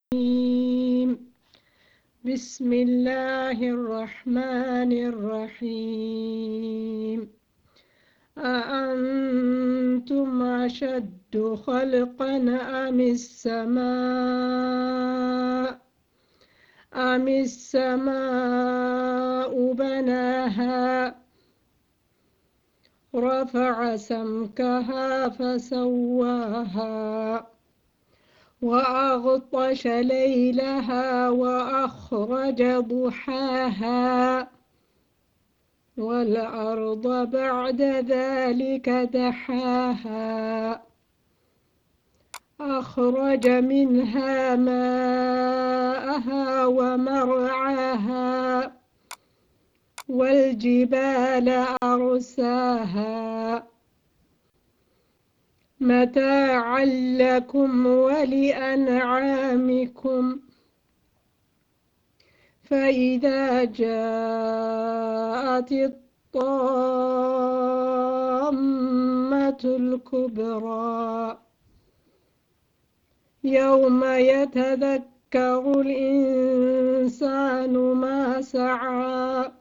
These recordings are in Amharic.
الرجيم بسم الله الرحمن الرحيم أأنتم أشد خلقا أم السماء أم السماء بناها رفع سمكها فسواها وأغطش ليلها وأخرج ضحاها والأرض بعد ذلك دحاها أخرج منها ماءها ومرعاها والجبال أرساها متاعا لكم ولأنعامكم فإذا جاءت الطامة الكبرى يوم يتذكر الإنسان ما سعى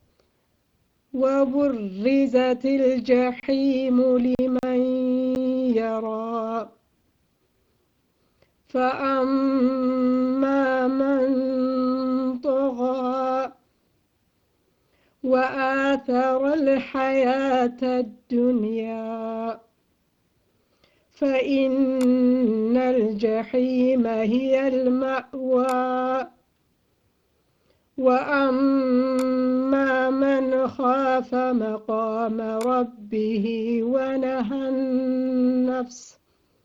وبرزت الجحيم لمن يرى فأما من طغى وآثر الحياة الدنيا فإن الجحيم هي المأوى وأما من خاف مقام ربه ونهى النفس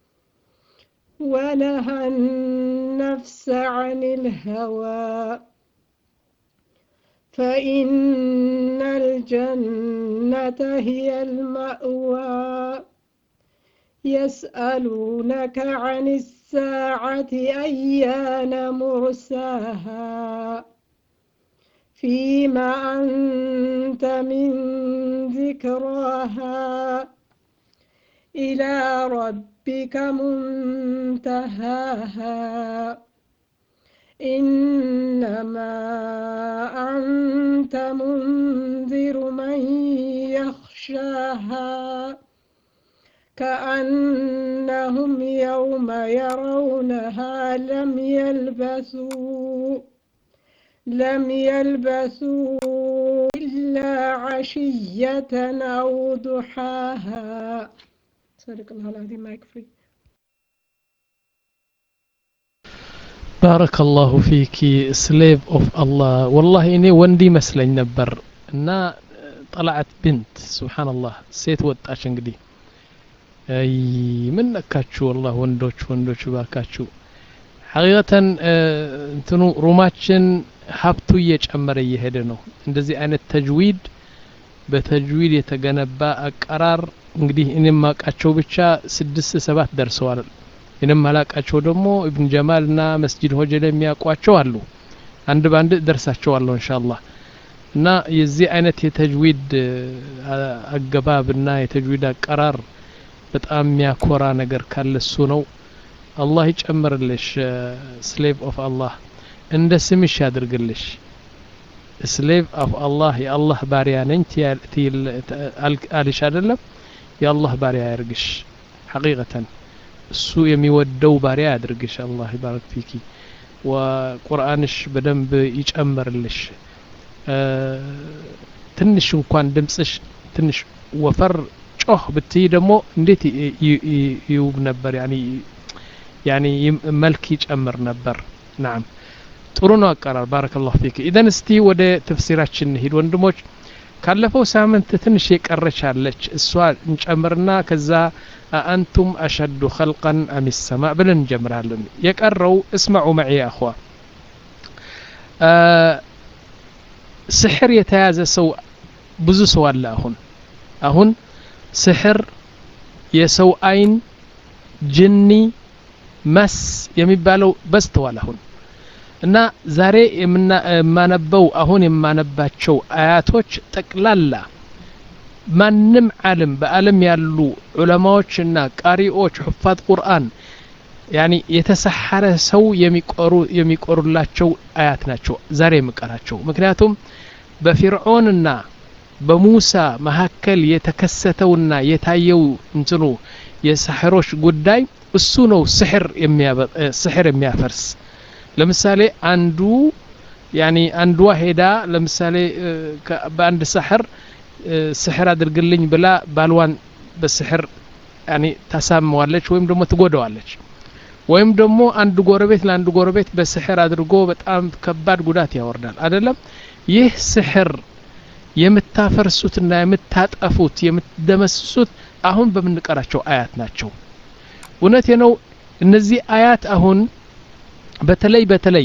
ونهى النفس عن الهوى فإن الجنة هي المأوى يسألونك عن الساعة أيان مرساها فيما أنت من ذكراها إلى ربك منتهاها إنما أنت منذر من يخشاها كأنهم يوم يرونها لم يلبثوا لم يلبثوا إلا عشية أو ضحاها صدق الله العظيم ما يكفي ባረከ ላሁ ፊኪ ስሌቭ ኦፍ አላህ ወላሂ እኔ ወንድ ይመስለኝ ነበር እና ጠላዓት ብንት ስብሓንላህ ሴት ወጣች እንግዲህ አይ ምን ነካችሁ ወላሂ ወንዶች ወንዶች ባካችሁ ሐቂቀተን እንትኑ ሩማችን ሀብቱ እየጨመረ እየሄደ ነው እንደዚህ አይነት ተጅዊድ በተጅዊድ የተገነባ አቀራር እንግዲህ እኔ ማቃቸው ብቻ ስድስት ሰባት ደርሰዋል እኔም አላቃቸው ደግሞ ኢብን ጀማል እና መስጂድ ሆጀል የሚያውቋቸው አሉ አንድ በአንድ ደርሳቸዋለሁ እንሻአላህ እና የዚህ አይነት የተጅዊድ አገባብና የተጅዊድ አቀራር በጣም የሚያኮራ ነገር ካለ እሱ ነው አላህ ይጨምርልሽ ስሌቭ ኦፍ አላህ እንደ ስምሽ ያድርግልሽ ስሌቭ ኦፍ አላህ የአላህ ባሪያ ነኝ አልሽ አይደለም የአላህ ባሪያ ያርግሽ ሐቂቀተን እሱ የሚወደው ባሪያ ያድርግሽ አላህ ይባረክ ፊኪ ወቁርአንሽ በደንብ ይጨምርልሽ ትንሽ እንኳን ድምፅሽ ትንሽ ወፈር ጮህ ብትይ ደግሞ እንዴት ይውብ ነበር ያኒ ያኒ መልክ ይጨምር ነበር ናም ጥሩ ነው አቀራር ባረከላሁ ፊክ ኢዘን እስቲ ወደ ተፍሲራችን እንሂድ ወንድሞች ካለፈው ሳምንት ትንሽ የቀረች አለች እሷ እንጨምርና ከዛ አአንቱም አሸዱ ኸልቀን አም ሰማ ብለን እንጀምራለን የቀረው እስማዑ መዒ አኽዋ ስሕር የተያዘ ሰው ብዙ ሰው አለ አሁን አሁን ስሕር የሰው አይን ጅኒ መስ የሚባለው በዝተዋል አሁን እና ዛሬ የማነበው አሁን የማነባቸው አያቶች ጠቅላላ ማንም ዓለም በዓለም ያሉ ዑለማዎችና ቃሪዎች ሑፋት ቁርአን ያኒ የተሰሐረ ሰው የሚቆሩ የሚቆሩላቸው አያት ናቸው ዛሬ የምቀራቸው ምክንያቱም በፊርዖንና በሙሳ መካከል የተከሰተውና የታየው እንትኑ የሳሕሮች ጉዳይ እሱ ነው ስሕር ስሕር የሚያፈርስ ለምሳሌ አንዱ ያኒ አንዷ ሄዳ ለምሳሌ በአንድ ሳሕር ስሕር አድርግልኝ ብላ ባልዋን በስሕር ያኒ ታሳምዋለች ወይም ደግሞ ትጎደዋለች ወይም ደግሞ አንድ ጎረቤት ለአንድ ጎረቤት በስሕር አድርጎ በጣም ከባድ ጉዳት ያወርዳል አይደለም ይህ ስሕር የምታፈርሱትና የምታጠፉት የምትደመስሱት አሁን በምንቀራቸው አያት ናቸው እውነቴ ነው እነዚህ አያት አሁን በተለይ በተለይ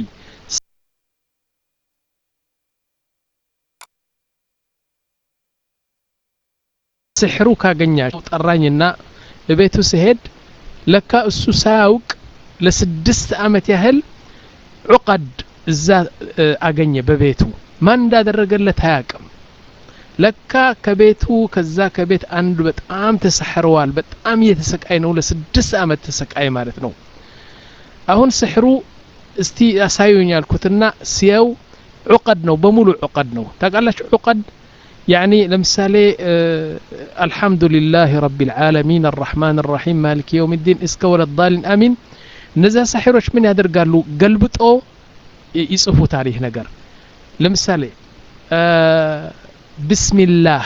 ስሕሩ ካገኛቸው ጠራኝና እቤቱ ስሄድ ለካ እሱ ሳያውቅ ለስድስት አመት ያህል ዑቀድ እዛ አገኘ በቤቱ ማን እንዳደረገለት አያቅም ለካ ከቤቱ ከዛ ከቤት አንዱ በጣም ተሰሕረዋል በጣም እየተሰቃይ ነው ለስድስት አመት ተሰቃይ ማለት ነው አሁን ስሕሩ እስቲ ያሳዩኝ ያልኩትና ሲየው ዑቀድ ነው በሙሉ ዑቀድ ነው ታውቃላችሁ ዑቀድ يعني لمثالي آه الحمد لله رب العالمين الرحمن الرحيم مالك يوم الدين اسكا ولا الضالين امين نزا ساحروች ምን ያደርጋሉ ገልብጦ ይጽፉት አለህ ነገር ለምሳሌ ቢስሚላህ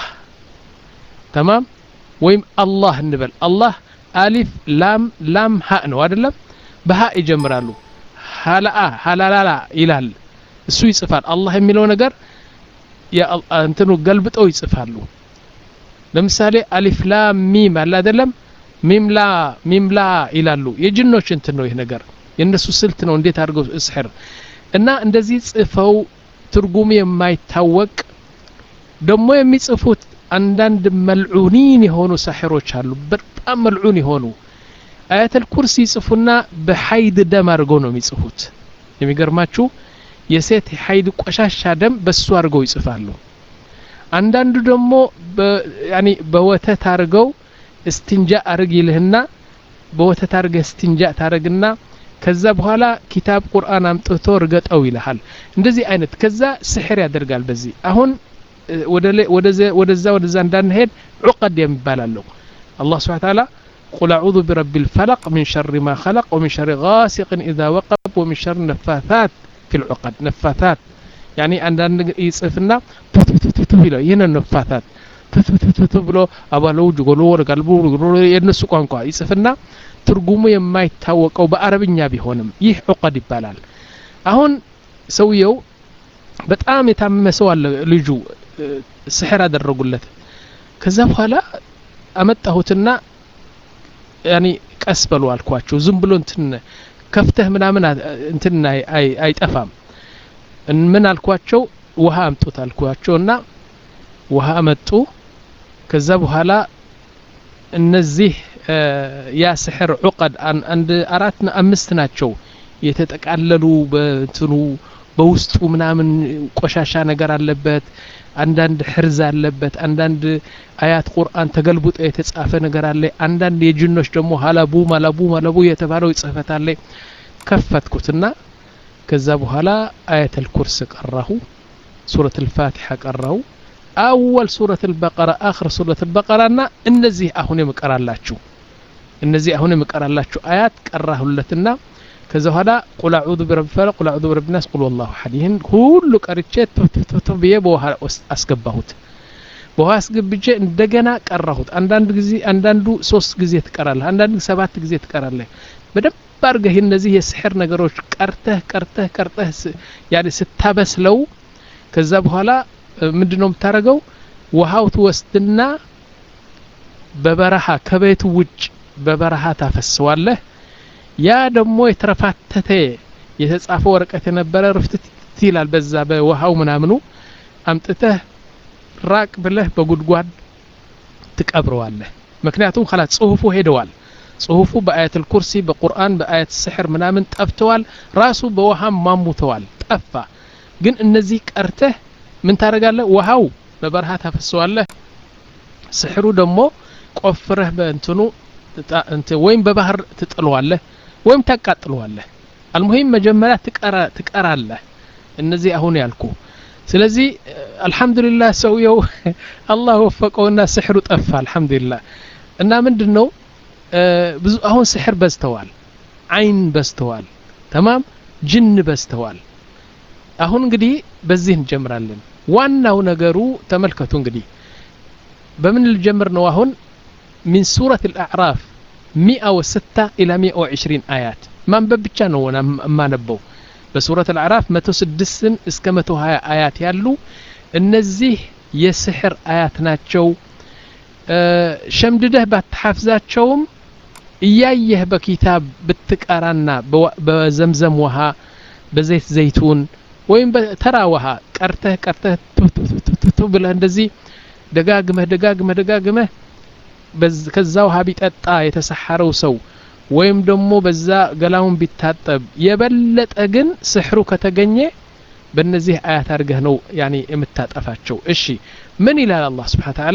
ተማም ወይም አላህ እንበል አላህ አሊፍ ላም ላም ሀ ነው አይደለም በሀ ይጀምራሉ ሀላአ ሀላላላ ይላል እሱ ይጽፋል አላህ የሚለው ነገር እንትኑ ገልብጠው ይጽፋሉ ለምሳሌ አሊፍ ላ ሚም አለ አይደለም ሚምላ ሚምላ ይላሉ የጅኖች እንትን ነው ይህ ነገር የእነሱ ስልት ነው እንዴት አድርገው እስሕር እና እንደዚህ ጽፈው ትርጉሙ የማይታወቅ ደግሞ የሚጽፉት አንዳንድ መልዑኒን የሆኑ ሳሕሮች አሉ በጣም መልዑን የሆኑ አያተል ኩርሲ ይጽፉና በሀይድ ደም አድርገው ነው የሚጽፉት የሚገርማችሁ የሴት ሀይድ ቆሻሻ ደም በሱ አድርገው ይጽፋሉ አንዳንዱ ደግሞ በወተት አድርገው እስትንጃ አርግ ይልህና በወተት አድርገህ እስትንጃ ታረግና ከዛ በኋላ ኪታብ ቁርአን አምጥቶ ርገጠው ይልሃል እንደዚህ አይነት ከዛ ስሕር ያደርጋል በዚህ አሁን ወደዛ ወደዛ እንዳንሄድ ዑቀድ የሚባላለሁ አላህ ስብሓን ታላ قل أعوذ برب الفلق من شر ما خلق ومن شر غاسق إذا وقب ومن شر النفاثات في العقد نفاثات يعني عندنا يصفنا ቱቱቱቱ ይለው ይህን ነፋታት ቱቱቱቱ ብሎ አባለው ጅጎሎ ወደ ቀልቡ የእነሱ ቋንቋ ይጽፍና ትርጉሙ የማይታወቀው በአረብኛ ቢሆንም ይህ ዑቀድ ይባላል አሁን ሰውየው በጣም የታመመ ሰው አለ ልጁ ስሕር አደረጉለት ከዛ በኋላ አመጣሁትና ያኒ ቀስ በሉ አልኳቸው ዝም ብሎ እንትን ከፍተህ ምናምን እንትን አይጠፋም ምን አልኳቸው ውሃ አምጡት አልኳቸው እና ውሃ አመጡ ከዛ በኋላ እነዚህ ያ ስሕር ዑቀድ አንድ አራት አምስት ናቸው የተጠቃለሉ በትኑ በውስጡ ምናምን ቆሻሻ ነገር አለበት አንዳንድ ሕርዝ አለበት አንዳንድ አያት ቁርአን ተገልብጦ የተጻፈ ነገር አለ አንዳንድ የጅኖች ደግሞ ሀላቡ ማላቡ ማላቡ የተባለው ጽህፈት አለ ከፈትኩትና ከዛ በኋላ አያተል ኩርስ ቀራሁ ሱረት ልፋቲሓ ቀራሁ አወል ሱረት ልበቀራ አክር ሱረት ልበቀራ ና እነዚህ አሁን የምቀራላችሁ እነዚህ አሁን የምቀራላችሁ አያት ቀራሁለትና ከዛ በኋላ ቁል አዑዙ ቢረቢ ፈለቅ ቁል አዑዙ ቢረቢ ናስ ቁል ወላሁ አሐድ ይህን ሁሉ ቀርቼ ቱቱቱቱ ብዬ በውሃ አስገባሁት በውሃ አስገብቼ እንደገና ቀራሁት አንዳንድ ጊዜ አንዳንዱ ሶስት ጊዜ ትቀራለህ አንዳንድ ሰባት ጊዜ ትቀራለህ በደንብ አድርገህ እነዚህ የስሕር ነገሮች ቀርተህ ቀርተህ ቀርተህ ያኔ ስታበስለው ከዛ በኋላ ምንድን ነው የምታደርገው ውሃው ትወስድና በበረሃ ከቤቱ ውጭ በበረሃ ታፈስዋለህ ያ ደግሞ የተረፋተተ የተጻፈ ወረቀት የነበረ ርፍትት ይላል በዛ በውሃው ምናምኑ አምጥተህ ራቅ ብለህ በጉድጓድ ትቀብረዋለህ ምክንያቱም ላ ጽሁፉ ሄደዋል ጽሁፉ በአያት ኩርሲ በቁርአን በአያት ስሕር ምናምን ጠፍተዋል ራሱ በውሃም ማሙተዋል ጠፋ ግን እነዚህ ቀርተህ ምን ታደረጋለህ ውሃው በበረሃ ታፈሰዋለህ ስሕሩ ደግሞ ቆፍረህ በእንትኑ ወይም በባህር ትጥለዋለህ ወይም ታቃጥለዋለህ አልሙሂም መጀመሪያ ትቀራለህ እነዚህ አሁን ያልኩ ስለዚህ አልሐምዱሊላህ ሰውየው አላህ ወፈቀውና ስሕሩ ጠፋ አልሐምዱሊላህ እና ምንድን ነው ብዙ አሁን ስሕር በዝተዋል አይን በዝተዋል ተማም ጅን በዝተዋል አሁን እንግዲህ በዚህ እንጀምራለን ዋናው ነገሩ ተመልከቱ እንግዲህ በምን ልጀምር ነው አሁን ሚን ሱረት አልአዕራፍ 106 ኢላ 120 አያት ማንበብ ብቻ ነው የማነበው በሱረት አልአዕራፍ 106 እስከ 120 አያት ያሉ እነዚህ የስሕር አያት ናቸው ሸምድደህ ባትሐፍዛቸውም እያየህ በኪታብ ብትቀራና በዘምዘም ውሃ በዘይት ዘይቱን ወይም በተራ ውሃ ቀርተህ ቀርተህ ቱቱቱቱ ብለህ እንደዚህ ደጋግመህ ደጋግመህ ደጋግመህ ከዛ ውሃ ቢጠጣ የተሰሐረው ሰው ወይም ደግሞ በዛ ገላውን ቢታጠብ የበለጠ ግን ስሕሩ ከተገኘ በእነዚህ አያት አድርገህ ነው ያኔ የምታጠፋቸው እሺ ምን ይላል አላህ ስብሓን ተዓላ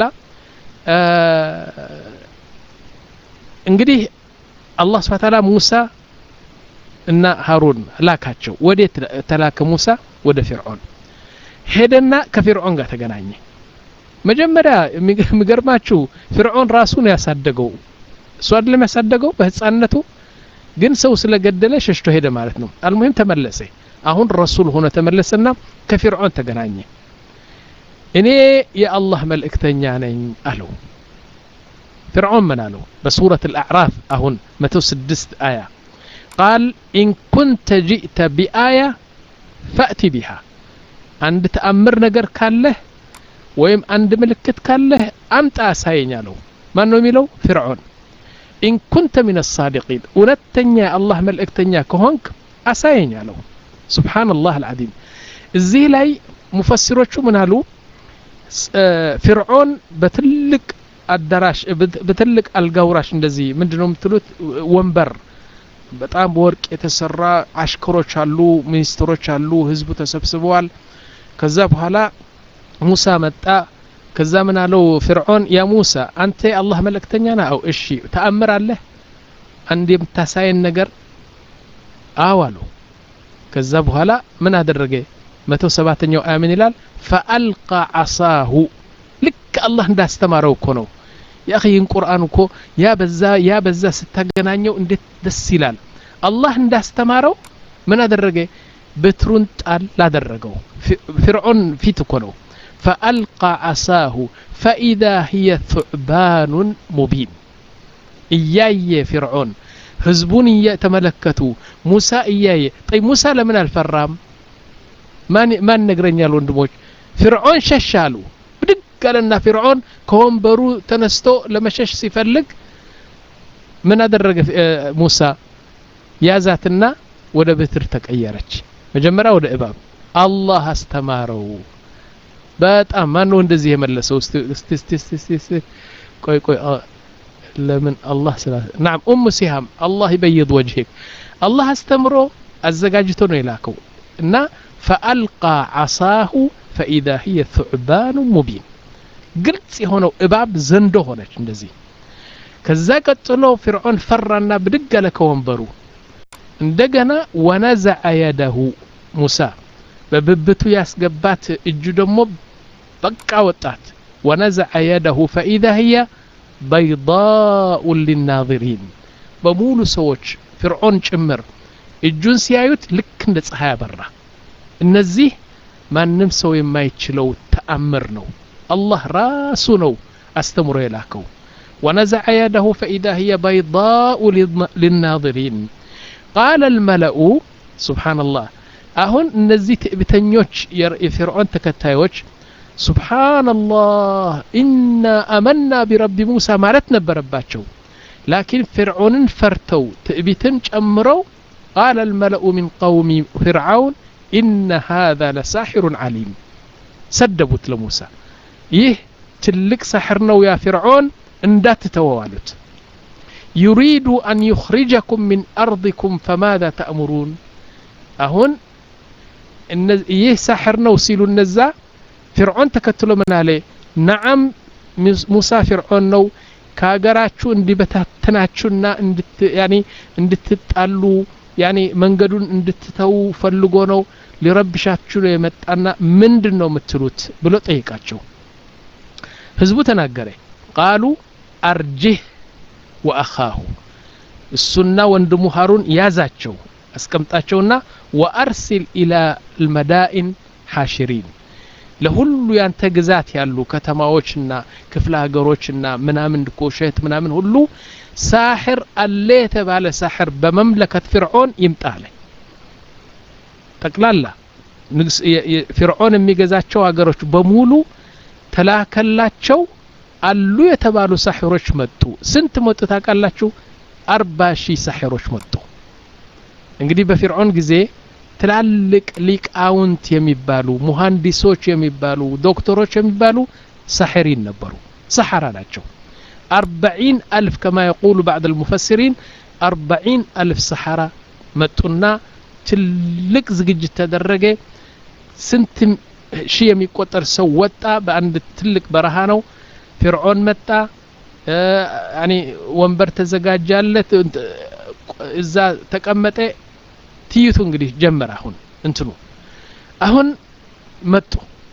እንግዲህ አላህ ስብሓን ተዓላ ሙሳ እና ሃሩን ላካቸው ወዴት ተላከ ሙሳ ወደ ፊርዖን ሄደና ከፊርዖን ጋር ተገናኘ መጀመሪያ የሚገርማችሁ ፊርዖን ራሱን ያሳደገው እሱ አይደለም ያሳደገው በህፃንነቱ ግን ሰው ስለገደለ ሸሽቶ ሄደ ማለት ነው አልሙሂም ተመለሰ አሁን ረሱል ሆነ ተመለሰና ከፊርዖን ተገናኘ እኔ የአላህ መልእክተኛ ነኝ አለው فرعون من قالوا بسورة الأعراف أهون متو سدست آية قال إن كنت جئت بآية فأتي بها عند تأمر نجر كاله ويم عند ملكت كاله أمت أساين له ما نميلو فرعون إن كنت من الصادقين ونتنيا الله ملكتنيا كهونك أساين له سبحان الله العظيم الزي لاي مفسروቹ ምን አሉ ፍርዖን በትልቅ አዳራሽ በትልቅ አልጋውራሽ እንደዚህ ምንድነው የምትሉት ወንበር በጣም በወርቅ የተሰራ አሽከሮች አሉ ሚኒስትሮች አሉ ህዝቡ ተሰብስበዋል ከዛ በኋላ ሙሳ መጣ ከዛ ምን አለው ፍርዖን ያ ሙሳ አንተ የአላህ መልእክተኛ ና አው እሺ ተአምር አለህ አንድ የምታሳየን ነገር አው አለው ከዛ በኋላ ምን አደረገ መቶ ሰባተኛው አያ ምን ይላል ፈአልቃ ዓሳሁ ልክ አላህ እንዳስተማረው እኮ ነው የአኺይን ቁርአን እኮ ያ በዛ ያ በዛ ስታገናኘው እንዴት ደስ ይላል አላህ እንዳስተማረው ምን አደረገ በትሩን ጣል ላደረገው ፍርዖን ፊት እኮ ነው ፈአልቃ ዓሳሁ ፈኢዛ ህየ ثዕባኑን ሙቢን እያየ ፍርዖን ህዝቡን እየተመለከቱ ሙሳ እያየ ጠይ ሙሳ ለምን አልፈራም ማን ነግረኛል ወንድሞች ፍርዖን ሸሽ አሉ ብድግ አለና ፍርዖን ከወንበሩ ተነስቶ ለመሸሽ ሲፈልግ ምን አደረገ ሙሳ ያዛትና ወደ ብትር ተቀየረች መጀመሪያ ወደ እባብ አላህ አስተማረው በጣም ማን ነው እንደዚህ የመለሰው እስቲ ቆይ ቆይ ለምን አላህ ስላ ናም ኡሙ ሲሃም አላህ ይበይድ ወጅህክ አላህ አስተምሮ አዘጋጅቶ ነው የላከው እና ፈአልቃ ዓሳሁ ፈኢዛ ህየ ثዕባኑ ሙቢን ግልጽ የሆነው እባብ ዘንዶ ሆነች እንደዚህ ከዛ ቀጥሎ ፍርዖን ፈራና ብድግ አለ ከወንበሩ እንደገና ወነዘዐ የደሁ ሙሳ በብብቱ ያስገባት እጁ ደግሞ በቃ ወጣት ወነዘዐ የደሁ ፈኢዛ ህየ በይዳኡ ሊናظሪን በሙሉ ሰዎች ፍርዖን ጭምር እጁን ሲያዩት ልክ እንደ ፀሐይ አበራ እነዚህ ማንም ሰው የማይችለው ተአምር ነው አላህ ራሱ ነው አስተምሮ የላከው ወነዘዐ የደሁ ፈኢዛ ህየ በይዳኡ ሊናظሪን ቃለ ልመለኡ ስብሓንላህ አሁን እነዚህ ትዕቢተኞች የፊርዖን ተከታዮች ስብሓንላህ ኢና አመና ቢረቢ ሙሳ ማለት ነበረባቸው ላኪን ፍርዖንን ፈርተው ትዕቢትን ጨምረው ቃለ ልመለኡ ምን ቀውሚ ፍርዓውን ኢነ ሃذا ለሳሒሩን ዓሊም ሰደቡት ለሙሳ ይህ ትልቅ ሳሕር ነው ያ ፍርዖን እንዳትተወው አሉት ዩሪዱ አን ዩኽሪጀኩም ምን አርضኩም ፈማذا ተእሙሩን አሁን ይህ ሳሕር ነው ሲሉ እነዛ ፍርዖን ተከትሎ ምን አለ ነዓም ሙሳ ፍርዖን ነው ከሀገራችሁ እንዲበታተን ሊፈትናችሁና እንድት ያኒ እንድትጣሉ ያኒ መንገዱን እንድትተው ፈልጎ ነው ሊረብሻችሁ ነው የመጣና ምንድን ነው የምትሉት ብሎ ጠይቃቸው ህዝቡ ተናገረ ቃሉ አርጅህ ወአኻሁ እሱና ወንድሙ ሃሩን ያዛቸው አስቀምጣቸውና ወአርሲል ኢላ ልመዳኢን ሓሽሪን ለሁሉ ያንተ ግዛት ያሉ ከተማዎችና ክፍለ ሀገሮችና ምናምን ኮሸት ምናምን ሁሉ ሳሕር አለ የተባለ ሳሕር በመምለከት ፍርዖን ይምጣ አለ ጠቅላላ ፍርዖን የሚገዛቸው ሀገሮች በሙሉ ተላከላቸው አሉ የተባሉ ሳሕሮች መጡ ስንት መጡ ታውቃላችሁ አርባ ሺህ ሳሕሮች መጡ እንግዲህ በፊርዖን ጊዜ ትላልቅ ሊቃውንት የሚባሉ ሙሀንዲሶች የሚባሉ ዶክተሮች የሚባሉ ሳሕሪን ነበሩ ሰሐራ ናቸው አርበዒን አልፍ ከማ የቁሉ ባዕድ ልሙፈሲሪን አርበዒን አልፍ ሰሐራ መጡና ትልቅ ዝግጅት ተደረገ ስንት ሺህ የሚቆጠር ሰው ወጣ በአንድ ትልቅ በረሃ ነው ፊርዖን መጣ ያኒ ወንበር ተዘጋጃለት እዛ ተቀመጠ ትይቱ እንግዲህ ጀመረ አሁን እንትኑ አሁን መጡ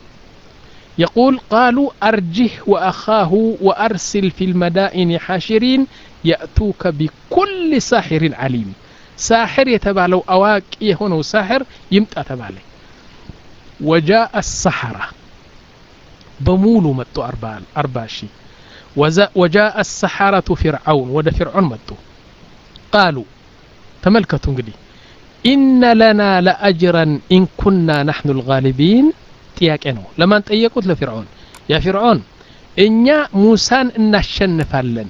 يقول قالوا أرجه وأخاه وأرسل في المدائن حاشرين يأتوك بكل ساحر عليم ساحر يتبالو أواك يهونو ساحر يمتى تبالي وجاء السحرة بمولو متو أرباشي وجاء السحرة فرعون ود فرعون متو قالوا تملكتوا انقدي إن لنا لأجرا إن كنا نحن الغالبين ጥያቄ ነው ለማን ጠየቁት ለፊርዖን ያ ፊርዖን እኛ ሙሳን እናሸንፋለን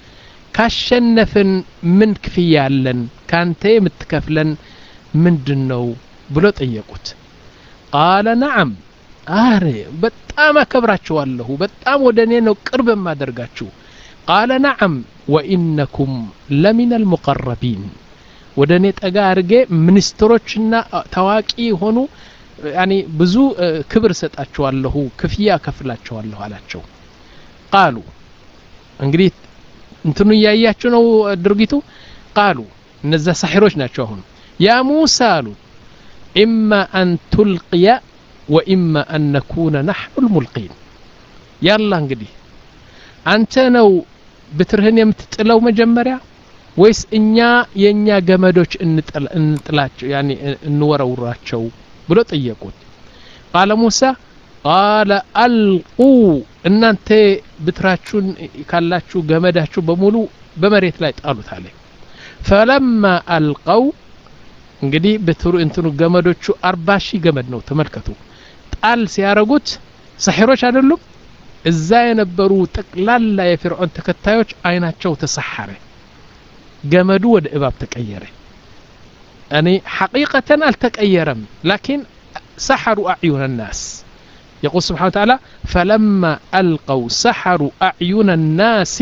ካሸነፍን ምን ክፍያ አለን ካንተ የምትከፍለን ምንድን ነው ብሎ ጠየቁት ቃለ ነዓም አረ በጣም አከብራችኋለሁ በጣም ወደ እኔ ነው ቅርብ የማደርጋችሁ ቃለ ነዓም ወኢነኩም ለሚን አልሙቀረቢን ወደ እኔ ጠጋ አድርጌ ሚኒስትሮችና ታዋቂ የሆኑ ያኒ ብዙ ክብር ሰጣችኋለሁ ክፍያ ከፍላችኋለሁ አላቸው ቃሉ እንግዲህ እንትኑ እያያችሁ ነው ድርጊቱ ቃሉ እነዛ ሳሒሮች ናቸው አሁን ያ ሙሳ አሉ ኢማ አን ቱልቅያ ወኢማ አን ነኩነ ናሕኑ ልሙልቂን ያላ እንግዲህ አንተ ነው ብትርህን የምትጥለው መጀመሪያ ወይስ እኛ የእኛ ገመዶች እንጥላቸው ያኒ እንወረውራቸው ብሎ ጠየቁት ቃለ ሙሳ ቃለ አልቁ እናንተ ብትራችሁን ካላችሁ ገመዳችሁ በሙሉ በመሬት ላይ ጣሉት አለ ፈለማ አልቀው እንግዲህ ብትሩ እንትኑ ገመዶቹ አርባ ሺህ ገመድ ነው ተመልከቱ ጣል ሲያረጉት ሰሒሮች አይደሉም እዛ የነበሩ ጠቅላላ የፊርዖን ተከታዮች አይናቸው ተሰሐረ ገመዱ ወደ እባብ ተቀየረ يعني حقيقة التقيرم لكن سحروا أعين الناس يقول سبحانه وتعالى فلما ألقوا سحروا أعين الناس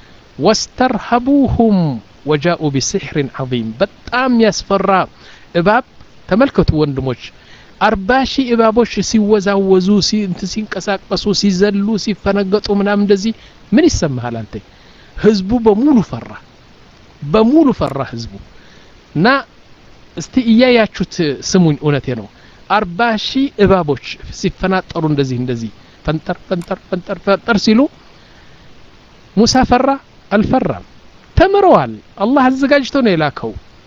واسترهبوهم وجاءوا بسحر عظيم بتام يسفر إباب تملكتوا وندموش أرباشي إبابوش ሲወዛወዙ ሲንቀሳቀሱ ሲዘሉ ሲፈነገጡ ምናምን እንደዚህ ምን ይሰማሃል አንተ ህዝቡ በሙሉ ፈራ በሙሉ ፈራ ህዝቡ እና እስቲ እያያችሁት ስሙኝ እውነቴ ነው አርባ ሺህ እባቦች ሲፈናጠሩ እንደዚህ እንደዚህ ፈንጠር ፈንጠር ፈንጠር ፈንጠር ሲሉ ሙሳ ፈራ አልፈራም ተምረዋል አላህ አዘጋጅቶ ነው የላከው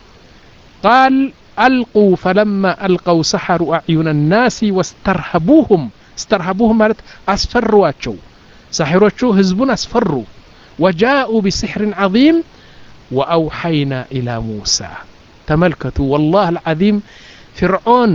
ቃል አልቁ ፈለማ አልቀው ሰሐሩ አዕዩን ናሲ ወስተርሀቡሁም ስተርሀቡሁም ማለት አስፈሯቸው ሳሒሮቹ ህዝቡን አስፈሩ ወጃኡ ቢስሕርን ዐظም ወአውሐይና ኢላ ሙሳ ተመልከቱ ወላህ አልዓዚም ፍርዖን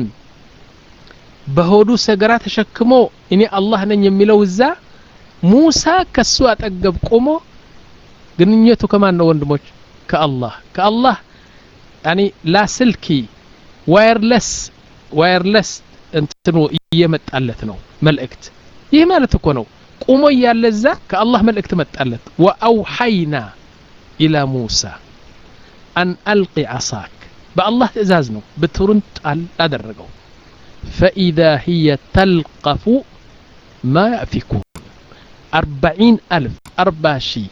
በሆዱ ሰገራ ተሸክሞ እኔ አላህ ነኝ የሚለው እዛ ሙሳ ከሱ አጠገብ ቆሞ ግንኙነቱ ከማን ነው ወንድሞች ከአላህ ከአላህ ያኒ ላስልኪ ዋየርለስ ዋየርለስ እንትኑ እየመጣለት ነው መልእክት ይህ ማለት እኮ ነው ቁሞ እያለ እዛ ከአላህ መልእክት መጣለት ወአውሐይና ኢላ ሙሳ አን አልቂ ዓሳክ በአላህ ትእዛዝ ነው ብትሩን ጣል አደረገው ፈኢዛ ህየ ተልቀፉ ማ ያእፊኩን አርባዒን አልፍ አርባ ሺህ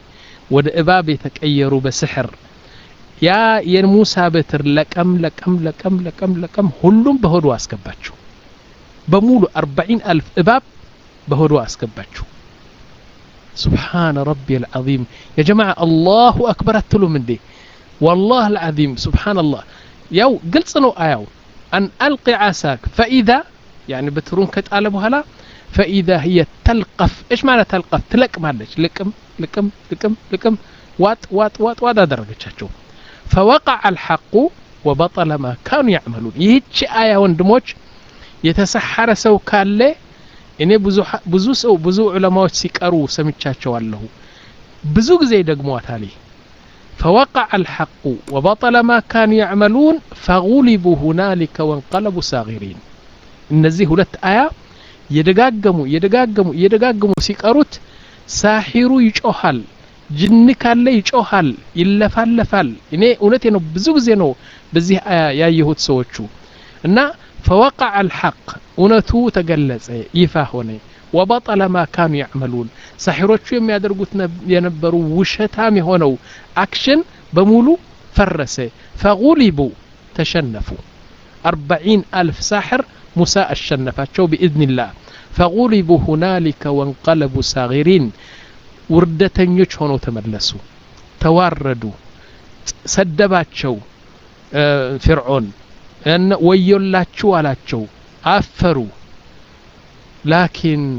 ወደ እባብ የተቀየሩ በስሕር ያ የሙሳ በትር ለቀም ለቀም ለቀም ለቀም ለቀም ሁሉም በሆዱ አስገባቸው በሙሉ አርባዒን አልፍ እባብ በሆዱ አስገባቸው سبحان ربي العظيم يا جماعة الله أكبر أتلو من دي والله العظيم سبحان الله يو قلت صنو آيو أن ألقي عساك فإذا يعني بترون كتقال بهلا فإذا هي تلقف إيش معنى تلقف تلق معلش لكم لكم لكم لكم وات وات وات وات درجة فوقع الحق وبطل ما كانوا يعملون يهيتش آية وندموش የተሰሐረ ሰው ካለ እኔ ብዙ ሰው ብዙ ዑለማዎች ሲቀሩ ሰምቻቸዋለሁ ብዙ ጊዜ ደግሟታል فوقع الحق وبطل ما كانوا يعملون فغلبوا هنالك وانقلبوا صاغرين እነዚህ ሁለት አያ የደጋገሙ የደጋገሙ የደጋገሙ ሲቀሩት ሳሒሩ ይጮሃል ጅን ካለ ይጮሃል ይለፋለፋል እኔ እውነቴ ነው ብዙ ጊዜ ነው በዚህ አያ ያየሁት ሰዎቹ እና فوقع الحق እውነቱ ተገለጸ ይፋ ሆነ ወበጠለ ማ ካኑ ያዕመሉን ሳሒሮቹ የሚያደርጉት የነበሩ ውሸታም የሆነው አክሽን በሙሉ ፈረሰ ፈጉሊቡ ተሸነፉ አርበዒን አልፍ ሳሕር ሙሳ አሸነፋቸው ብኢዝኒላህ ፈጉሊቡ ሁናሊከ ወንቀለቡ ሳጊሪን ውርደተኞች ሆነው ተመለሱ ተዋረዱ ሰደባቸው ፍርዖን ወዮላችሁ አላቸው አፈሩ ላኪን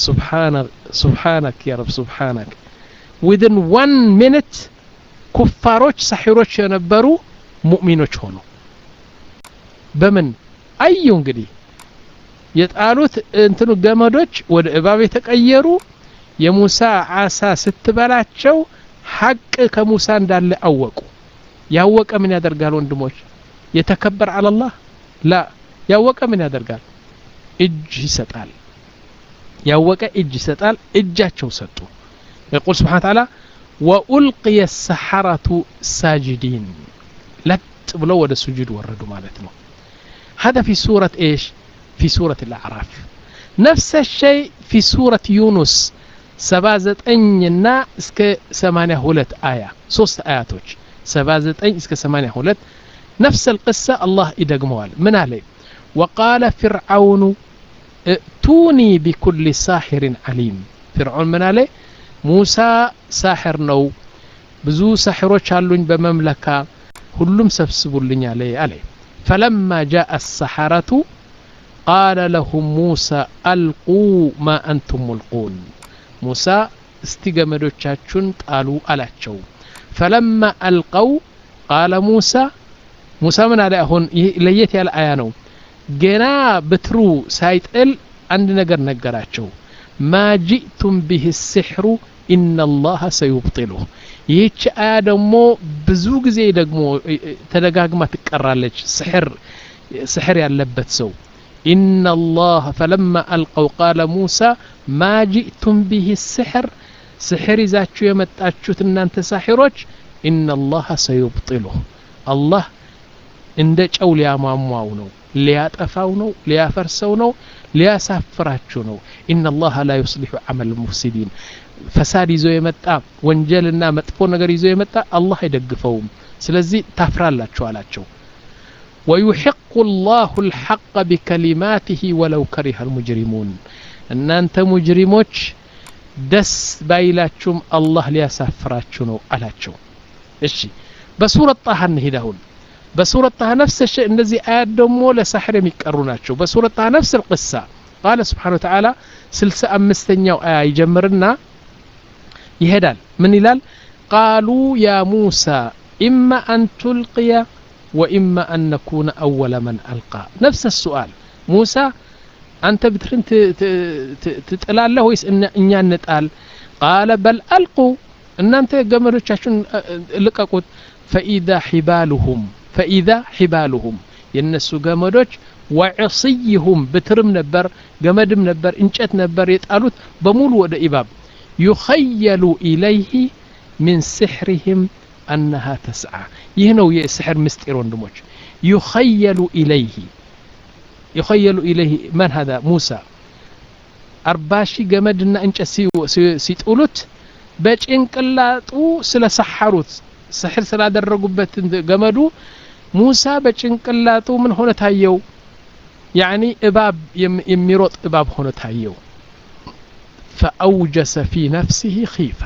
ሱብሓነክ ያ ረብ ሱብሓነክ ዊድን ዋን ሚኒት ኩፋሮች ሳሒሮች የነበሩ ሙእሚኖች ሆኑ በምን አዩ እንግዲህ የጣሉት እንትኑ ገመዶች ወደ እባብ የተቀየሩ የሙሳ አሳ ስትበላቸው ሐቅ ከሙሳ እንዳለ አወቁ ያወቀ ምን ያደርጋል ወንድሞች የተከበር አለላህ ላ ያወቀ ምን ያደርጋል እጅ ይሰጣል ያወቀ እጅ ይሰጣል እጃቸው ሰጡ يقول سبحانه وتعالى وألقي السحرة ساجدين لت بلو ود السجود وردوا مالتنا هذا في سورة إيش في سورة الأعراف نفس الشيء في سورة يونس سبازت أنينا اسك سمانية هولت آية صوست آياتوش سبازت أن اسك سمانية هولت نفس القصة الله يدقموال من عليه وقال فرعون ائتوني بكل ساحر عليم فرعون من عليه موسى ساحر نو ብዙ ሳሕሮች አሉኝ በመምለካ ሁሉም ሰብስቡልኝ አለ አለ فلما جاء السحرة قال لهم موسى ألقوا ما أنتم ملقون موسى استجمدوቻችሁን ጣሉ አላቸው فلما ألقوا قال موسى ሙሳ ምን አለ አሁን ይህ ለየት ያለ አያ ነው ገና በትሩ ሳይጥል አንድ ነገር ነገራቸው ማ ጂእቱም ብህ ስሕሩ ኢነላሀ ሰዩብጢሉህ ይህች አያ ደግሞ ብዙ ጊዜ ደግሞ ተደጋግማ ትቀራለች ስሕር ስሕር ያለበት ሰው ኢነላህ ፈለማ አልቀው ቃለ ሙሳ ማ ጂእቱም ብህ ስሕር ስሕር ይዛችሁ የመጣችሁት እናንተ ሳሒሮች ኢነላሀ ሰዩብጢሉህ አላህ እንደ ጨው ሊያሟሟው ነው ሊያጠፋው ነው ሊያፈርሰው ነው ሊያሳፍራችሁ ነው ኢነላሀ ላ ዩስሊሑ አመል ሙፍሲዲን ፈሳድ ይዞ የመጣ ወንጀልና መጥፎ ነገር ይዞ የመጣ አላህ አይደግፈውም ስለዚህ ታፍራላችሁ አላቸው ወዩሕቁ ላሁ ልሐቀ ቢከሊማትህ ወለው ከሪሀ ልሙጅሪሙን እናንተ ሙጅሪሞች ደስ ባይላችሁም አላህ ሊያሳፍራችሁ ነው አላቸው እሺ በሱረት ጣሃ እንሂድ አሁን በሱረት ጣሃ ነፍስ ሸ እነዚህ አያት ደግሞ ለሳሕር የሚቀሩ ናቸው በሱረት ጣሃ ነፍስ ልቅሳ ቃለ ስብሓን ወተዓላ ስልሳ አምስተኛው አያ ይጀምርና ይሄዳል ምን ይላል ቃሉ ያ ሙሳ ኢማ አን ቱልቅያ ወኢማ አን ነኩነ አወለ መን አልቃ ነፍስ السؤال ሙሳ አንተ ብትርን ትጥላለህ ወይስ እኛ እንጣል ቃለ በል አልቁ እናንተ ገመዶቻችሁን ልቀቁት ፈኢዛ ሒባሉሁም ፈኢዛ ሒባሉሁም የእነሱ ገመዶች ወዕስይሁም ብትርም ነበር ገመድም ነበር እንጨት ነበር የጣሉት በሙሉ ወደ ኢባብ ዩኸየሉ ኢለይህ ሚን ስሕሪህም አነሃ ተስዓ ይህ ነው የስሕር ምስጢር ወንድሞች ዩኸየሉ ኢለይህ ዩኸየሉ ኢለይህ መን ሀዛ ሙሳ አርባ ሺህ ገመድና እንጨት ሲጥሉት በጭንቅላጡ ስለ ሰሐሩት ስሕር ስላደረጉበት ገመዱ ሙሳ በጭንቅላጡ ምን ሆነ ታየው ያኒ እባብ የሚሮጥ እባብ ሆነ ታየው ፈአውጀሰ ፊ ነፍሲህ ኺፋ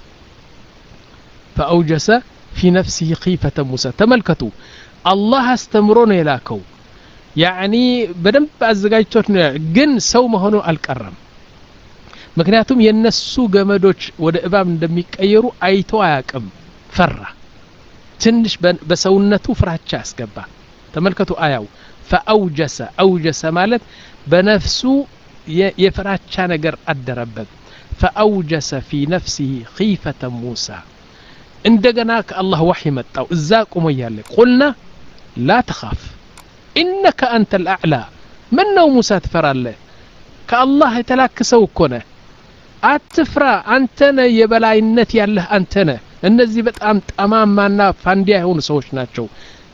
ፈአውጀሰ ፊ ነፍሲህ ኺፈተ ሙሳ ተመልከቱ አላህ አስተምሮ ነው የላከው ያኒ በደንብ አዘጋጅቶት ነው ግን ሰው መሆኑ አልቀረም ምክንያቱም የነሱ ገመዶች ወደ እባብ እንደሚቀየሩ አይቶ አያቅም ፈራ ትንሽ በሰውነቱ ፍራቻ ያስገባ ተመልከቱ አያው ፈአውጀሰ አውጀሰ ማለት በነፍሱ የፍራቻ ነገር አደረበት ፈአውጀሰ ፊ ነፍሲህ ኺፈተ ሙሳ እንደገና ከአላህ ዋሕይ መጣው እዛ ቁሞ እያለ ቁልና ላ ተኻፍ ኢነከ አንተ ልአዕላ ምን ነው ሙሳ ትፈራለህ ከአላህ የተላክሰው እኮ ነህ አትፍራ አንተ ነህ የበላይነት ያለህ አንተ ነህ እነዚህ በጣም ጠማማና ፋንዲያ የሆኑ ሰዎች ናቸው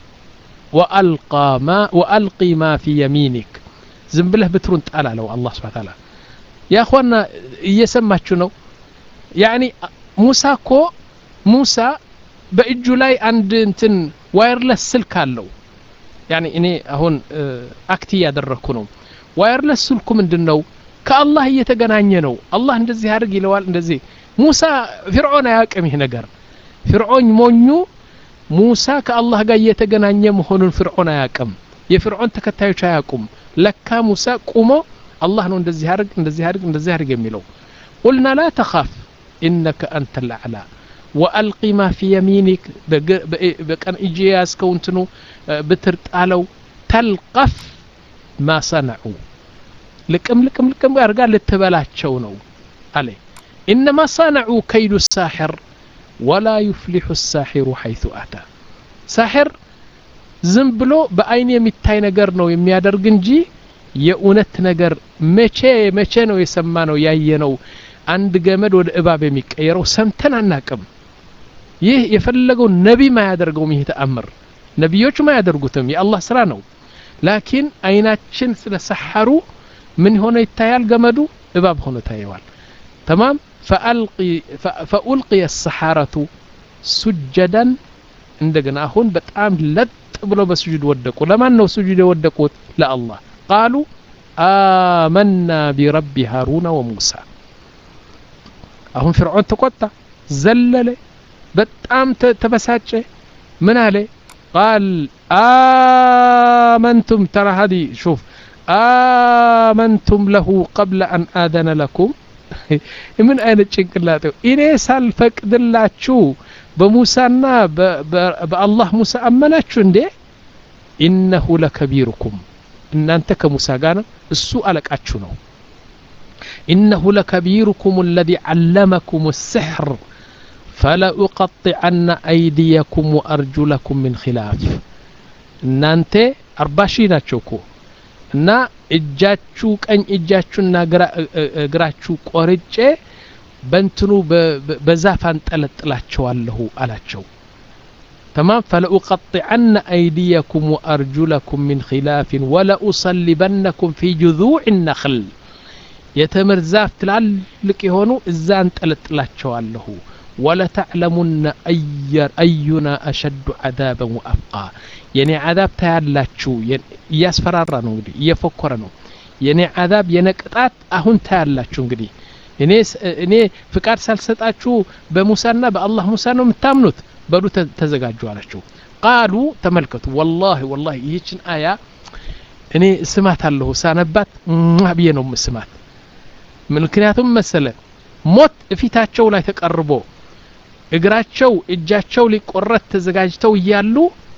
ወአልቂ ማ ፊ የሚኒክ ዝም ብለህ ብትሩን ጣል አለው አላህ ስብሓ ታላ ያ ኳና እየሰማችሁ ነው ያኒ ሙሳ እኮ ሙሳ በእጁ ላይ አንድ እንትን ዋየርለስ ስልክ አለው ያኒ እኔ አሁን አክት እያደረግኩ ነው ዋየርለስ ስልኩ ምንድን ነው ከአላህ እየተገናኘ ነው አላህ እንደዚህ አድርግ ይለዋል እንደዚህ ሙሳ ፊርዖን አያውቅም ይህ ነገር ፊርዖን ሞኙ ሙሳ ከአላህ ጋር እየተገናኘ መሆኑን ፍርዖን አያውቅም የፍርዖን ተከታዮች አያውቁም ለካ ሙሳ ቁሞ አላህ ነው እንደዚህ አድርግ እንደዚህ አድርግ እንደዚህ አድርግ የሚለው ቁልና ላ ተኻፍ ኢነከ አንተ ልአዕላ ወአልቂ ማ ፊ የሚኒክ በቀን እጅ የያዝከው እንትኑ ብትር ጣለው ተልቀፍ ማ ሰነዑ ልቅም ልቅም ልቅም አድርጋ ልትበላቸው ነው አለ ኢነማ ሰነዑ ከይዱ ሳሕር ወላ ዩፍሊሑ ሳሒሩ ሐይቱ አታ ሳሕር ዝም ብሎ በአይን የሚታይ ነገር ነው የሚያደርግ እንጂ የእውነት ነገር መቼ መቼ ነው የሰማ ነው ያየ ነው አንድ ገመድ ወደ እባብ የሚቀየረው ሰምተን አናቅም ይህ የፈለገው ነቢ ማያደርገውም ይህ ተአምር ነቢዮቹም አያደርጉትም የአላህ ስራ ነው ላኪን አይናችን ስለ ሰሐሩ ምን ሆነ ይታያል ገመዱ እባብ ሆኖ ታየዋል ተማም ፈኡልቅየ ሰሓረቱ ሱጀደን እንደገና አሁን በጣም ለጥ ብሎ በስጁድ ወደቁ ለማን ነው ስጁድ የወደቁት ለአላህ ቃሉ አመና ቢረቢ ሃሩነ ወሙሳ አሁን ፍርዖን ተቆጣ ዘለለ በጣም ተበሳጨ ምን አለ ቃል አመንቱም ተራ ሀዲ ሹፍ አመንቱም ለሁ ቀብለ አን አደነ ለኩም ምን አይነት ጭንቅላጤው እኔ ሳልፈቅድላችሁ በሙሳና በአላህ ሙሳ አመናችሁ እንዴ ኢነሁ ለከቢሩኩም እናንተ ከሙሳ ጋር ነው እሱ አለቃችሁ ነው ኢነሁ ለከቢሩኩም አለዚ ዓለመኩም السሕር ፈለኡቀጢዐነ አይዲየኩም ወአርጁለኩም ምን ኪላፍ እናንተ አርባ ሺህ ናቸው እኮ እና እጃችሁ ቀኝ እጃችሁና እግራችሁ ቆርጬ በንትኑ በዛፍ አንጠለጥላቸዋለሁ አላቸው ተማም ፈለኡቀጢዐነ አይዲየኩም ወአርጁለኩም ምን ኪላፍን ወለኡሰሊበነኩም ፊ ጅذዕ ነኽል የተምር ዛፍ ትላልቅ የሆኑ እዛ አንጠለጥላቸዋለሁ ወለተዕለሙነ አዩና አሸዱ ዓዛበን ወአብቃ የኔ ዓዛብ ታያላችሁ እያስፈራራ ነው እንግዲህ እየፎከረ ነው የኔ ዓዛብ የኔ ቅጣት አሁን ታያላችሁ እንግዲህ እኔ እኔ ፍቃድ ሳልሰጣችሁ በሙሳና በአላህ ሙሳ ነው የምታምኑት በሉ ተዘጋጁ አላቸው ቃሉ ተመልከቱ ወላሂ ወላሂ ይህችን አያ እኔ ስማት አለሁ ሳነባት ብዬ ነው ስማት ምክንያቱም መሰለ ሞት እፊታቸው ላይ ተቀርቦ እግራቸው እጃቸው ሊቆረት ተዘጋጅተው እያሉ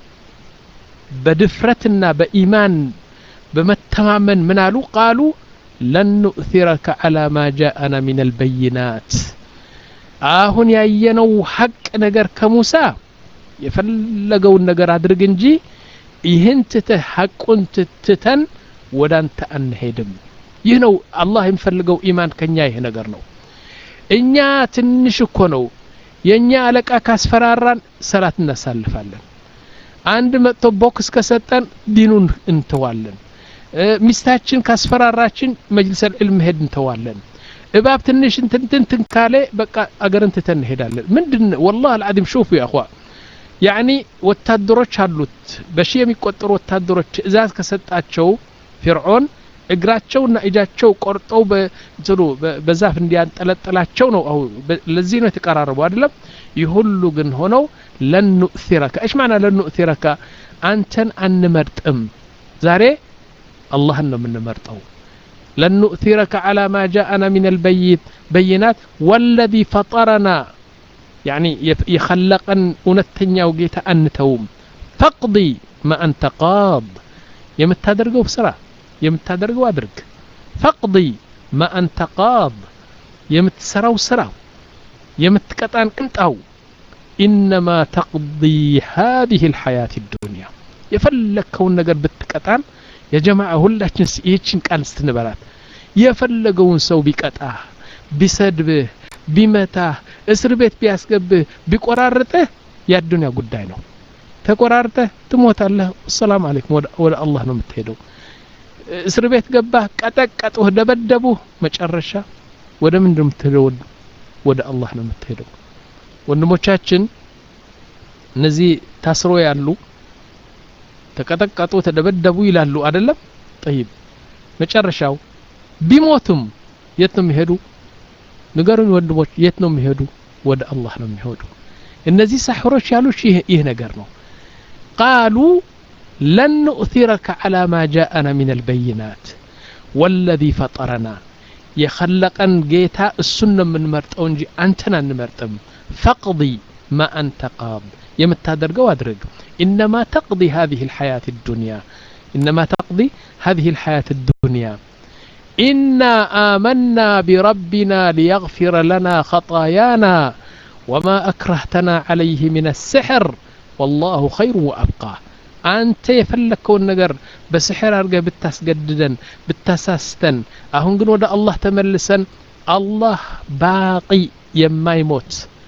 በድፍረትና በኢማን በመተማመን ምን አሉ ቃሉ ለን ኑእثረከ ዓላ ማ ጃአና ምን አልበይናት አሁን ያየነው ሀቅ ነገር ከሙሳ የፈለገውን ነገር አድርግ እንጂ ይህን ትተህ ሀቁን ትተን ወደ አንተ አንሄድም ይህ ነው አላህ የሚፈልገው ኢማን ከኛ ይህ ነገር ነው እኛ ትንሽ እኮ ነው የእኛ አለቃ ካስፈራራን ሰላት እናሳልፋለን አንድ መጥቶ ቦክስ ከሰጠን ዲኑን እንተዋለን ሚስታችን ካስፈራራችን መጅልስ ልዕልም መሄድ እንተዋለን እባብ ትንሽ እንትንትን ካለ በቃ አገርን ትተን እንሄዳለን ምንድን ወላህ አልዓዚም ሹፉ ያ እኽዋ ያኒ ወታደሮች አሉት በሺ የሚቆጠሩ ወታደሮች ትእዛዝ ከሰጣቸው ፊርዖን እግራቸውና እጃቸው ቆርጠው በትሉ በዛፍ እንዲያንጠለጥላቸው ነው አሁ ለዚህ ነው የተቀራረቡ አይደለም ይህ ሁሉ ግን ሆነው ለን ኑእሲረከ እሽ ማዕና ለን ኑእሲረከ አንተን አንመርጥም ዛሬ አላህን ነው የምንመርጠው ለን ኑእሲረከ ዓላ ማ ጃአና ምን አልበይት በይናት ወለዚ ፈጠረና ያኒ የኸለቀን እውነተኛው ጌታ አንተውም ፈቅዲ ማ አንተ ቃድ የምታደርገው ስራ የምታደርገው አድርግ ፈቅዲ ማ አንተ ቃድ የምትሰራው ስራው የምትቀጣን ቅንጣው ኢነማ ተቅዲ ሃዚህ ልሐያት ዱንያ የፈለግከውን ነገር ብትቀጣን የጀማዓ ሁላችን ይህችን ቃል ስትንበላት የፈለገውን ሰው ቢቀጣህ ቢሰድብህ ቢመታህ እስር ቤት ቢያስገብህ ቢቆራርጥህ የአዱንያ ጉዳይ ነው ተቆራርጠህ ትሞታለህ ሰላም አለይኩም ወደ አላህ ነው የምትሄደው እስር ቤት ገባህ ቀጠቀጡህ ደበደቡህ መጨረሻ ወደ ምንድን የምትሄደው ወደ አላህ ነው የምትሄደው ወንድሞቻችን እነዚህ ታስሮ ያሉ ተቀጠቀጡ ተደበደቡ ይላሉ አይደለም ጠይብ መጨረሻው ቢሞቱም የት ነው የሚሄዱ ንገሩኝ ወንድሞች የት ነው የሚሄዱ ወደ አላህ ነው የሚሄዱ እነዚህ ሳሕሮች ያሉት ይህ ነገር ነው ቃሉ ለን ኑእሲረከ ዓላ ማ ጃአና ምን አልበይናት ወለዚ ፈጠረና የኸለቀን ጌታ እሱን ነው የምንመርጠው እንጂ አንተን አንመርጥም ፈቅዲ ማ አንተ ቃድ የምታደርገው አድርግ ኢነማ ተቅዲ هذه الحياة الدنيا إنما تقضي هذه الحياة الدنيا إنا آمنا بربنا ليغفر لنا خطايانا وما أكرهتنا عليه من السحر والله خير وأبقى አንተ የፈለግከውን ነገር በስሕር አድርገህ ብታስገድደን ብታሳስተን አሁን ግን ወደ አላህ ተመልሰን አላህ ባቂ የማይሞት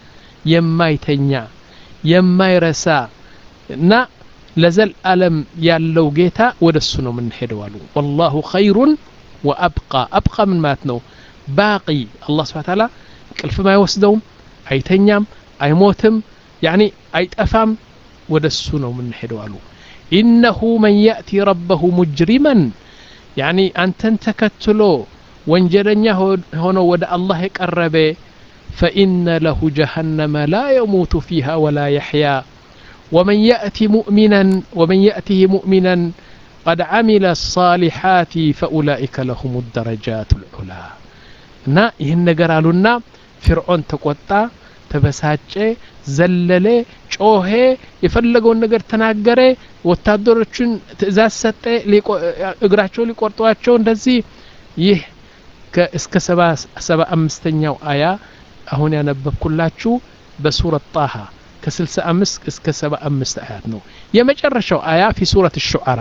የማይተኛ የማይረሳ እና ለዘልዓለም ያለው ጌታ ወደ እሱ ነው የምንሄደው አሉ ወላሁ ኸይሩን ወአብቃ አብቃ ምን ማለት ነው ባቂ አላህ ስብሓ ታላ ቅልፍም አይወስደውም አይተኛም አይሞትም ያኒ አይጠፋም ወደ እሱ ነው የምንሄደው አሉ ኢነሁ መን ያእቲ ረበሁ ሙጅሪመን ያኒ አንተን ተከትሎ ወንጀለኛ ሆኖ ወደ አላህ የቀረበ ፈኢነ ለሁ ጀሃነመ ላ የሙቱ ፊሃ ወላ የሕያ ومن يأتي مؤمنا ومن يأته مؤمنا قد عمل الصالحات فأولئك لهم الدرجات العلى እና ይህን ነገር አሉና ፊርዖን ተቆጣ ተበሳጨ ዘለለ ጮሄ የፈለገውን ነገር ተናገረ ወታደሮቹን ትእዛዝ ሰጠ እግራቸው ሊቆርጧቸው እንደዚህ ይህ እስከ ሰባ አምስተኛው አያ አሁን ያነበብኩላችሁ በሱረት ጣሃ ከ65 እስከ 75 አያት ነው የመጨረሻው አያ ፊ ሱረት ሹዓራ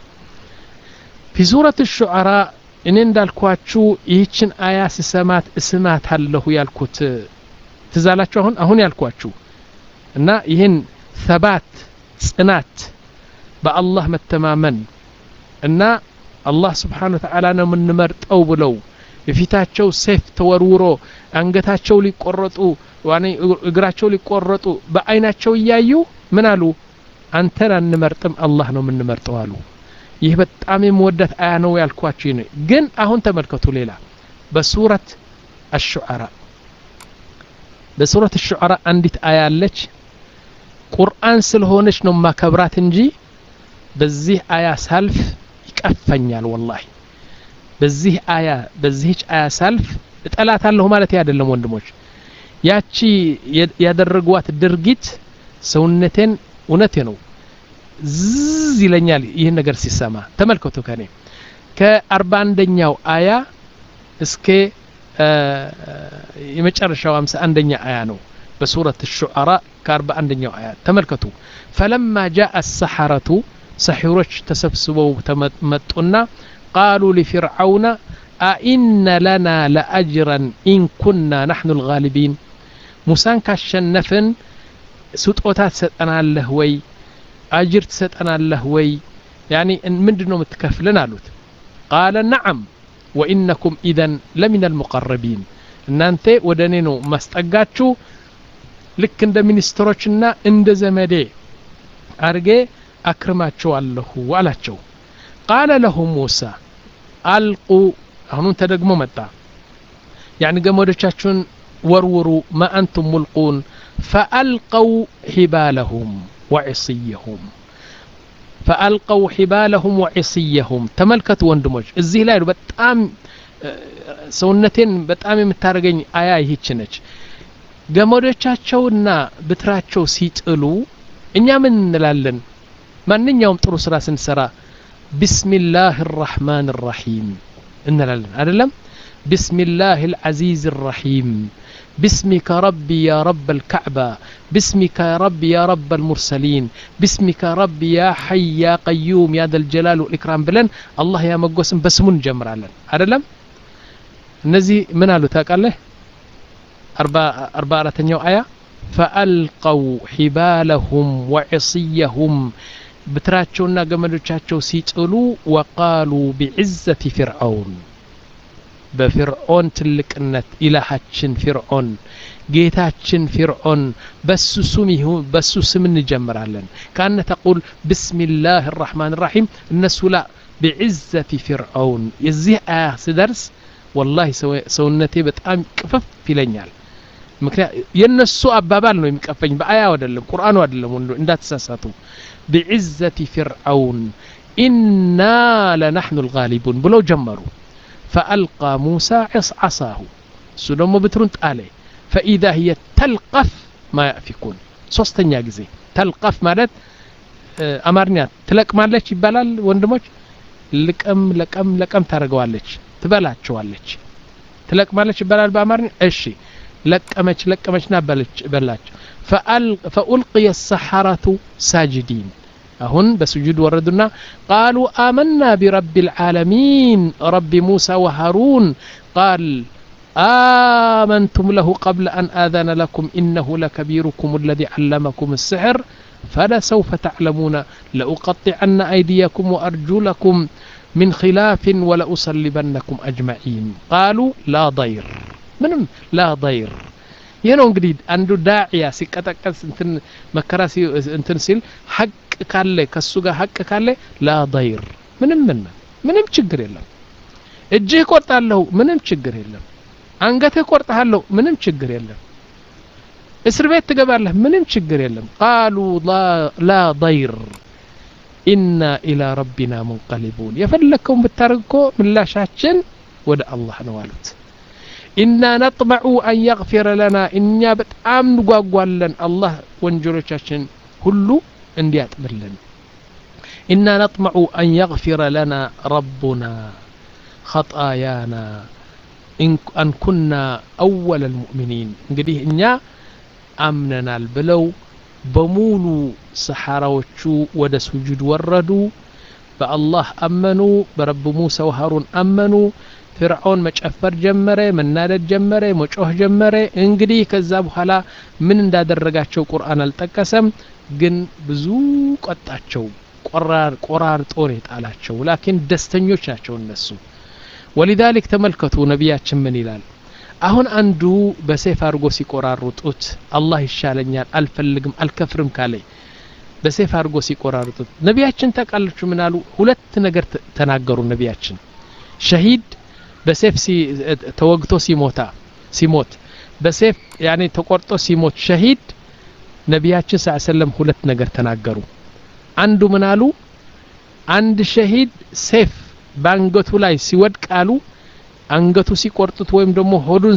ፊ ሱረት ሹዓራ እኔ እንዳልኳችሁ ይህችን አያ ስሰማት እስማት አለሁ ያልኩት ትዛላችሁ አሁን አሁን ያልኳችሁ እና ይህን ሰባት ጽናት በአላህ መተማመን እና አላህ ስብሓን ወተዓላ ነው የምንመርጠው ብለው የፊታቸው ሴፍ ተወርውሮ አንገታቸው ሊቆረጡ እግራቸው ሊቆረጡ በአይናቸው እያዩ ምን አሉ አንተን አንመርጥም አላህ ነው የምንመርጠው አሉ ይህ በጣም የምወዳት አያ ነው ያልኳችሁ ነው ግን አሁን ተመልከቱ ሌላ በሱረት አሹዓራ በሱረት አሹዓራ አንዲት አያ አለች ቁርአን ስለሆነች ነው ማከብራት እንጂ በዚህ አያ ሳልፍ ይቀፈኛል ወላሂ በዚህ አያ በዚህች አያ ሳልፍ እጠላታለሁ ማለት አይደለም ወንድሞች ያቺ ያደረጓት ድርጊት ሰውነቴን እውነቴ ነው ዝዝ ይለኛል ይህን ነገር ሲሰማ ተመልከቱ ከኔ ከአርባ አንደኛው አያ እስከ የመጨረሻው አምሳ አንደኛ አያ ነው በሱረት ሹዓራ ከአርባ አንደኛው አያ ተመልከቱ ፈለማ ጃአ አሰሐረቱ ሰሒሮች ተሰብስበው ተመጡና ቃሉ ሊፊርዓውነ አኢነ ለና ለአጅረን ኢን ኩና ናሕኑ ልጋሊቢን ሙሳን ካሸነፍን ስጦታ ትሰጠናለህ ወይ አጅር ትሰጠናለህ ወይ ያኒ ምንድን ነው የምትከፍልን አሉት ቃለ ነዓም ወኢነኩም ኢዘን ለሚን አልሙቀረቢን እናንተ ወደ እኔ ነው ማስጠጋችሁ ልክ እንደ ሚኒስትሮችና እንደ ዘመዴ አርጌ አክርማቸዋለሁ አላቸው ቃለ ለሁም ሙሳ አልቁ አሁኑን ተደግሞ መጣ ያኒ ገመዶቻችሁን ወርውሩ ማ አንቱም ሙልቁን ፈአልቀው ሒባለሁም ወዕስየሁም ፈአልቀው ሒባለሁም ወዕስየሁም ተመልከቱ ወንድሞች እዚህ ላይ በጣም ሰውነቴን በጣም የምታደርገኝ አያ ይህች ነች ገመዶቻቸውና ብትራቸው ሲጥሉ እኛ ምን እንላለን ማንኛውም ጥሩ ስራ ስንሰራ ቢስሚላህ ራሕማን ራሒም እንላለን አይደለም ቢስሚላህ ልዓዚዝ ራሒም باسمك ربي يا رب الكعبة باسمك يا ربي يا رب المرسلين باسمك ربي يا حي يا قيوم يا ذا الجلال والإكرام بلن الله يا مقوسم بسمون جمرالا أدلم እነዚህ ምን አሉ ታውቃለህ አርባ አራተኛው አያ ፈአልቀው ሒባለሁም ወዕስየሁም ብትራቸውና ገመዶቻቸው ሲጥሉ ወቃሉ ቢዕዘቲ ፊርዓውን በፊርዖን ትልቅነት ኢላሃችን ፊርዖን ጌታችን ፊርዖን በሱ ስም ይሁን በሱ ስም እንጀምራለን ካነ ተቁል ብስሚላህ ራሕማን ራሒም እነሱ ላ ቢዕዘቲ ፊርዖን የዚህ አያ ስደርስ ወላሂ ሰውነቴ በጣም ቅፍፍ ይለኛል ምክንያት የነሱ አባባል ነው የሚቀፈኝ በአያ አይደለም ቁርአኑ አይደለም ወንዶ እንዳትሳሳቱ ቢዕዘቲ ፊርዓውን ኢና ለናሕኑ ልጋሊቡን ብለው ጀመሩ ፈአልቃ ሙሳ ዓሳሁ እሱ ደግሞ ብትሩን ጣለ ፈኢዛ ህየ ተልቀፍ ማ ያእፊኩን ሶስተኛ ጊዜ ተልቀፍ ማለት አማርኛ ትለቅማለች ይባላል ወንድሞች ልቀም ለቀም ለቀም ታደርገዋለች ትበላቸዋለች ትለቅማለች ይባላል በአማርኛ እሺ ለቀመች ለቀመችና በላቸው ፈኡልቅየ ሰሐረቱ ሳጅዲን አሁን በስጁድ ወረዱና ቃሉ አመና ቢረቢ ልዓለሚን ረቢ ሙሳ ወሃሩን ቃል آمنتم له قبل أن آذن لكم إنه لكبيركم الذي علمكم السحر فلسوف تعلمون لأقطعن أيديكم وأرجلكم من خلاف ولأصلبنكم أجمعين قالوا لا ضير ምንም ላ ضير ይህ ነው እንግዲህ አንዱ ዳዕያ ሲቀጠቀስ እንትን መከራ እንትን ሲል ሐቅ ካለ ከሱ ጋር ሐቅ ካለ ላ ضير ምንም ምን ምንም ችግር የለም እጅህ ቆርጣለሁ ምንም ችግር የለም አንገትህ ቆርጠሃለሁ ምንም ችግር የለም እስር ቤት ትገባለህ ምንም ችግር የለም ቃሉ ላ ضير ኢና ኢላ ረቢና ሙንቀሊቡን የፈለግከውን ብታደርግ እኮ ምላሻችን ወደ አላህ ነው አሉት ኢና ነጥመዑ አን የግፊረ ለና እኛ በጣም እንጓጓለን አላህ ወንጀሎቻችን ሁሉ እንዲያጥብልን ኢና ነጥመዑ አን የግፊረ ለና ረቡና ኸጣያና አን ኩና አወለ ልሙእሚኒን እንግዲህ እኛ አምነናል ብለው በሙሉ ሰሓራዎቹ ወደ ስጁድ ወረዱ በአላህ አመኑ በረብ ሙሳ ወሃሩን አመኑ ፍርዖን መጨፈር ጀመረ መናደድ ጀመረ መጮህ ጀመረ እንግዲህ ከዛ በኋላ ምን እንዳደረጋቸው ቁርአን አልጠቀሰም ግን ብዙ ቆጣቸው ቆራርጦ ነው የጣላቸው ላኪን ደስተኞች ናቸው እነሱ ወሊዛሊክ ተመልከቱ ነቢያችን ምን ይላል አሁን አንዱ በሴፍ አድርጎ ሲቆራርጡት አላህ ይሻለኛል አልፈልግም አልከፍርም ካለ በሴፍ አድርጎ ሲቆራርጡት ነቢያችን ታውቃላችሁ ምን አሉ ሁለት ነገር ተናገሩ ነቢያችን ሸሂድ በሴፍ ተወግቶ ሲሞታ ሲሞት በሴፍ ያኔ ተቆርጦ ሲሞት ሸሂድ ነቢያችን ስ ሰለም ሁለት ነገር ተናገሩ አንዱ ምን አሉ አንድ ሸሂድ ሴፍ በአንገቱ ላይ ሲወድቅ አሉ አንገቱ ሲቆርጡት ወይም ደግሞ ሆዱን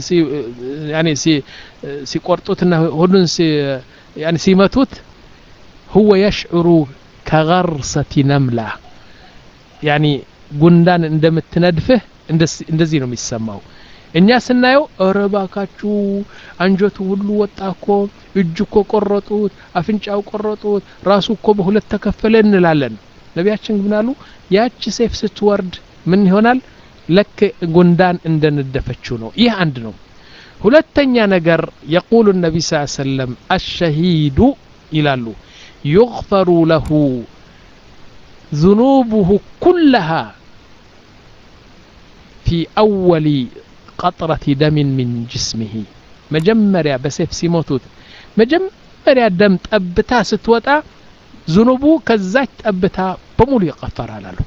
ሲቆርጡትና ሆዱን ሲመቱት ሁወ የሽዕሩ ከገርሰቲ ነምላ ያኒ ጉንዳን እንደምትነድፍህ እንደዚህ ነው የሚሰማው እኛ ስናየው እረ ባካችሁ አንጀቱ ሁሉ ወጣ እኮ እጅ እኮ ቆረጡት አፍንጫው ቆረጡት ራሱ እኮ በሁለት ተከፈለ እንላለን ነቢያችን ግን አሉ ያቺ ሴፍ ስትወርድ ምን ይሆናል ለክ ጉንዳን እንደነደፈችው ነው ይህ አንድ ነው ሁለተኛ ነገር የቁሉ ነቢ ስ ሰለም አሸሂዱ ይላሉ ዩግፈሩ ለሁ ذنوبه كلها ፊ አወሊ ቀጥረት ደምን ሚን ጅስሚሂ መጀመሪያ በሴፍ ሲሞቱት መጀመሪያ ደም ጠብታ ስትወጣ ዝኑቡ ከዛች ጠብታ በሙሉ ይቀፈራል አሉ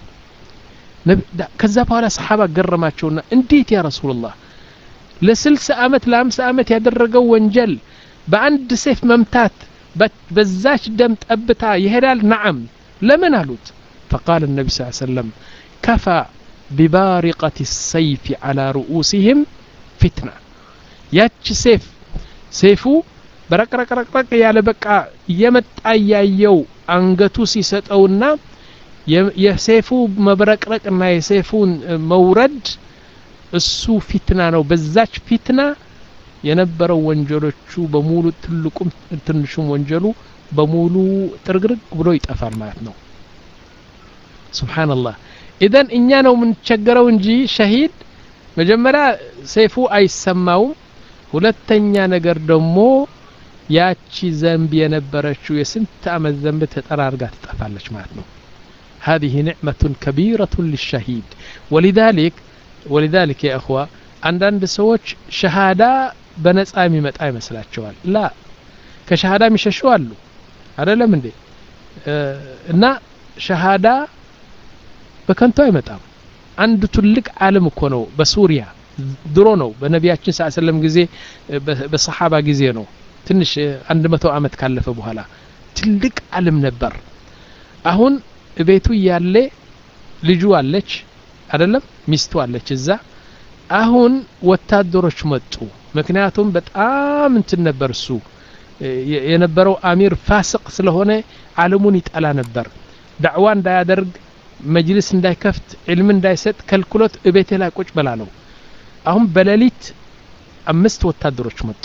ከዛ በኋላ ሰሓባ ገረማቸውና እንዴት ያ ረሱሉላህ ለስልሳ ዓመት ለአምሳ ዓመት ያደረገው ወንጀል በአንድ ሴፍ መምታት በዛች ደም ጠብታ ይሄዳል ነዓም ለምን አሉት فقال النبي صلى الله عليه وسلم كفى ببارقة السيف على رؤوسهم فتنة ያች ሴፍ ሴፉ በረቅረቅረቅረቅ ያለ በቃ እየመጣ እያየው አንገቱ ሲሰጠውና የሴፉ መብረቅረቅና የሴፉን መውረድ እሱ ፊትና ነው በዛች ፊትና የነበረው ወንጀሎቹ በሙሉ ትልቁም ትንሹም ወንጀሉ በሙሉ ጥርግርግ ብሎ ይጠፋል ማለት ነው ስብሓንላህ ኢዘን እኛ ነው የምንቸገረው እንጂ ሸሂድ መጀመሪያ ሰይፉ አይሰማውም ሁለተኛ ነገር ደግሞ ያቺ ዘንብ የነበረችው የስንት ዓመት ዘንብ ተጠራርጋ ትጠፋለች ማለት ነው هذه نعمة كبيرة للشهيد ولذلك ولذلك يا أخوة አንዳንድ ሰዎች ሸሃዳ በነጻ የሚመጣ ይመስላቸዋል ላ ከሸሃዳ የሚሸሹ አሉ አደለም እንዴ እና ሸሃዳ በከንቱ አይመጣም አንድ ትልቅ ዓለም እኮ ነው በሱሪያ ድሮ ነው በነቢያችን ስ ሰለም ጊዜ በሰሓባ ጊዜ ነው ትንሽ አንድ መቶ ዓመት ካለፈ በኋላ ትልቅ ዓለም ነበር አሁን ቤቱ እያለ ልጁ አለች አደለም ሚስቱ አለች እዛ አሁን ወታደሮች መጡ ምክንያቱም በጣም እንትን ነበር እሱ የነበረው አሚር ፋስቅ ስለሆነ ዓለሙን ይጠላ ነበር ዳዕዋ እንዳያደርግ መጅልስ እንዳይከፍት ዕልም እንዳይሰጥ ከልክሎት እቤቴ ላይ ቁጭ በላለው አሁን በሌሊት አምስት ወታደሮች መጡ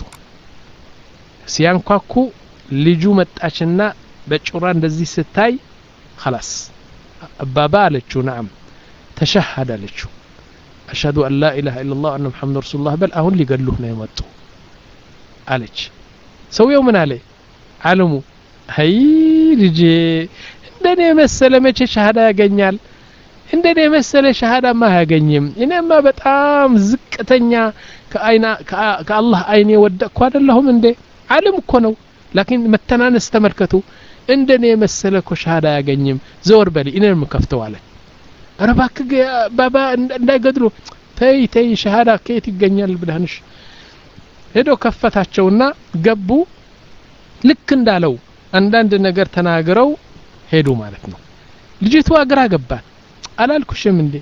ሲያንኳኩ ልጁ መጣችና በጩራ እንደዚህ ስታይ خلاص አባባ አለችው ናም ተሸሃድ አለችው አሽሀዱ አን ላ ኢላሃ ኢላ ላህ አነ ሙሐመድ ረሱሉላህ በል አሁን ሊገሉህ ነው የመጡ አለች ሰውየው ምን አለ አለሙ አይ ልጄ እንደኔ የመሰለ መቼ ሻሃዳ ያገኛል እንደኔ የመሰለ ሻሃዳማ አያገኝም እኔማ በጣም ዝቅተኛ ከአላህ አይን የወደቅኩ አይደለሁም እንዴ አለም እኮ ነው ላኪን መተናነስ ተመልከቱ እንደኔ የመሰለ እኮ ሻሃዳ አያገኝም ዘወር በሊ እኔ የምከፍተው አለ ኧረ እባክህ ባባ እንዳይገድሉ ተይ ተይ ሻሃዳ ከየት ይገኛል ብለህንሽ ሄዶ ከፈታቸውና ገቡ ልክ እንዳለው አንዳንድ ነገር ተናግረው ሄዱ ማለት ነው ልጅቷ ግራ ገባን አላልኩሽም እንዴ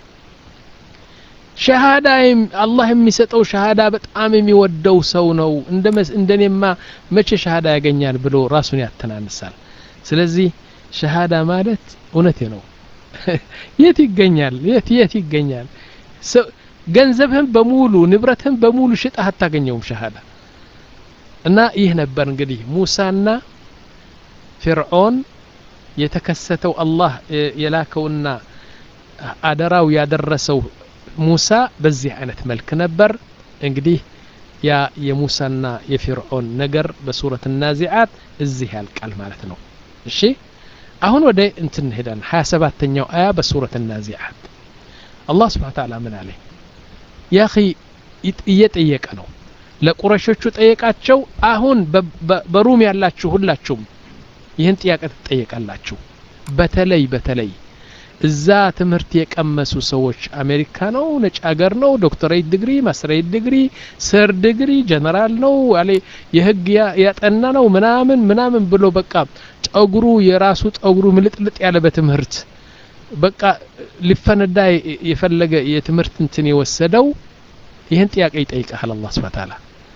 ሸሃዳ አላህ የሚሰጠው ሸሃዳ በጣም የሚወደው ሰው ነው እንደኔማ መቼ ሸሃዳ ያገኛል ብሎ ራሱን ያተናንሳል ስለዚህ ሸሃዳ ማለት እውነቴ ነው የት ይገኛል የት የት ይገኛል ገንዘብህን በሙሉ ንብረትህን በሙሉ ሽጠህ አታገኘውም ሸሃዳ እና ይህ ነበር እንግዲህ ሙሳና ፊርዖን የተከሰተው አላህ የላከውና አደራው ያደረሰው ሙሳ በዚህ አይነት መልክ ነበር እንግዲህ ያ የሙሳና የፊርዖን ነገር በሱረት ናዚዓት እዚህ ያልቃል ማለት ነው እሺ አሁን ወደ እንትን እንሄዳለን ሀያ ሰባተኛው አያ በሱረት ናዚዓት አላህ ስብሓን ታላ ምን አለ ያ እየጠየቀ ነው ለቁረሾቹ ጠየቃቸው አሁን በሩም ያላችሁ ሁላችሁም ይህን ጥያቄ ትጠየቃላችሁ በተለይ በተለይ እዛ ትምህርት የቀመሱ ሰዎች አሜሪካ ነው ነጭ ሀገር ነው ዶክተሬት ዲግሪ ማስተሬት ዲግሪ ስር ዲግሪ ጀነራል ነው አለ የህግ ያጠና ነው ምናምን ምናምን ብሎ በቃ ጠጉሩ የራሱ ጠጉሩ ምልጥልጥ ያለ በትምህርት በቃ ሊፈነዳ የፈለገ የትምህርት እንትን የወሰደው ይህን ጥያቄ ይጠይቃል አላህ ስብሐ ተዓላ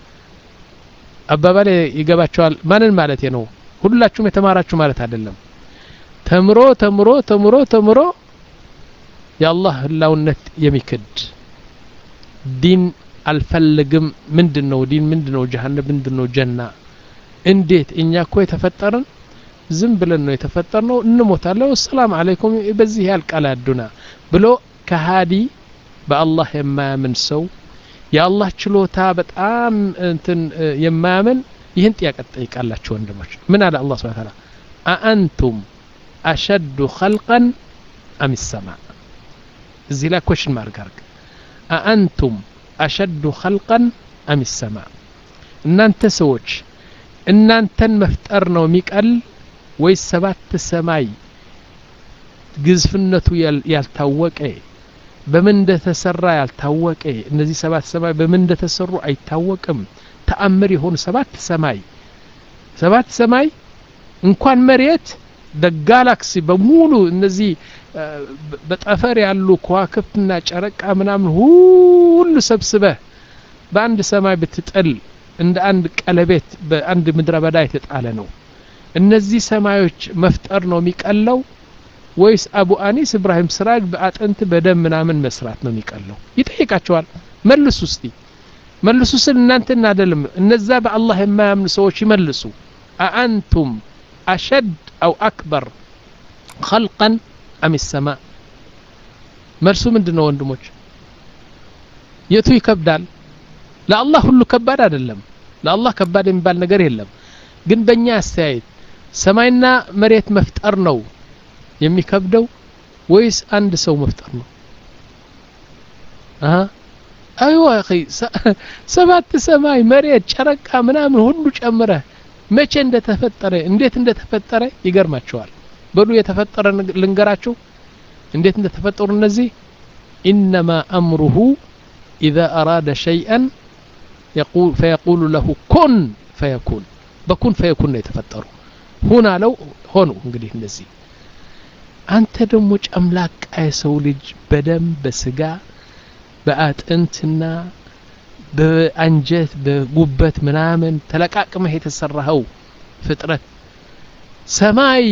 አባባሌ ይገባቸዋል ማንን ማለት ነው ሁላችሁም የተማራችሁ ማለት አይደለም ተምሮ ተምሮ ተምሮ ተምሮ የአላህ ህላውነት የሚክድ ዲን አልፈልግም ምንድን ነው ዲን ምንድን ነው ጀሃነም ምንድን ነው ጀና እንዴት እኛ እኮ የተፈጠርን ዝም ብለን ነው የተፈጠርነው እንሞታለን ሰላም አለይኩም በዚህ ያልቃል አዱና ብሎ ከሃዲ በአላህ የማያምን ሰው የአላህ ችሎታ በጣም እንትን የማያምን ይህን ጥያቄ ትጠይቃላችሁ ወንድሞች ምን አለ አላህ ስብሐ ተዓላ አአንቱም አሸዱ ኸልቀን አም ሰማ እዚህ ላይ ኮሽን ማርክ አርግ አአንቱም አሸዱ ኸልቀን አም ሰማ እናንተ ሰዎች እናንተን መፍጠር ነው የሚቀል ወይስ ሰባት ሰማይ ግዝፍነቱ ያልታወቀ በምን እንደተሰራ ያልታወቀ እነዚህ ሰባት ሰማይ በምን እንደተሰሩ አይታወቅም ተአምር የሆኑ ሰባት ሰማይ ሰባት ሰማይ እንኳን መሬት በጋላክሲ በሙሉ እነዚህ በጠፈር ያሉ ከዋክብትና ጨረቃ ምናምን ሁሉ ሰብስበህ በአንድ ሰማይ ብትጥል እንደ አንድ ቀለቤት በአንድ ምድረ በዳ የተጣለ ነው እነዚህ ሰማዮች መፍጠር ነው የሚቀለው ወይስ አቡ አኒስ እብራሂም ስራጅ በአጥንት በደም ምናምን መስራት ነው የሚቀለው ይጠይቃቸዋል መልሱ እስቲ መልሱ ስል እናንተን አይደለም እነዛ በአላህ የማያምኑ ሰዎች ይመልሱ አአንቱም አሸድ አው አክበር ኸልቀን አም ሰማ መልሱ ምንድን ነው ወንድሞች የቱ ይከብዳል ለአላህ ሁሉ ከባድ አይደለም ለአላህ ከባድ የሚባል ነገር የለም ግን በእኛ አስተያየት ሰማይና መሬት መፍጠር ነው የሚከብደው ወይስ አንድ ሰው መፍጠር ነው አይዋ አኺ ሰባት ሰማይ መሬት ጨረቃ ምናምን ሁሉ ጨምረህ መቼ እንደተፈጠረ እንዴት እንደተፈጠረ ይገርማቸዋል በሉ የተፈጠረ ልንገራችሁ እንዴት እንደተፈጠሩ እነዚህ ኢነማ አምሩሁ ኢዛ አራደ ሸይአን ፈየቁሉ ለሁ ኩን ፈየኩን በኩን ፈየኩን ነው የተፈጠሩ ሁን አለው ሆኑ እንግዲህ እነዚህ አንተ ደግሞ ጨምላቃ የሰው ልጅ በደም በስጋ በአጥንትና በአንጀት በጉበት ምናምን ተለቃቅመህ የተሰራኸው ፍጥረት ሰማይ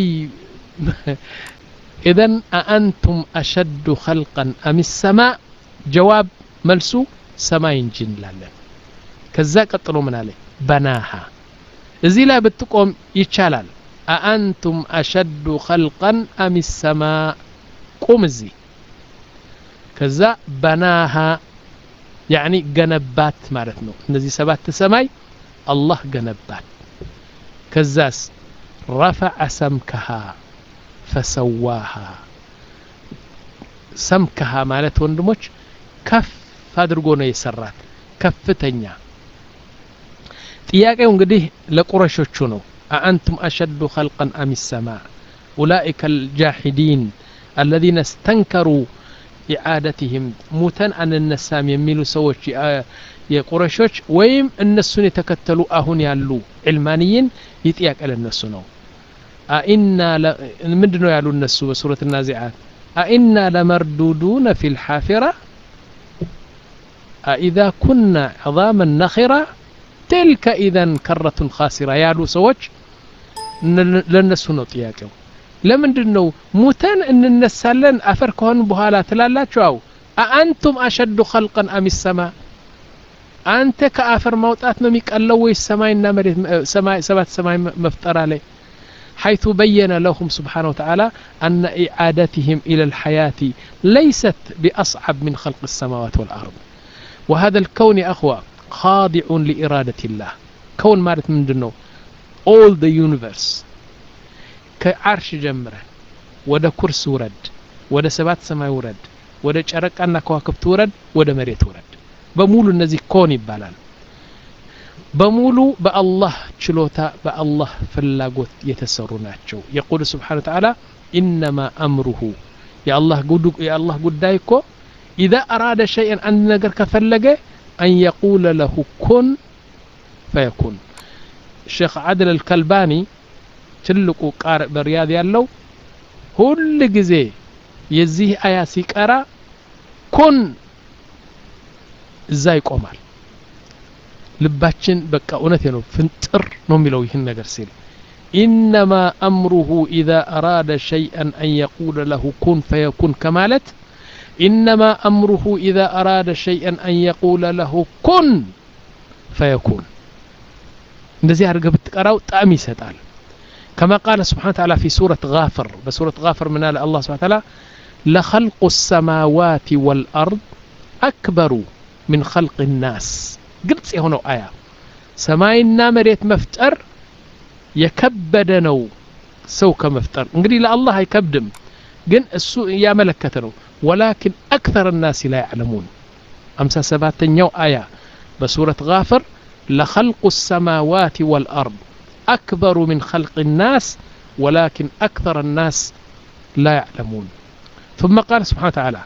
ኢዘን አአንቱም አሸዱ ኸልቀን አም ሰማ ጀዋብ መልሱ ሰማይ እንጂ እንላለን ከዛ ቀጥሎ ምን አለ በናሃ እዚህ ላይ ብትቆም ይቻላል አአንቱም አሸዱ ኸልቀን አም ሰማ ቁም እዚህ ከዛ በናሃ ያኒ ገነባት ማለት ነው እነዚህ ሰባት ሰማይ አላህ ገነባት ከዛስ ረፈዐ ሰምከሃ ፈሰዋሃ ሰምከሃ ማለት ወንድሞች ከፍ አድርጎ ነው የሰራት ከፍተኛ ጥያቄው እንግዲህ ለቁረሾቹ ነው አአንቱም አሸዱ ኸልቀን አም ሰማ ኡላኢከ አልጃሒዲን አለዚነ እስተንከሩ ኢዓደትህም ሙተን አንነሳም የሚሉ ሰዎች የቁረሾች ወይም እነሱን የተከተሉ አሁን ያሉ ዕልማንይን ይህ ጥያቄ ለነሱ ነው አኢና ምንድ ነው ያሉ እነሱ በሱረት ናዚዓት አኢና ለመርዱዱነ ፊ ልሓፊራ አኢዛ ኩና ዕظاما ነኺራ ትልከ ኢዘን ከረቱን ካሲራ ያሉ ሰዎች ለነሱ ነው ጥያቄው ለምንድን ነው ሙተን እንነሳለን አፈር ከሆን በኋላ ትላላችሁ አው አአንቱም አሸዱ ኸልቀን አም ሰማ አንተ ከአፈር ማውጣት ነው የሚቀለው ወይስ ሰማይና መሬት ሰባት ሰማይ መፍጠር አለ حيث بين لهم سبحانه وتعالى أن إعادتهم إلى الحياة ليست بأصعب من خلق السماوات والأرض وهذا الكون يا أخوة خاضع لإرادة الله كون مارت من دنو all the universe ከአርሽ ጀምረ ወደ ኩርስ ውረድ ወደ ሰባት ሰማይ ውረድ ወደ ጨረቃና ከዋክብት ውረድ ወደ መሬት ውረድ በሙሉ እነዚህ ኮን ይባላል በሙሉ በአላህ ችሎታ በአላህ ፍላጎት የተሰሩ ናቸው የቁል ስብሓን ተዓላ ኢነማ አምሩሁ የአላህ ጉዳይ እኮ ኢዛ አራደ ሸይን አንድ ነገር ከፈለገ አን የቁለ ለሁ ኩን ፈየኩን ሼክ ዓድል አልከልባኒ ትልቁ ቃርእ በሪያድ ያለው ሁል ጊዜ የዚህ አያ ሲቀራ ኩን እዛ ይቆማል ልባችን በቃ እውነት ነው ፍንጥር ነው የሚለው ይህን ነገር ሲል ኢነማ አምሩሁ ኢዛ አራደ ሸይአን አን የቁለ ለሁ ኩን ፈየኩን ከማለት ኢነማ አምሩሁ ኢዛ አራደ ሸይአን አን የቁለ ለሁ ኩን ፈየኩን እንደዚህ አድርገህ ብትቀራው ጣዕም ይሰጣል كما قال سبحانه وتعالى في سورة غافر بسورة غافر من الله سبحانه وتعالى لخلق السماوات والأرض أكبر من خلق الناس قلت هنا آية سماينا مريت مفتر يكبدنو سوك مفتر انقري لا الله يكبدم قن السوء يا ملكتنو ولكن أكثر الناس لا يعلمون 57ኛው አያ በሱረት ጋፍር ለኸልቁ ሰማዋት ወልአርድ አክበሩ ምን ኸልቅ ናስ ወላኪን አክተር ናስ ላ ያዕለሙን ثم قال سبحانه وتعالى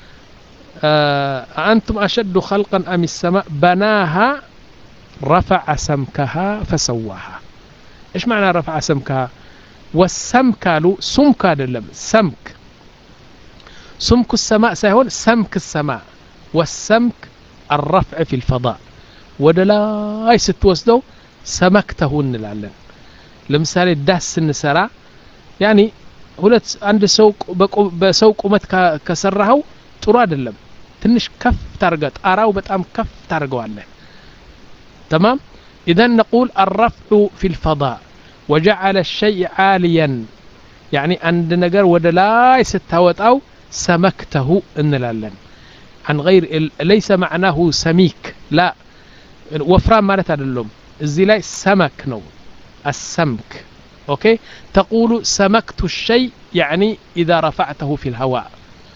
أأنتم أشد خلقا أم السماء بناها رفع سمكها فسواها إيش معنى رفع سمكها والسمك قالوا سمك አይደለም سمك سمك السماء ሳይሆን سمك السماء والسمك الرفع في الفضاء ወደ ላይ ስትወስደው ሰመክተሁ እንላለን ለምሳሌ ዳስ ስንሰራ ያኒ ሁለት አንድ ሰው በሰው ቁመት ከሰራኸው ጥሩ አይደለም ትንሽ ከፍ ታርገ ጣራው በጣም ከፍ ታርገዋለህ تمام إذا نقول الرفع في الفضاء وجعل الشيء عاليا يعني عند نجر ودلاي ستاوت أو سمكته እንላለን عن غير ليس معناه سميك لا وفران ማለት አይደለም እዚህ ላይ ሰመክ ነው السمك أوكي تقول سمكت الشيء يعني إذا رفعته في الهواء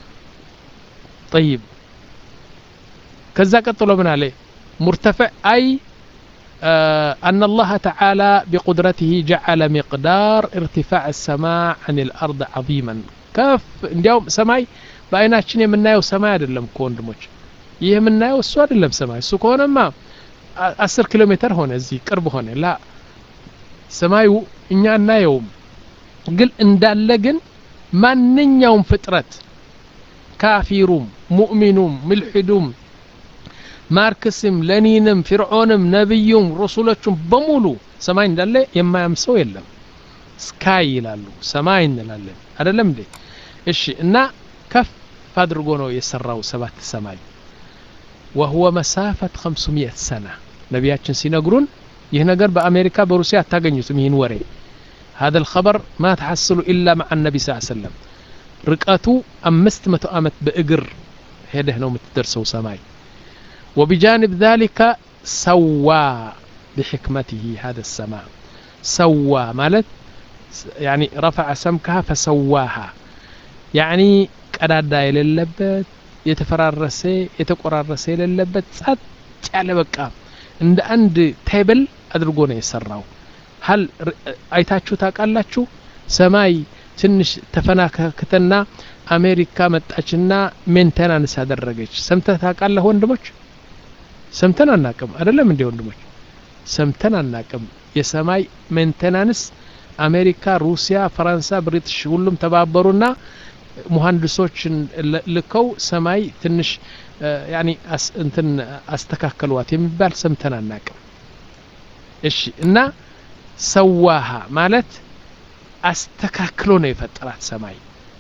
طيب كذا قطلوا من عليه مرتفع أي آه أن الله تعالى بقدرته جعل مقدار ارتفاع السماء عن الأرض عظيما كف እንዲያውም ሰማይ በአይናችን የምናየው ሰማይ አይደለም እኮ ወንድሞች ይህ የምናየው እሱ አይደለም ሰማይ እሱ ከሆነማ አስር ኪሎ ሜትር ሆነ እዚህ ቅርብ ሆነ ላ ሰማዩ እኛ እናየውም ግን እንዳለ ግን ማንኛውም ፍጥረት ካፊሩም ሙእሚኑም ምልሒዱም ማርክስም ለኒንም ፊርዖንም ነቢዩም ረሱሎቹም በሙሉ ሰማይ እንዳለ የማያም ሰው የለም ስካይ ይላሉ ሰማይ እንላለን አይደለም እንዴ እሺ እና ከፍ አድርጎ ነው የሰራው ሰባት ሰማይ ወህወ መሳፈት 500 ሰና ነቢያችን ሲነግሩን ይህ ነገር በአሜሪካ በሩሲያ አታገኙትም ይህን ወሬ هذا الخبر ما تحصل إلا مع النبي صلى الله عليه وسلم ርቀቱ አምስት መቶ ዓመት በእግር ሄደህ ነው የምትደርሰው ሰማይ وبجانب ذلك سوى بحكمته هذا السماء سوى مالت يعني رفع سمكها فسواها يعني ቀዳዳ የሌለበት የተፈራረሰ የተቆራረሰ የሌለበት ጸጥ ያለ በቃ እንደ አንድ ቴብል አድርጎ ነው የሰራው ሀል አይታችሁ ታውቃላችሁ ሰማይ ትንሽ ተፈናከተና አሜሪካ መጣችና ሜንቴናንስ አደረገች ሰምተህ ታውቃለህ ወንድሞች ሰምተን አናቅም አይደለም እንዴ ወንድሞች ሰምተን አናቅም የሰማይ ሜንቴናንስ አሜሪካ ሩሲያ ፈረንሳ ብሪትሽ ሁሉም ተባበሩና ሙሀንዲሶችን ልከው ሰማይ ትንሽ ያኒ እንትን አስተካከሏት የሚባል ሰምተን አናቅም እሺ እና ሰዋሃ ማለት አስተካክሎ ነው የፈጠራት ሰማይ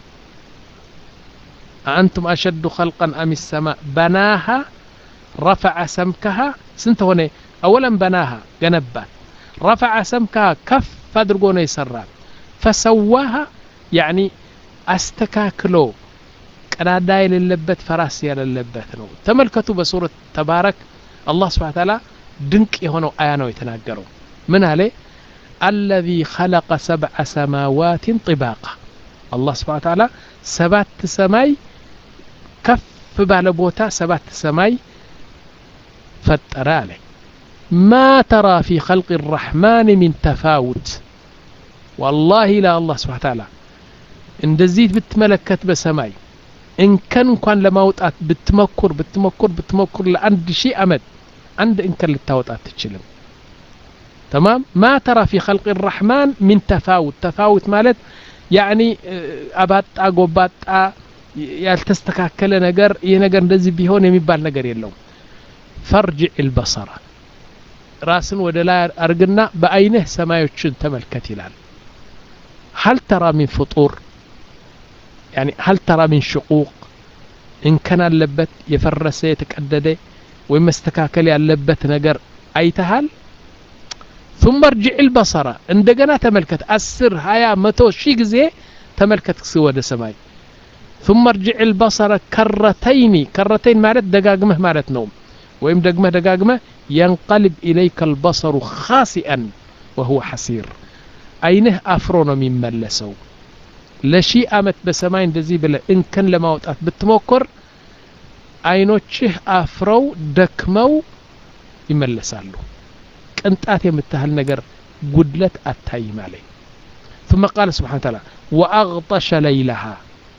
أأنتم أشد خلقا أم السماء بناها رفع سمكها سنت هنا أولا بناها جنبات رفع سمكها كف فادرقون يسرات فسواها يعني አስተካክሎ ቀዳዳ የሌለበት ፈራስ የሌለበት ነው ተመልከቱ በሱረት ተባረክ አላህ ስብሓን ታላ ድንቅ የሆነው አያ ነው የተናገረው ምን አለ አለዚ ኸለቀ ሰብዐ ሰማዋትን ጥባቃ አላህ ስብሓን ታላ ሰባት ሰማይ ከፍ ባለ ቦታ ሰባት ሰማይ ፈጠረ አለ ማ ተራ ፊ ኸልቅ الرحمن من ተፋውት والله لا الله سبحانه وتعالى እንደዚህ ብትመለከት በሰማይ እንከን እንኳን ለማውጣት ብትመኩር ብትመኩር ብትመኩር ለአንድ ሺህ ዓመት አንድ እንከን ልታወጣ አትችልም ተማም ማ ተራ ፊ ኸልቅ ራሕማን ሚን ተፋውት ተፋውት ማለት ያዕኒ አባጣ ጎባጣ ያልተስተካከለ ነገር ይህ ነገር እንደዚህ ቢሆን የሚባል ነገር የለውም ፈርጅዕ ልበሰራ ራስን ወደ ላይ አርግና በአይንህ ሰማዮችን ተመልከት ይላል هل ترى من فطور يعني هل ترى من شقوق إن كان اللبت يفرس يتكدد ويمستكاكل ያለበት ነገር አይተሃል ثم ارجع البصر እንደገና ተመልከት አስር ሀያ መቶ ሺህ ጊዜ ተመልከት ወደ ሰማይ ثم ارجع البصر كرتين كرتين ማለት ደጋግመህ ማለት ነው ወይም ደግመህ ደጋግመህ ينقلب إليك البصر خاسئا وهو حسير አይንህ አፍሮ ነው የሚመለሰው ለሺህ አመት በሰማይ እንደዚህ ብለ እንከን ለማውጣት ብትሞክር አይኖችህ አፍረው ደክመው ይመለሳሉ ቅንጣት የምታህል ነገር ጉድለት አታይም አለኝ ثم قال سبحانه وتعالى وأغطش ليلها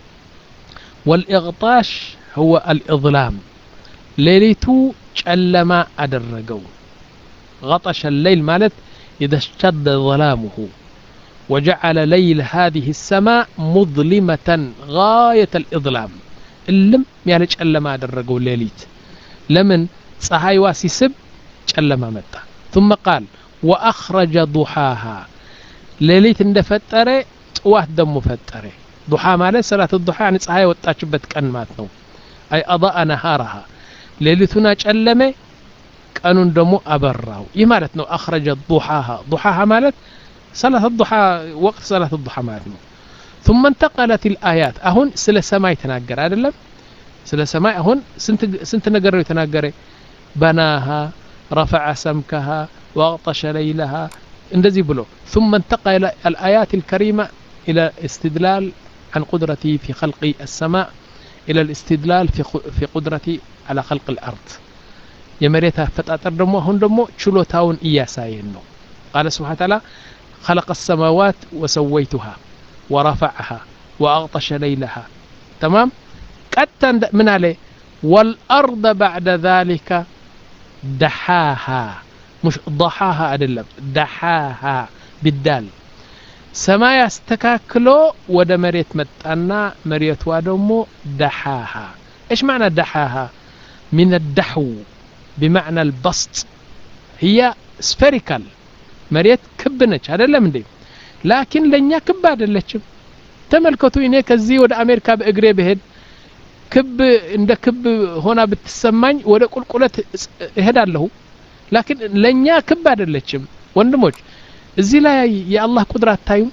والإغطاش هو الإظلام ليلته ጨለማ أدرقوا غطش الليل مالت إذا اشتد ظلامه وجعل ليل هذه السماء مظلمة غاية الإظلام اللم يعني ጨለማ أدرقوا الليليت لمن ፀሐይዋ ሲስብ ጨለማ መጣ ثم قال وأخرج ضحاها ሌሊት እንደፈጠረ ጥዋት ደሞ ፈጠረ ዱሓ ማለት ሰላት ዱሓ ያኒ ፀሐይ የወጣችበት ቀን ማለት ነው አይ አضاء ነሃረሃ ሌሊቱን አጨለመ ቀኑን ደግሞ አበራው ይህ ማለት ነው አኽረጀ ዱሓሃ ዱሓሃ ማለት ሰላት ዱሓ ወቅት ሰላት ዱሓ ማለት ነው ثم انتقلت الآيات አሁን ስለ ሰማይ ተናገረ አይደለም ስለ ሰማይ አሁን ስንት ነገር ነው የተናገረ በናሃ ረፈዐ ሰምከሃ ወአቅጠሸ ለይለሃ እንደዚህ ብሎ ثم انتقل الآيات الكريمة إلى استدلال عن قدرته في خلق السماء إلى الاستدلال في في قدرته على خلق الأرض የመሬት አፈጣጠር ደግሞ አሁን ደግሞ ችሎታውን እያሳየን ነው ቃለ ስብሓን ታላ خلق السماوات وسويتها ورفعها وأغطش ليلها تمام ቀጥታ ምን አለ والأرض بعد ذلك دحاها مش ضحاها አይደለም دحاها بالدال ሰማይ አስተካክሎ ወደ መሬት መጣና መሬቷ ደግሞ دحاها ايش معنى دحاها من الدحو بمعنى البسط هي سفيريكال መሬት ክብ ነች አይደለም እንዴ ላኪን ለእኛ ክብ አይደለችም ተመልከቱ እኔ ከዚህ ወደ አሜሪካ በእግሬ ብሄድ ክብ እንደ ክብ ሆና ብትሰማኝ ወደ ቁልቁለት እሄዳለሁ ላኪን ለእኛ ክብ አይደለችም ወንድሞች እዚህ ላይ የአላህ ቁድራ አታዩም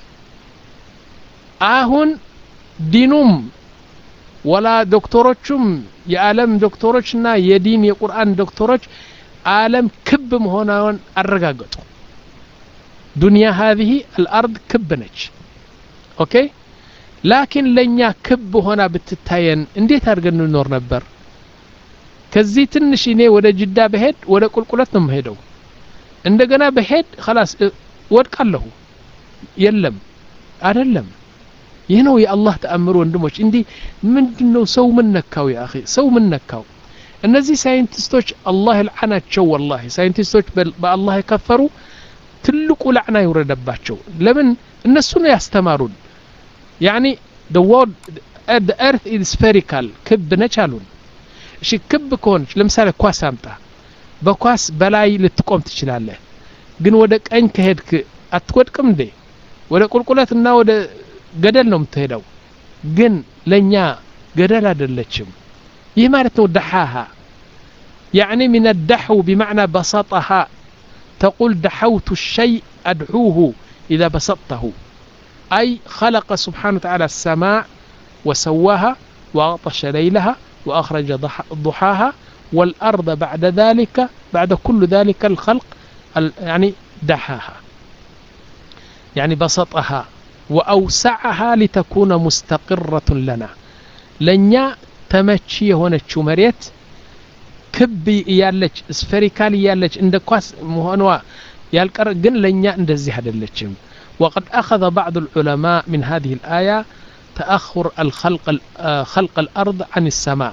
አሁን ዲኑም ወላ ዶክተሮቹም የዓለም ዶክተሮችና የዲን የቁርአን ዶክተሮች ዓለም ክብ መሆናውን አረጋገጡ ዱንያ ሀዚህ አልአርድ ክብ ነች ኦኬ ላኪን ለእኛ ክብ ሆና ብትታየን እንዴት አድርገን እንኖር ነበር ከዚህ ትንሽ እኔ ወደ ጅዳ በሄድ ወደ ቁልቁለት ነው የምሄደው እንደገና በሄድ ከላስ ወድቃለሁ የለም አይደለም ይህ ነው የአላህ ተአምር ወንድሞች እንዲህ ምንድን ነው ሰው ምን ነካው ያ ሰው ምን ነካው እነዚህ ሳይንቲስቶች አላህ ልዓናቸው ወላሂ ሳይንቲስቶች በአላህ የከፈሩ ትልቁ ላዕና ይውረደባቸው ለምን እነሱ ነው ያስተማሩን ያኒ the world the earth is spherical ክብ ነች አሉን እሺ ክብ ከሆነች ለምሳሌ ኳስ አምጣ በኳስ በላይ ልትቆም ትችላለህ ግን ወደ ቀኝ ከሄድክ አትወድቅም እንዴ ወደ ቁልቁለትና ወደ ገደል ነው የምትሄደው ግን ለእኛ ገደል አይደለችም ይህ ማለት ነው ደሓሃ يعني من الدحو بمعنى بسطها تقول دحوت الشيء أدعوه إذا بسطته أي خلق سبحانه وتعالى السماء وسواها وأغطش ليلها وأخرج ضحاها والأرض بعد ذلك بعد كل ذلك الخلق يعني دحاها يعني بسطها وأوسعها لتكون مستقرة لنا لنيا تمشي هنا مريت ክብ እያለች ስፌሪካል እያለች እንደ ኳስ መሆኗ ያልቀረ ግን ለእኛ እንደዚህ አይደለችም وقد أخذ بعض العلماء من هذه الآية تأخر الخلق خلق الأرض عن السماء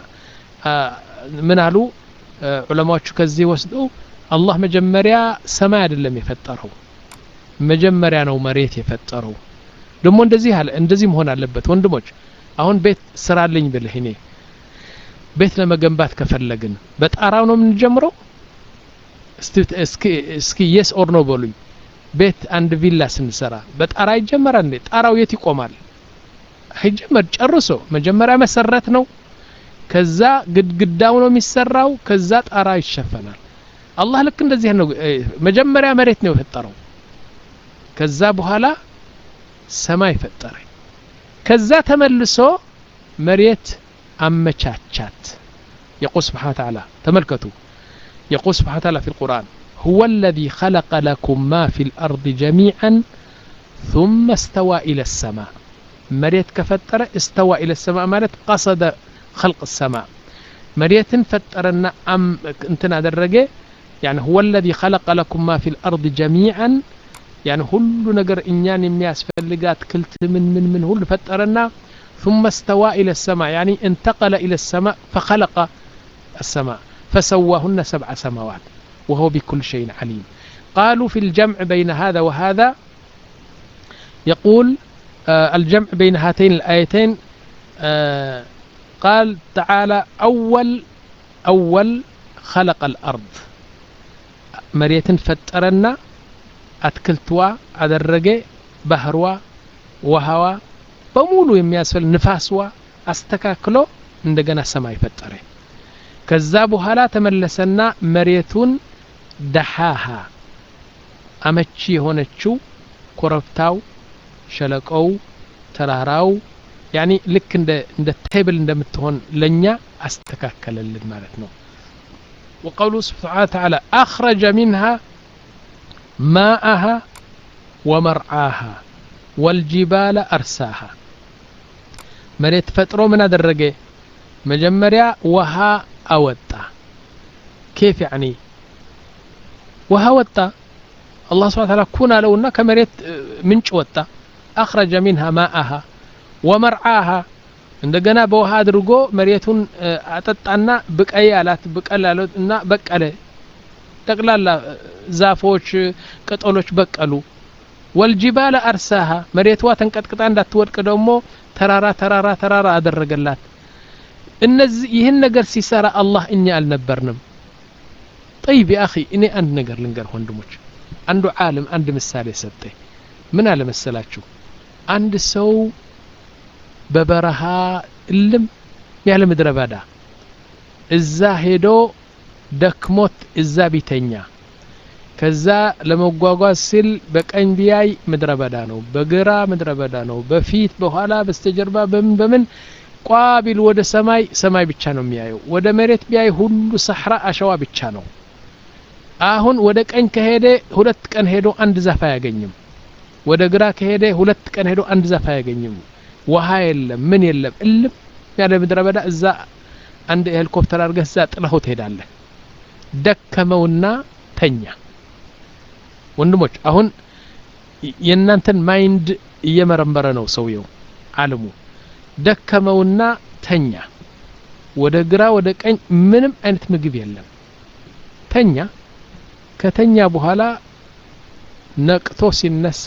من قالوا علماء كزي وسدوا الله مجمريا سماء አይደለም የፈጠረው መጀመሪያ ነው መሬት የፈጠረው ደግሞ እንደዚህ አለ እንደዚህ መሆን አለበት ወንድሞች አሁን ቤት ስራልኝ ብልህ እኔ ቤት ለመገንባት ከፈለግን በጣራው ነው የምንጀምረው እስኪ የስ ኦር ነው በሉኝ ቤት አንድ ቪላ ስንሰራ በጣራ ይጀመራል እንዴ ጣራው የት ይቆማል አይጀመር ጨርሶ መጀመሪያ መሰረት ነው ከዛ ግድግዳው ነው የሚሰራው ከዛ ጣራ ይሸፈናል አላህ ልክ እንደዚህ ነው መጀመሪያ መሬት ነው የፈጠረው ከዛ በኋላ ሰማይ ፈጠረ ከዛ ተመልሶ መሬት أمشاتشات يقول سبحانه وتعالى تملكتوا يقول سبحانه وتعالى في القرآن هو الذي خلق لكم ما في الأرض جميعا ثم استوى إلى السماء مريت كفترة استوى إلى السماء مالت قصد خلق السماء መሬትን ፈጠረና እንትን አደረገ يعني هو الذي خلق لكم ما في الأرض جميعا يعني ሁሉ ነገር እኛን የሚያስፈልጋት ክልት ምን ምን ምን ሁሉ ፈጠረና ثم استوى إلى السماء يعني انتقل إلى السماء فخلق السماء فسواهن سبع سماوات وهو بكل شيء عليم قالوا في الجمع بين هذا وهذا يقول آه الجمع بين هاتين الآيتين آه قال تعالى أول أول خلق الأرض مريت فترنا أتكلتوا أدرجة بهروا وهوا በሙሉ የሚያስፈል ንፋስዋ አስተካክሎ እንደገና ሰማይ ፈጠረ ከዛ በኋላ ተመለሰና መሬቱን ደሃሃ አመቺ የሆነችው ኮረብታው ሸለቆው ተራራው ያኒ ልክ እንደ እንደ ቴብል እንደምትሆን ለኛ አስተካከለልን ማለት ነው وقوله سبحانه وتعالى أخرج منها ماءها ومرعاها والجبال أرساها መሬት ፈጥሮ ምን አደረገ መጀመሪያ ውሃ አወጣ ኬፍ ያኒ ውሃ ወጣ አላህ ስብሐ ተዓላ ኩን አለውና ከመሬት ምንጭ ወጣ አኽረጀ ሚንሃ ማአሃ ወመርዓሃ እንደገና በውሃ አድርጎ መሬቱን አጠጣና ብቀይ አላት ብቀል አለት እና በቀለ ጠቅላላ ዛፎች ቅጠሎች በቀሉ ወልጅባለ አርሳሃ መሬቷ ተንቀጥቅጣ እንዳትወድቅ ደግሞ ተራራ ተራራ ተራራ አደረገላት እነዚህ ይህን ነገር ሲሰራ አላህ እኛ አልነበርንም ጠይብ አኺ እኔ አንድ ነገር ልንገር ወንድሞች አንዱ ዓለም አንድ ምሳሌ ሰጠ ምን አለ መሰላችሁ አንድ ሰው በበረሃ እልም ያለ ምድረ በዳ እዛ ሄዶ ደክሞት እዛ ቢተኛ ከዛ ለመጓጓዝ ሲል በቀኝ ቢያይ ምድረ በዳ ነው በግራ ምድረ በዳ ነው በፊት በኋላ በስተጀርባ በምን በምን ቋቢል ወደ ሰማይ ሰማይ ብቻ ነው የሚያየው ወደ መሬት ቢያይ ሁሉ ሰሕራ አሸዋ ብቻ ነው አሁን ወደ ቀኝ ከሄደ ሁለት ቀን ሄዶ አንድ ዛፍ አያገኝም ወደ ግራ ከሄደ ሁለት ቀን ሄዶ አንድ ዛፍ አያገኝም ውሃ የለም ምን የለም እልም ያለ ምድረ በዳ እዛ አንድ ሄሊኮፕተር አድርገህ እዛ ጥለኸው ትሄዳለህ ደከመውና ተኛ ወንድሞች አሁን የእናንተን ማይንድ እየመረመረ ነው ሰውየው አለሙ ደከመውና ተኛ ወደ ግራ ወደ ቀኝ ምንም አይነት ምግብ የለም ተኛ ከተኛ በኋላ ነቅቶ ሲነሳ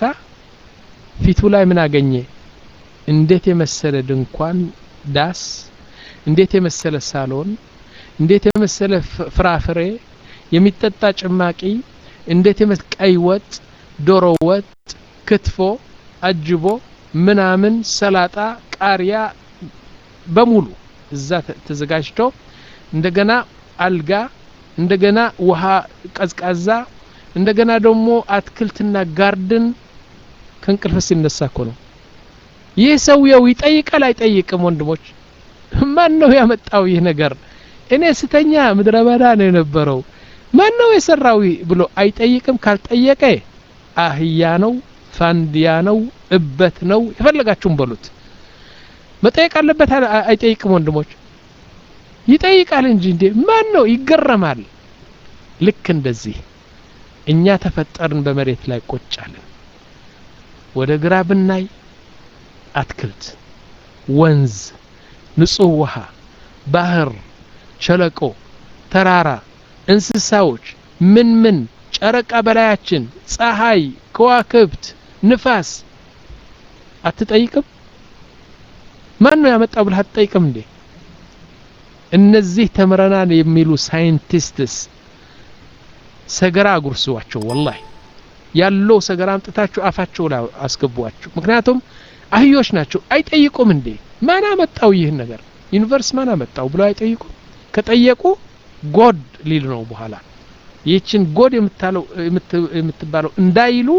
ፊቱ ላይ ምን አገኘ እንዴት የመሰለ ድንኳን ዳስ እንዴት የመሰለ ሳሎን እንዴት የመሰለ ፍራፍሬ የሚጠጣ ጭማቂ እንዴት የመስ ቀይ ወጥ ዶሮ ወጥ ክትፎ አጅቦ ምናምን ሰላጣ ቃሪያ በሙሉ እዛ ተዘጋጅቶ እንደገና አልጋ እንደገና ውሃ ቀዝቃዛ እንደገና ደግሞ አትክልትና ጋርድን ከእንቅልፍ ሲነሳ እኮ ነው ይህ ሰውየው ይጠይቃል አይጠይቅም ወንድሞች ማን ነው ያመጣው ይህ ነገር እኔ ስተኛ ምድረ በዳ ነው የነበረው ማን ነው የሰራው ብሎ አይጠይቅም ካልጠየቀ አህያ ነው ፋንዲያ ነው እበት ነው የፈለጋችሁም በሉት መጠየቅ አለበት አይጠይቅም ወንድሞች ይጠይቃል እንጂ እንዴ ማን ነው ይገረማል ልክ እንደዚህ እኛ ተፈጠርን በመሬት ላይ ቁጭ አለን ወደ ግራ ብናይ አትክልት ወንዝ ንጹህ ውሃ ባህር ሸለቆ ተራራ እንስሳዎች ምን ምን ጨረቃ በላያችን ፀሐይ ከዋክብት ንፋስ አትጠይቅም ማን ነው ያመጣው ብለህ አትጠይቅም እንዴ እነዚህ ተምረናል የሚሉ ሳይንቲስትስ ሰገራ አጉርሷቸው ወላሂ ያለው ሰገራ አምጥታችሁ አፋቸው ላይ አስገቧቸው ምክንያቱም አህዮች ናቸው አይጠይቁም እንዴ ማን አመጣው ይህን ነገር ዩኒቨርስ ማን አመጣው ብለው አይጠይቁም ከጠየቁ ጎድ ሊል ነው በኋላ ይህችን ጎድ የምትባለው እንዳይሉ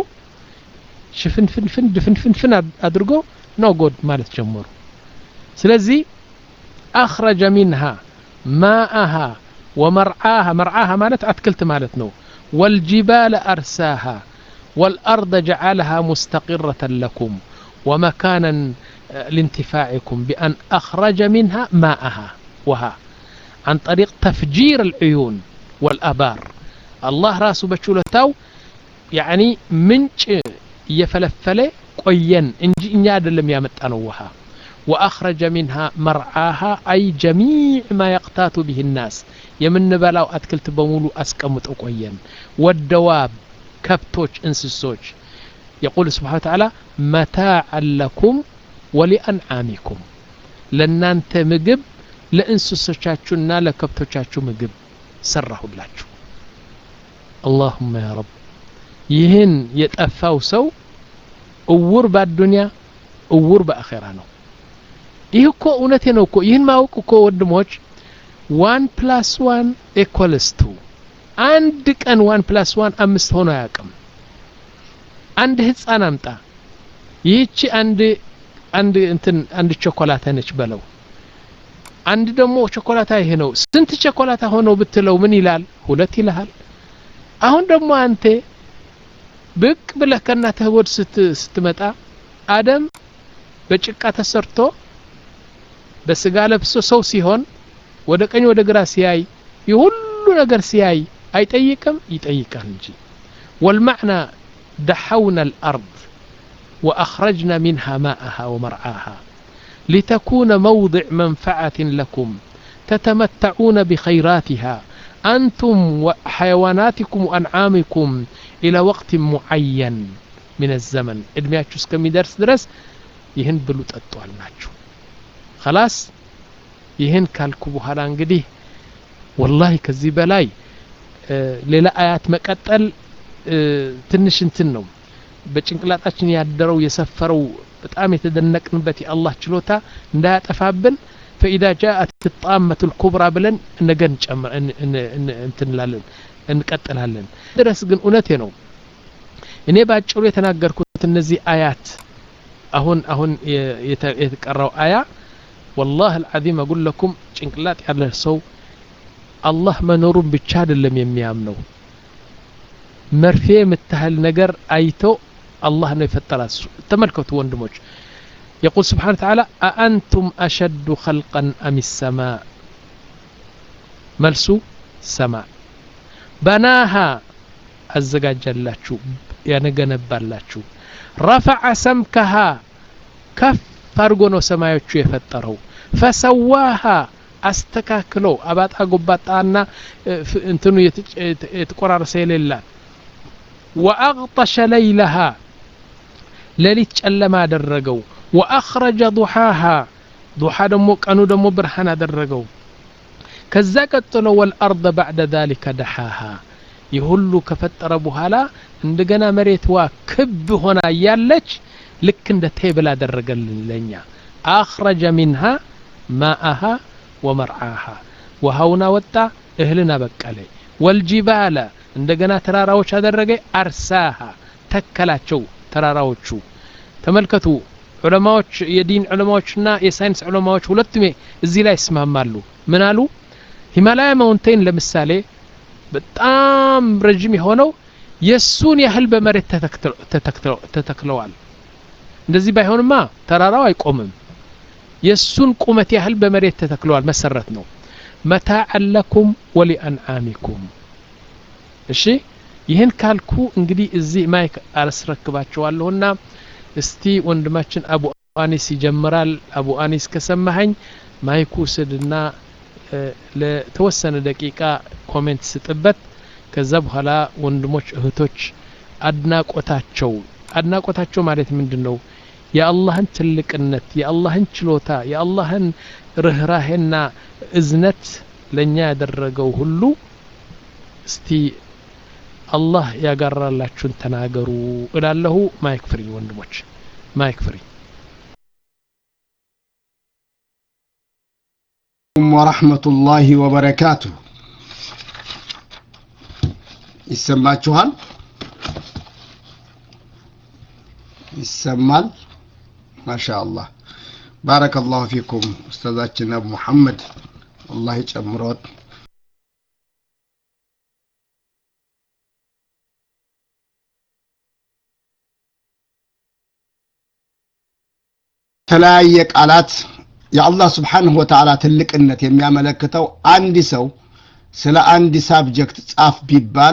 ሽፍንፍንፍን ድፍንፍንፍን አድርጎ ነው ጎድ ማለት ጀመሩ ስለዚህ አኽረጀ ሚንሃ ማአሃ ወመርዓሃ መርዓሃ ማለት አትክልት ማለት ነው والجبال أرساها والأرض جعلها مستقرة لكم ومكانا لانتفاعكم بأن أخرج منها ماءها وها عن طريق تفجير العيون والأبار الله راسه بشولتاو يعني منጭ እየፈለፈለ ቆየን እንጂ እኛ አይደለም ያመጣነው ውሃ وأخرج منها مرعاها أي جميع ما يقتات به الناس የምንበላው አትክልት በሙሉ አስቀምጦ ቆየን والدواب كبتوች እንስሶች يقول سبحانه وتعالى متاعا لكم ولأنعامكم ለእናንተ ምግብ ለእንስሶቻችሁና ለከብቶቻችሁ ምግብ ሰራሁላችሁ አላሁመ ያ ረብ ይህን የጠፋው ሰው እውር በአዱንያ እውር በአኼራ ነው ይህ እኮ እውነቴ ነው እኮ ይህን ማወቅ እኮ ወንድሞች ዋን ፕላስ ዋን ኤኮልስ ቱ አንድ ቀን ዋን ፕላስ ዋን አምስት ሆኖ አያውቅም አንድ ህፃን አምጣ ይህቺ አንድ አንድ እንትን አንድ ቸኮላታ ነች በለው አንድ ደግሞ ቸኮላታ ይሄ ነው ስንት ቸኮላታ ሆነው ብትለው ምን ይላል ሁለት ይልሃል አሁን ደግሞ አንተ ብቅ ብለህ ከእናትህ ሆድ ስትመጣ አደም በጭቃ ተሰርቶ በስጋ ለብሶ ሰው ሲሆን ወደ ቀኝ ወደ ግራ ሲያይ የሁሉ ነገር ሲያይ አይጠይቅም ይጠይቃል እንጂ ወልማዕና دحونا الأرض وأخرجنا منها ماءها ومرعاها لتكون موضع منفعة لكم تتمتعون بخيراتها أنتم وحيواناتكم وأنعامكم إلى وقت معين من الزمن إدمياتشو اسكمي درس درس يهن بلوت أطوال ناتشو خلاص يهن كالكو بوهالا انقديه والله كذي بلاي آه ليلا آيات مقتل ትንሽ እንትን ነው በጭንቅላታችን ያደረው የሰፈረው በጣም የተደነቅንበት የአላህ ችሎታ እንዳያጠፋብን ፈኢዛ ጃአት ጣመቱ ልኩብራ ብለን ነገ እንጨምር እንትንላለን እንቀጥላለን ድረስ ግን እውነቴ ነው እኔ በአጭሩ የተናገርኩት እነዚህ አያት አሁን አሁን የተቀራው አያ ወላህ አልዓዚም አጉል ለኩም ጭንቅላት ያለ ሰው አላህ መኖሩን ብቻ አይደለም የሚያምነው መርፌ የምታህል ነገር አይቶ አላህ ነው የፈጠራት ተመልከቱ ወንድሞች يقول سبحانه وتعالى أأنتم أشد خلقا أم السماء ملسو سماء بناها الزجاجلاችሁ ያነገነባላችሁ ረፈዐ ሰምከሃ ከፍ አድርጎ ነው ሰማዮቹ የፈጠረው ፈሰዋሃ አስተካክሎ አባጣ ጎባጣና እንትኑ የተቆራረሰ የሌላት ወአግጠሸ ለይለሃ ሌሊት ጨለማ አደረገው ወአኽረጀ ዱሓሃ ዱሓ ደግሞ ቀኑ ደግሞ ብርሃን አደረገው ከዛ ቀጥሎ ወልአርض ባዕደ ذሊከ ደሓሃ ይህ ሁሉ ከፈጠረ በኋላ እንደገና መሬትዋ ክብ ሆና እያለች ልክ እንደ ቴብል አደረገልን ለኛ አኽረጀ ሚንሃ ማአሃ ወመርዓሃ ውሃውን አወጣ እህልን አበቀለ ወልጂባለ እንደገና ተራራዎች አደረገ አርሳሃ ተከላቸው ተራራዎቹ ተመልከቱ ዑለማዎች የዲን ዑለማዎችና የሳይንስ ዑለማዎች ሁለቱም እዚህ ላይ ይስማማሉ ምን አሉ ሂማላያ ማውንቴን ለምሳሌ በጣም ረጅም የሆነው የሱን ያህል በመሬት ተተክለዋል እንደዚህ ባይሆንማ ተራራው አይቆምም የሱን ቁመት ያህል በመሬት ተተክለዋል መሰረት ነው መታዕን ለኩም ወሊአንዓሚኩም እሺ ይህን ካልኩ እንግዲህ እዚህ ማይክ አላስረክባቸዋለሁና እስቲ ወንድማችን አቡ አኒስ ይጀምራል አቡ አኒስ ከሰማኸኝ ማይኩ ስድና ለተወሰነ ደቂቃ ኮሜንት ስጥበት ከዛ በኋላ ወንድሞች እህቶች አድናቆታቸው አድናቆታቸው ማለት ምንድን ነው የአላህን ትልቅነት የአላህን ችሎታ የአላህን ርኅራሄና እዝነት ለእኛ ያደረገው ሁሉ እስቲ አላህ ያጋራላችሁን ተናገሩ እላለሁ ማይክ ፍሪ ወንድሞች ማይክ ፍሪ ወረሕመቱላሂ ወበረካቱ ይሰማችኋል ይሰማል ማሻ አላህ ባረከላሁ ፊኩም ኡስታዛችን አቡ ሙሐመድ አላህ ይጨምሮት የተለያየ ቃላት የአላህ ስብሓንሁ ወተዓላ ትልቅነት የሚያመለክተው አንድ ሰው ስለ አንድ ሳብጀክት ጻፍ ቢባል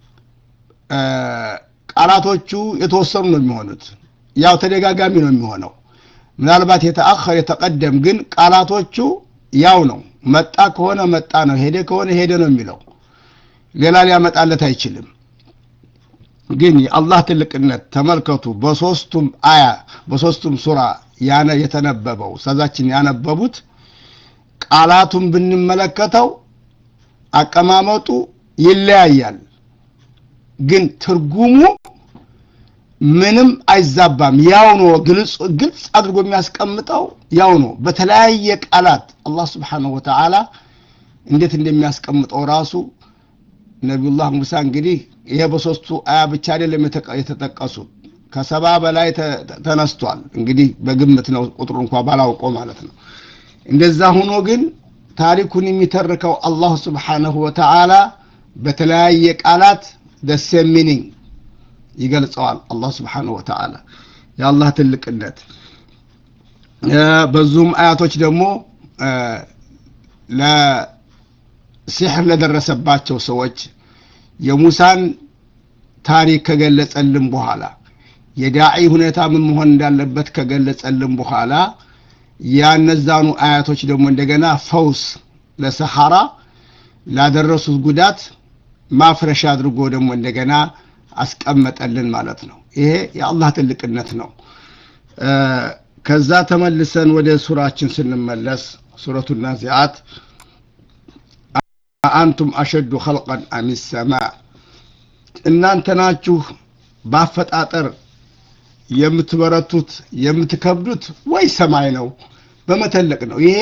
ቃላቶቹ የተወሰኑ ነው የሚሆኑት ያው ተደጋጋሚ ነው የሚሆነው ምናልባት የተአኸር የተቀደም ግን ቃላቶቹ ያው ነው መጣ ከሆነ መጣ ነው ሄደ ከሆነ ሄደ ነው የሚለው ሌላ ሊያመጣለት አይችልም ግን የአላህ ትልቅነት ተመልከቱ በሶስቱም አያ በሶስቱም ሱራ ያነ የተነበበው ሰዛችን ያነበቡት ቃላቱን ብንመለከተው አቀማመጡ ይለያያል ግን ትርጉሙ ምንም አይዛባም ያው ነው ግልጽ ግልጽ አድርጎ የሚያስቀምጠው ያው ነው በተለያየ ቃላት አላህ ስብሓንሁ ወተዓላ እንዴት እንደሚያስቀምጠው ራሱ ነቢዩላህ ሙሳ እንግዲህ ይሄ በሶስቱ አያ ብቻ አይደለም የተጠቀሱት ከሰባ በላይ ተነስቷል እንግዲህ በግምት ነው ቁጥሩ እንኳ ባላውቀው ማለት ነው እንደዛ ሆኖ ግን ታሪኩን የሚተርከው አላህ ስብሓንሁ ወተዓላ በተለያየ ቃላት ደሴም ሚኒንግ ይገልጸዋል አላህ ስብሓንሁ ወተዓላ የአላህ ትልቅነት በዙም አያቶች ደግሞ ለሲሕር ለደረሰባቸው ሰዎች የሙሳን ታሪክ ከገለጸልን በኋላ የዳዒ ሁኔታ ምን መሆን እንዳለበት ከገለጸልን በኋላ ያነዛኑ አያቶች ደግሞ እንደገና ፈውስ ለሰሐራ ላደረሱት ጉዳት ማፍረሻ አድርጎ ደግሞ እንደገና አስቀመጠልን ማለት ነው ይሄ የአላህ ትልቅነት ነው ከዛ ተመልሰን ወደ ሱራችን ስንመለስ ሱረቱ ናዚአት አንቱም አሸዱ ኸልቀን አም ሰማ እናንተ ናችሁ በአፈጣጠር የምትበረቱት የምትከብዱት ወይ ሰማይ ነው በመተለቅ ነው ይሄ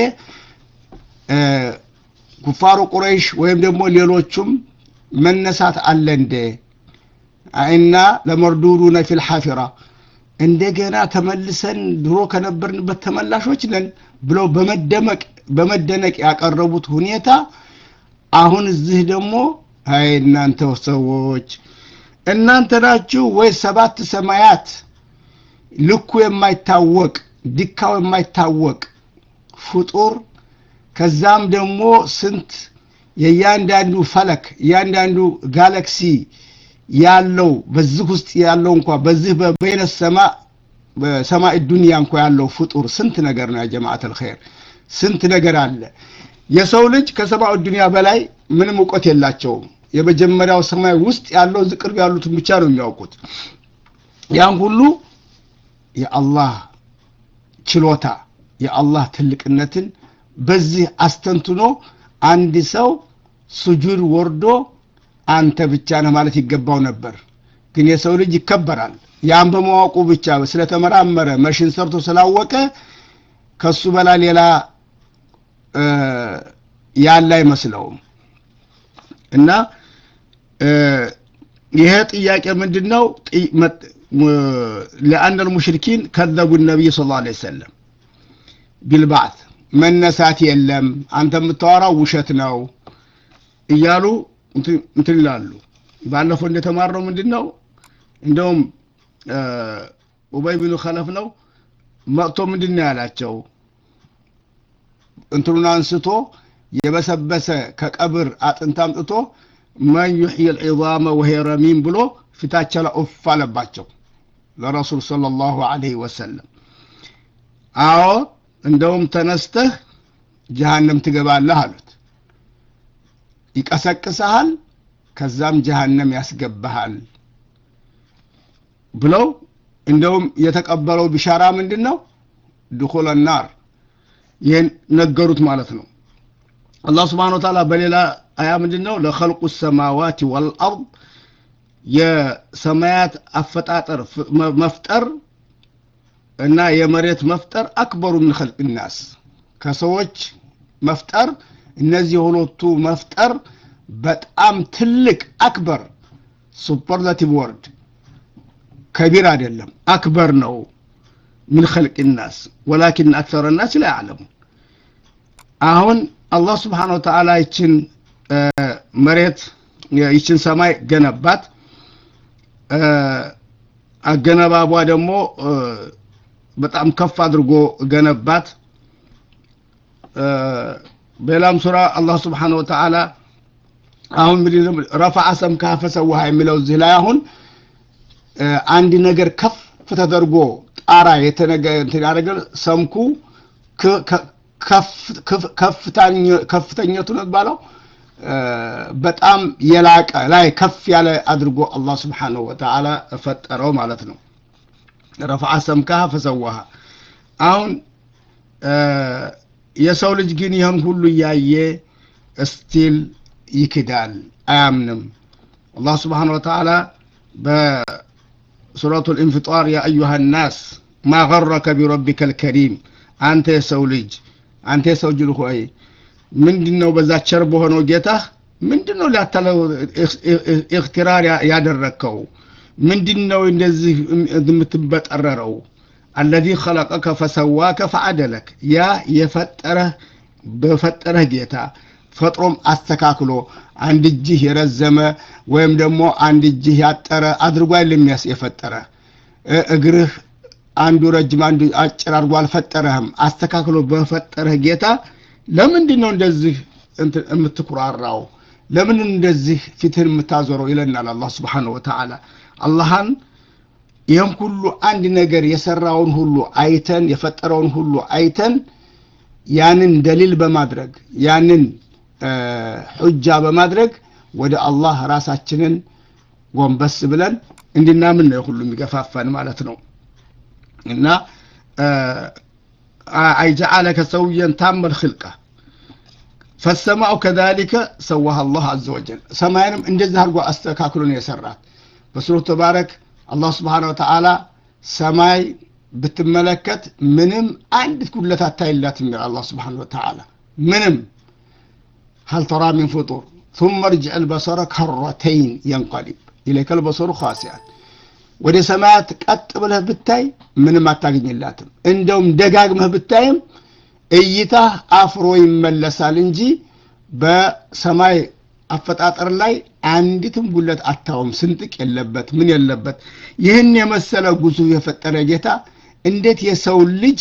ኩፋሩ ቁረይሽ ወይም ደግሞ ሌሎቹም መነሳት አለ እንደ እና ለመርዱዱነ ፊል ሐፊራ እንደገና ተመልሰን ድሮ ከነበርንበት ተመላሾች ነን ብለው በመደመቅ በመደነቅ ያቀረቡት ሁኔታ አሁን እዚህ ደግሞ አይ እናንተ ሰዎች እናንተ ናችሁ ወይ ሰባት ሰማያት ልኩ የማይታወቅ ድካው የማይታወቅ ፍጡር ከዛም ደግሞ ስንት የእያንዳንዱ ፈለክ እያንዳንዱ ጋላክሲ ያለው በዚህ ውስጥ ያለው እንኳ በዚህ በበይነ ሰማ በሰማይ ዱንያ እንኳ ያለው ፍጡር ስንት ነገር ነው ያ ጀማዓት አልኸይር ስንት ነገር አለ የሰው ልጅ ከሰማዩ ዱንያ በላይ ምንም እውቀት የላቸውም የመጀመሪያው ሰማይ ውስጥ ያለው ዝቅርብ ያሉትን ብቻ ነው የሚያውቁት ያን ሁሉ የአላህ ችሎታ የአላህ ትልቅነትን በዚህ አስተንትኖ አንድ ሰው ስጁድ ወርዶ አንተ ብቻ ነህ ማለት ይገባው ነበር ግን የሰው ልጅ ይከበራል ያን በማወቁ ብቻ ስለተመራመረ መሽን ሰርቶ ስላወቀ ከሱ በላይ ሌላ ያለ አይመስለውም እና ይሄ ጥያቄ ምንድን ነው ለአን ልሙሽሪኪን ከዘቡ ነቢይ ስ ላ ሰለም ቢልባዕት መነሳት የለም አንተ የምታወራው ውሸት ነው እያሉ እንትን ይላሉ ባለፈው እንደተማርነው ምንድን ነው እንደውም ኡበይ ብኑ ከለፍ ነው መጥቶ ምንድን ነው ያላቸው እንትኑን አንስቶ የበሰበሰ ከቀብር አጥንት አምጥቶ መን ዩሕይ ልዒዛመ ወሄ ረሚም ብሎ ፊታቸው ላይ ኡፍ አለባቸው ለረሱል صለ ላሁ አለህ ወሰለም አዎ እንደውም ተነስተህ ጀሃነም ትገባለህ አሉት ይቀሰቅሰሃል ከዛም ጀሃነም ያስገባሃል ብለው እንደውም የተቀበለው ቢሻራ ምንድን ነው ድኹለ ናር ይህን ነገሩት ማለት ነው አላህ ስብሓን ወተዓላ በሌላ አያ ምንድን ነው ለኸልቁ ሰማዋት ወልአርድ የሰማያት አፈጣጠር መፍጠር እና የመሬት መፍጠር አክበሩ ምን ኸልቅ ናስ ከሰዎች መፍጠር እነዚህ ሁለቱ መፍጠር በጣም ትልቅ አክበር ሱፐርላቲቭ ወርድ ከቢር አይደለም አክበር ነው ምን ኸልቅ ናስ ወላኪን አክተረ ናስ ላ ያዕለሙ አሁን አላህ ስብሓን ወተዓላ ይችን መሬት ይችን ሰማይ ገነባት አገነባቧ ደግሞ በጣም ከፍ አድርጎ ገነባት በሌላም ሱራ አላህ ስብሓነሁ ወተዓላ አሁን ምን ረፈዐ ሰምከሃ ፈሰዋሃ የሚለው እዚህ ላይ አሁን አንድ ነገር ከፍ ተደርጎ ጣራ የተነገ እንትን ያደረገ ሰምኩ ከፍተኛቱ ነው ባለው በጣም የላቀ ላይ ከፍ ያለ አድርጎ አላህ ስብሓነሁ ወተዓላ ፈጠረው ማለት ነው። ረፈዐ ሰምከሃ ፈሰዋሃ። አሁን የሰው ልጅ ግን ይህን ሁሉ እያየ እስቲል ይክዳል፣ አያምንም። አላህ ስብሓነሁ ወተዓላ በሱረቱ ልኢንፊጣር ያ አዩሃ ናስ ማ ገረከ ቢረቢከ ልከሪም አንተ የሰው ልጅ አንተ የሰው ጅል ሆይ ምንድን ነው በዛ ቸር በሆነው ጌታህ ምንድን ነው ሊያታለው እክትራር ያደረግከው ምንድን ነው እንደዚህ የምትበጠረረው አለዚ ኸለቀከ ፈሰዋከ ፈዐደለክ ያ የፈጠረህ በፈጠረህ ጌታ ፈጥሮም አስተካክሎ አንድ እጅህ የረዘመ ወይም ደግሞ አንድ እጅህ ያጠረ አድርጎ አይደለም የፈጠረ እግርህ አንዱ ረጅም አንዱ አጭር አድርጎ አልፈጠረህም። አስተካክሎ በፈጠረህ ጌታ ለምንድን ነው እንደዚህ የምትኩራራው? ለምን እንደዚህ ፊትህን የምታዞረው? ይለናል አላህ ስብሓነሁ ወተዓላ። አላህን ይህም ሁሉ አንድ ነገር የሰራውን ሁሉ አይተን የፈጠረውን ሁሉ አይተን ያንን ደሊል በማድረግ ያንን ሑጃ በማድረግ ወደ አላህ ራሳችንን ጎንበስ ብለን እንድናምን ነው ሁሉ የሚገፋፋን ማለት ነው። እና አይጀዓለከ ሰውየን ታመል ክልቃ ፈሰማኡ ከዛሊከ ሰዋህ አላህ አዘ ወጀል ሰማይንም እንደዚህ አድርጎ አስተካክሎ ነው የሰራት። በሱረቱ ተባረክ አላህ ስብሓነሁ ወተዓላ ሰማይ ብትመለከት ምንም አንዲት ጉድለት አታይላትም ይላል አላህ ስብሓነሁ ወተዓላ ምንም هل ترى من فطور ثم ارجع البصر كرتين ينقلب إليك البصر خاسئا ወደ ሰማያት ቀጥ ብለህ ብታይ ምንም አታገኝላትም። እንደውም ደጋግመህ ብታይም እይታህ አፍሮ ይመለሳል እንጂ በሰማይ አፈጣጠር ላይ አንዲትም ጉለት አታውም። ስንጥቅ የለበት ምን የለበት። ይህን የመሰለ ግዙፍ የፈጠረ ጌታ እንዴት የሰው ልጅ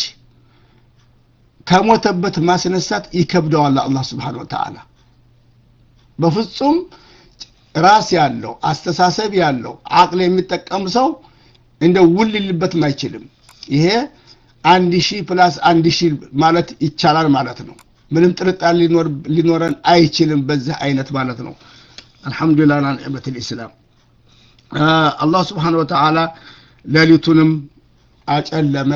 ከሞተበት ማስነሳት ይከብደዋል? አላህ ስብሓነሁ ወተዓላ በፍጹም ራስ ያለው አስተሳሰብ ያለው አቅል የሚጠቀም ሰው እንደ ውል ሊልበትም አይችልም። ይሄ አንድ ሺህ ፕላስ አንድ ሺህ ማለት ይቻላል ማለት ነው። ምንም ጥርጣሬ ሊኖረን አይችልም በዚህ አይነት ማለት ነው። አልሐምዱሊላህ ላ ኒዕመት ልእስላም አላህ ስብሓነሁ ወተዓላ ሌሊቱንም አጨለመ።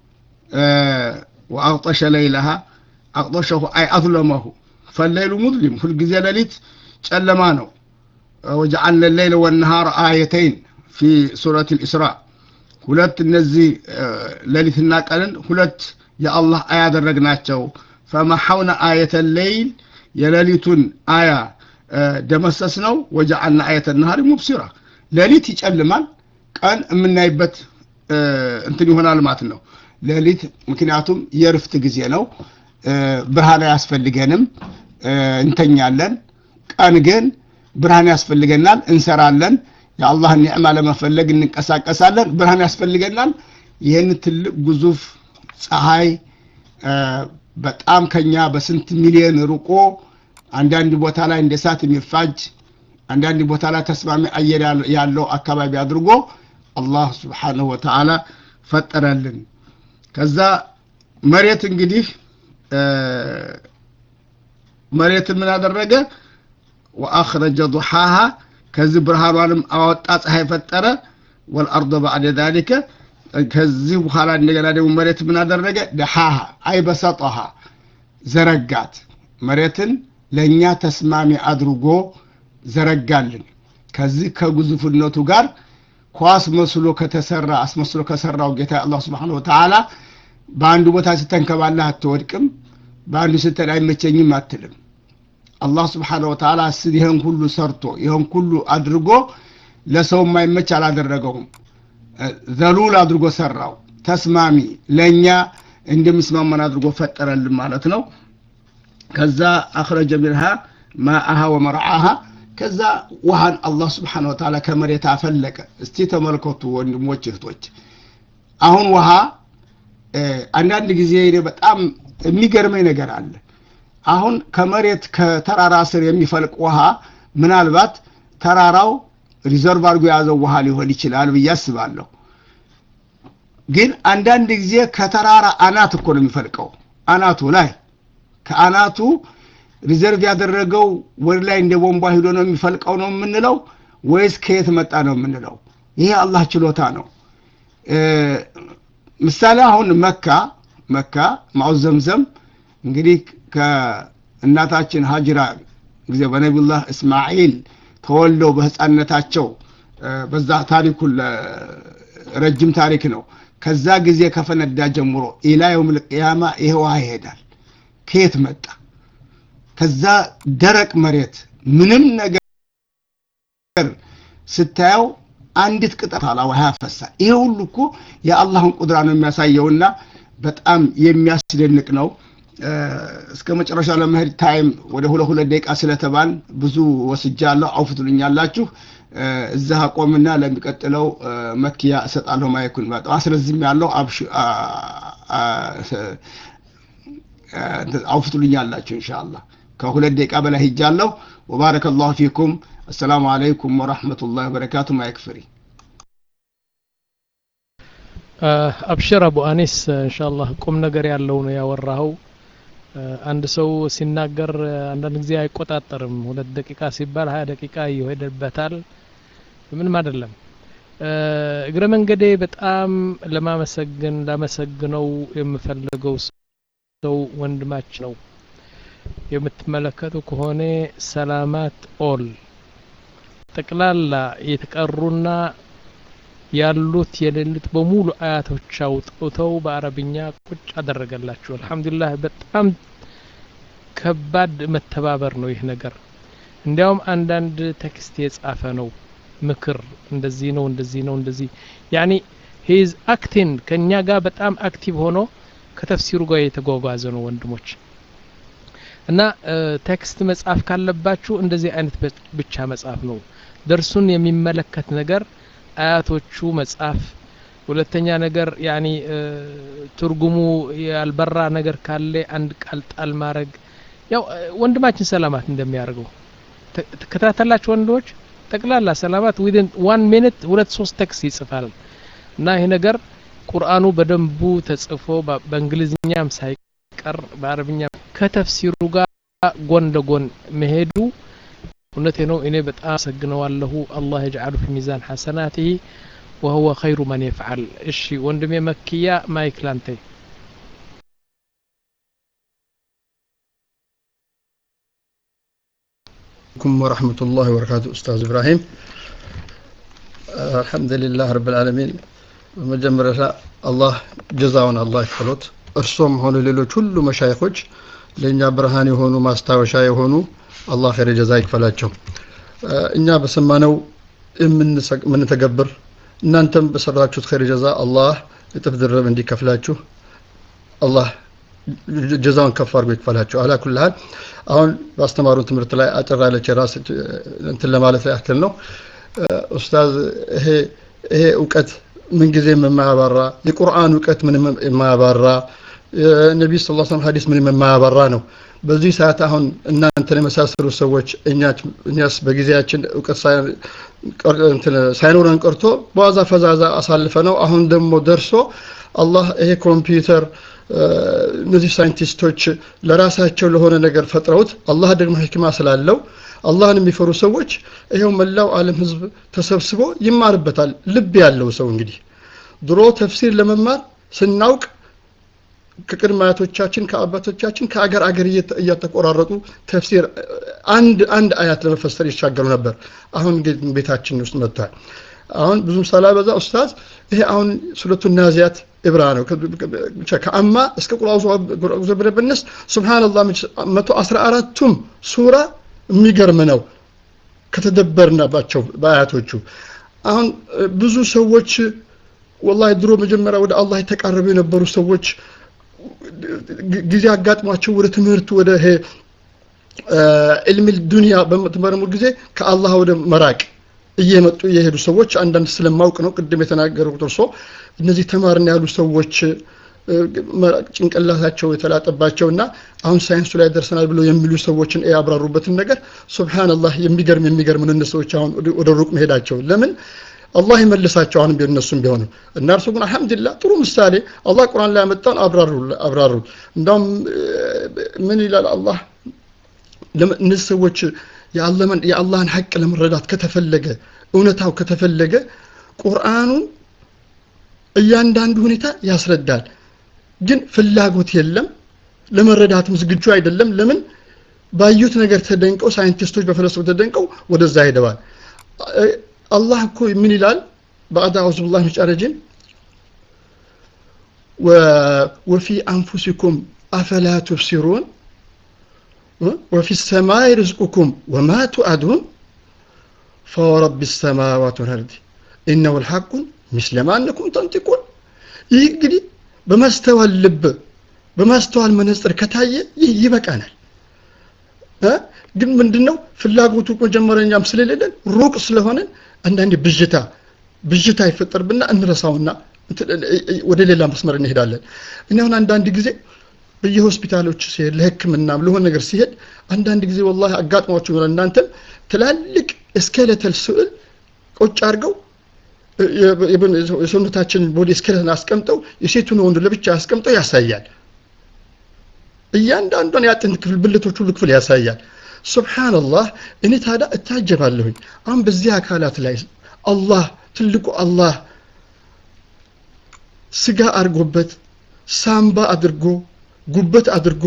ወአቅጠሸ ለይለሃ አቅጠሸሁ አይ አዝለመሁ ፈለይሉ ሙዝሊም ሁልጊዜ ሌሊት ጨለማ ነው። ወጀዓልነ ሌይለ ወነሃር አየተይን ፊ ሱረት ልእስራእ ሁለት እነዚህ ሌሊትና ቀንን ሁለት የአላህ አያ ያደረግናቸው ፈመሐውነ አየተ ሌይል የሌሊቱን አያ ደመሰስ ነው። ወጀዓልና አየተ ነሃሪ ሙብሲራ ሌሊት ይጨልማል፣ ቀን የምናይበት እንትን ይሆናል ማለት ነው። ሌሊት ምክንያቱም የእርፍት ጊዜ ነው፣ ብርሃን አያስፈልገንም፣ እንተኛለን። ቀን ግን ብርሃን ያስፈልገናል፣ እንሰራለን። የአላህን ኒዕማ ለመፈለግ እንንቀሳቀሳለን፣ ብርሃን ያስፈልገናል። ይህን ትልቅ ግዙፍ ፀሐይ በጣም ከኛ በስንት ሚሊዮን ርቆ አንዳንድ ቦታ ላይ እንደ እሳት የሚፋጅ አንዳንድ ቦታ ላይ ተስማሚ አየር ያለው አካባቢ አድርጎ አላህ ስብሓነሁ ወተዓላ ፈጠረልን። ከዛ መሬት እንግዲህ መሬትን ምን አደረገ? ወአኽረጀ ዱሓሃ ከዚህ ብርሃኗንም አወጣ ፀሐይ ፈጠረ። ወልአርض ባዕደ ዛሊከ ከዚህ በኋላ እንደገና ደግሞ መሬት ምን አደረገ? ደሓሃ አይ በሰጠሃ ዘረጋት። መሬትን ለእኛ ተስማሚ አድርጎ ዘረጋልን። ከዚህ ከግዙፍነቱ ጋር ኳስ መስሎ ከተሰራ አስመስሎ ከሰራው ጌታ አላህ ስብሓነሁ ወተዓላ በአንዱ ቦታ ስተንከባለህ አትወድቅም፣ በአንዱ ስተን አይመቸኝም አትልም። አላህ ስብሓነሁ ወተዓላ ስል ይህን ሁሉ ሰርቶ ይህን ሁሉ አድርጎ ለሰው የማይመች አላደረገውም። ዘሉል አድርጎ ሰራው። ተስማሚ ለእኛ እንደሚስማማን አድርጎ ፈጠረልን ማለት ነው። ከዛ አኽረጀ ሚንሃ ማአሃ ወመርዓሃ ከዛ ውሃን አላህ ስብሓነሁ ወተዓላ ከመሬት አፈለቀ። እስቲ ተመልከቱ ወንድሞች እህቶች፣ አሁን ውሃ አንዳንድ ጊዜ እኔ በጣም የሚገርመኝ ነገር አለ። አሁን ከመሬት ከተራራ ስር የሚፈልቅ ውሃ ምናልባት ተራራው ሪዘርቭ አድርጎ የያዘው ውሃ ሊሆን ይችላል ብዬ አስባለሁ። ግን አንዳንድ ጊዜ ከተራራ አናት እኮ ነው የሚፈልቀው። አናቱ ላይ ከአናቱ ሪዘርቭ ያደረገው ወደ ላይ እንደ ቦምቧ ሂዶ ነው የሚፈልቀው ነው የምንለው ወይስ ከየት መጣ ነው የምንለው? ይሄ አላህ ችሎታ ነው። ምሳሌ አሁን መካ መካ ማው ዘምዘም እንግዲህ ከእናታችን ሀጅራ ጊዜ በነቢዩላህ እስማኤል ተወልደው በህፃነታቸው በዛ ታሪኩ ረጅም ታሪክ ነው። ከዛ ጊዜ ከፈነዳ ጀምሮ ኢላ የውም ልቅያማ ይሄ ውሃ ይሄዳል። ከየት መጣ? ከዛ ደረቅ መሬት ምንም ነገር ስታየው አንዲት ቅጠል አላ ውሃ ያፈሳል። ይሄ ሁሉ እኮ የአላህን ቁድራ ነው የሚያሳየውና በጣም የሚያስደንቅ ነው። እስከ መጨረሻ ለመሄድ ታይም ወደ ሁለት ሁለት ደቂቃ ስለተባል ብዙ ወስጃለሁ። አውፍ ትሉኛላችሁ። እዛ አቆምና ለሚቀጥለው መክያ እሰጣለሁ ማይኩን። በጣም አስረዝም ያለው አውፍ ትሉኛላችሁ ኢንሻአላህ። ከሁለት ደቂቃ በላይ ሂጃለሁ። ወባረከ ላሁ ፊኩም። አሰላሙ አለይኩም ወረሕመቱላሂ ወበረካቱ። ማይክ ፍሪ አብሽር አቡ አኒስ ኢንሻአላህ ቁም ነገር ያለው ነው ያወራኸው። አንድ ሰው ሲናገር አንዳንድ ጊዜ አይቆጣጠርም። ሁለት ደቂቃ ሲባል ሀያ ደቂቃ ይሄድበታል። ምንም አይደለም። እግረ መንገዴ በጣም ለማመሰግን ላመሰግነው የምፈልገው ሰው ወንድማች ነው። የምትመለከቱ ከሆነ ሰላማት ኦል ጠቅላላ የተቀሩና ያሉት የሌሉት በሙሉ አያቶች አውጥተው በአረብኛ ቁጭ አደረገላችሁ። አልሐምዱሊላህ በጣም ከባድ መተባበር ነው ይህ ነገር። እንዲያውም አንዳንድ ቴክስት የጻፈ ነው ምክር፣ እንደዚህ ነው እንደዚህ ነው እንደዚህ ያኒ ሂዝ አክቲን ከእኛ ጋር በጣም አክቲቭ ሆኖ ከተፍሲሩ ጋር የተጓጓዘ ነው ወንድሞች። እና ቴክስት መጻፍ ካለባችሁ እንደዚህ አይነት ብቻ መጻፍ ነው። ደርሱን የሚመለከት ነገር አያቶቹ መጻፍ፣ ሁለተኛ ነገር ያኒ ትርጉሙ ያልበራ ነገር ካለ አንድ ቃል ጣል ማድረግ ያው ወንድማችን ሰላማት እንደሚያደርገው ተከታተላችሁ ወንዶች ጠቅላላ ሰላማት ዊድን ዋን ሚኒት ሁለት ሶስት ቴክስት ይጽፋል እና ይሄ ነገር ቁርአኑ በደንቡ ተጽፎ በእንግሊዝኛም ሳይቀር በአረብኛ ከተፍሲሩ ጋር ጎን ለጎን መሄዱ እውነቴ ነው። እኔ በጣም አመሰግነዋለሁ። አላህ የጅዓሉ ፊ ሚዛን ሐሰናቲሂ ወሁወ ኸይሩ መን የፍዓል። እሺ ወንድሜ መክያ ማይክ ላንተ። عليكم ورحمة الله وبركاته أستاذ إبراهيم الحمد لله رب العالمين በመጀመሪያ አላህ ጀዛውን አላህ ይክፈሎት። እርሶም ሆነ ሌሎች ሁሉ መሻይኾች ለእኛ ብርሃን የሆኑ ማስታወሻ የሆኑ አላህ ኸይር ጀዛ ይክፈላቸው። እኛ በሰማነው የምንተገብር እናንተም በሰራችሁት ኸይር ጀዛ አላህ እጥፍ ድርብ እንዲከፍላችሁ አላህ ጀዛውን ከፍ አድርጎ ይክፈላቸው። አላ ኩል ሀል አሁን ባስተማሩን ትምህርት ላይ አጭር ያለች የራስ እንትን ለማለት ያክል ነው። ኡስታዝ ይሄ ይሄ እውቀት ምንጊዜም የማያባራ የቁርአን እውቀት ምንም የማያባራ የነቢይ ስ ላ ሀዲስ ምንም የማያባራ ነው። በዚህ ሰዓት አሁን እናንተን የመሳሰሉ ሰዎች እኛስ በጊዜያችን እውቀት ሳይኖረን ቀርቶ በዋዛ ፈዛዛ አሳልፈ ነው። አሁን ደግሞ ደርሶ አላህ ይሄ ኮምፒውተር እነዚህ ሳይንቲስቶች ለራሳቸው ለሆነ ነገር ፈጥረውት አላህ ደግሞ ሕክማ ስላለው አላህን የሚፈሩ ሰዎች ይኸው መላው ዓለም ህዝብ ተሰብስቦ ይማርበታል። ልብ ያለው ሰው እንግዲህ ድሮ ተፍሲር ለመማር ስናውቅ ከቅድመ አያቶቻችን ከአባቶቻችን ከአገር አገር እያተቆራረጡ ተፍሲር አንድ አንድ አያት ለመፈሰር ይሻገሩ ነበር። አሁን ግን ቤታችን ውስጥ መጥቷል። አሁን ብዙም ሳላበዛ ኡስታዝ ይሄ አሁን ሱረቱ ናዚያት ኢብራ ነው። ከአማ እስከ ቁልአዙ ብንነስ ሱብሃንአላህ መቶ አስራ አራቱም ሱራ የሚገርም ነው ከተደበርናባቸው በአያቶቹ። አሁን ብዙ ሰዎች ወላሂ ድሮ መጀመሪያ ወደ አላህ የተቃረቡ የነበሩ ሰዎች ጊዜ አጋጥሟቸው ወደ ትምህርት ወደ ይሄ ዕልሚል ዱንያ በምትመረሙ ጊዜ ከአላህ ወደ መራቅ እየመጡ የሄዱ ሰዎች አንዳንድ ስለማውቅ ነው ቅድም የተናገሩት እርሶ እነዚህ ተማርን ያሉ ሰዎች ጭንቅላታቸው የተላጠባቸውና አሁን ሳይንሱ ላይ ደርሰናል ብለው የሚሉ ሰዎችን ያብራሩበትን ነገር ሱብሃንአላህ የሚገርም የሚገርም ነው። ሰዎች አሁን ወደ ሩቅ መሄዳቸው ለምን አላህ ይመልሳቸው። አሁንም ቢሆን እነሱም ቢሆኑ እና እርሱ ግን አልሐምዱሊላህ ጥሩ ምሳሌ አላህ ቁርአን ላይ ያመጣውን አብራሩ አብራሩ። እንዳውም ምን ይላል አላህ እነዚህ ሰዎች የአላህን ሐቅ ለመረዳት ከተፈለገ እውነታው ከተፈለገ ቁርአኑን እያንዳንዱ ሁኔታ ያስረዳል። ግን ፍላጎት የለም፣ ለመረዳትም ዝግጁ አይደለም። ለምን ባዩት ነገር ተደንቀው ሳይንቲስቶች በፈለሰፉ ተደንቀው ወደዛ ሄደዋል። አላህ እኮ ምን ይላል? ባዕድ አዑዙ ቢላሂ ሚነሽ ሸይጣኒር ረጂም ወፊ አንፉሲኩም አፈላ ቱብሲሩን ወፊ ሰማይ ርዝቁኩም ወማ ቱአዱን ፈወረቢ ሰማዋት ወልአርድ ኢነሁ ልሐቁን ምስለማ አነኩም ተንጢቁን። ይህ እንግዲህ በማስተዋል ልብ በማስተዋል መነጽር ከታየ ይህ ይበቃናል። ግን ምንድነው ፍላጎቱ መጀመሪያኛም ስለሌለን ሩቅ ስለሆነን አንዳንዴ ብዥታ ብዥታ ይፈጠርብና እንረሳውና ወደ ሌላ መስመር እንሄዳለን። እኔ አሁን አንዳንድ ጊዜ በየሆስፒታሎች ሲሄድ ለሕክምናም ለሆነ ነገር ሲሄድ አንዳንድ ጊዜ ወላሂ አጋጥሟችሁ ይሆናል። እናንተም ትላልቅ ስኬለተል ስዕል ቁጭ አድርገው የሰውነታችን ቦዲ ስኬለትን አስቀምጠው የሴቱን ወንዱ ለብቻ አስቀምጠው ያሳያል። እያንዳንዷን የአጥንት ክፍል ብልቶች ሁሉ ክፍል ያሳያል። ሱብሓነላህ እኔ ታዲያ እታጀባለሁኝ። አሁን በዚህ አካላት ላይ አላህ ትልቁ አላህ ስጋ አድርጎበት ሳምባ አድርጎ ጉበት አድርጎ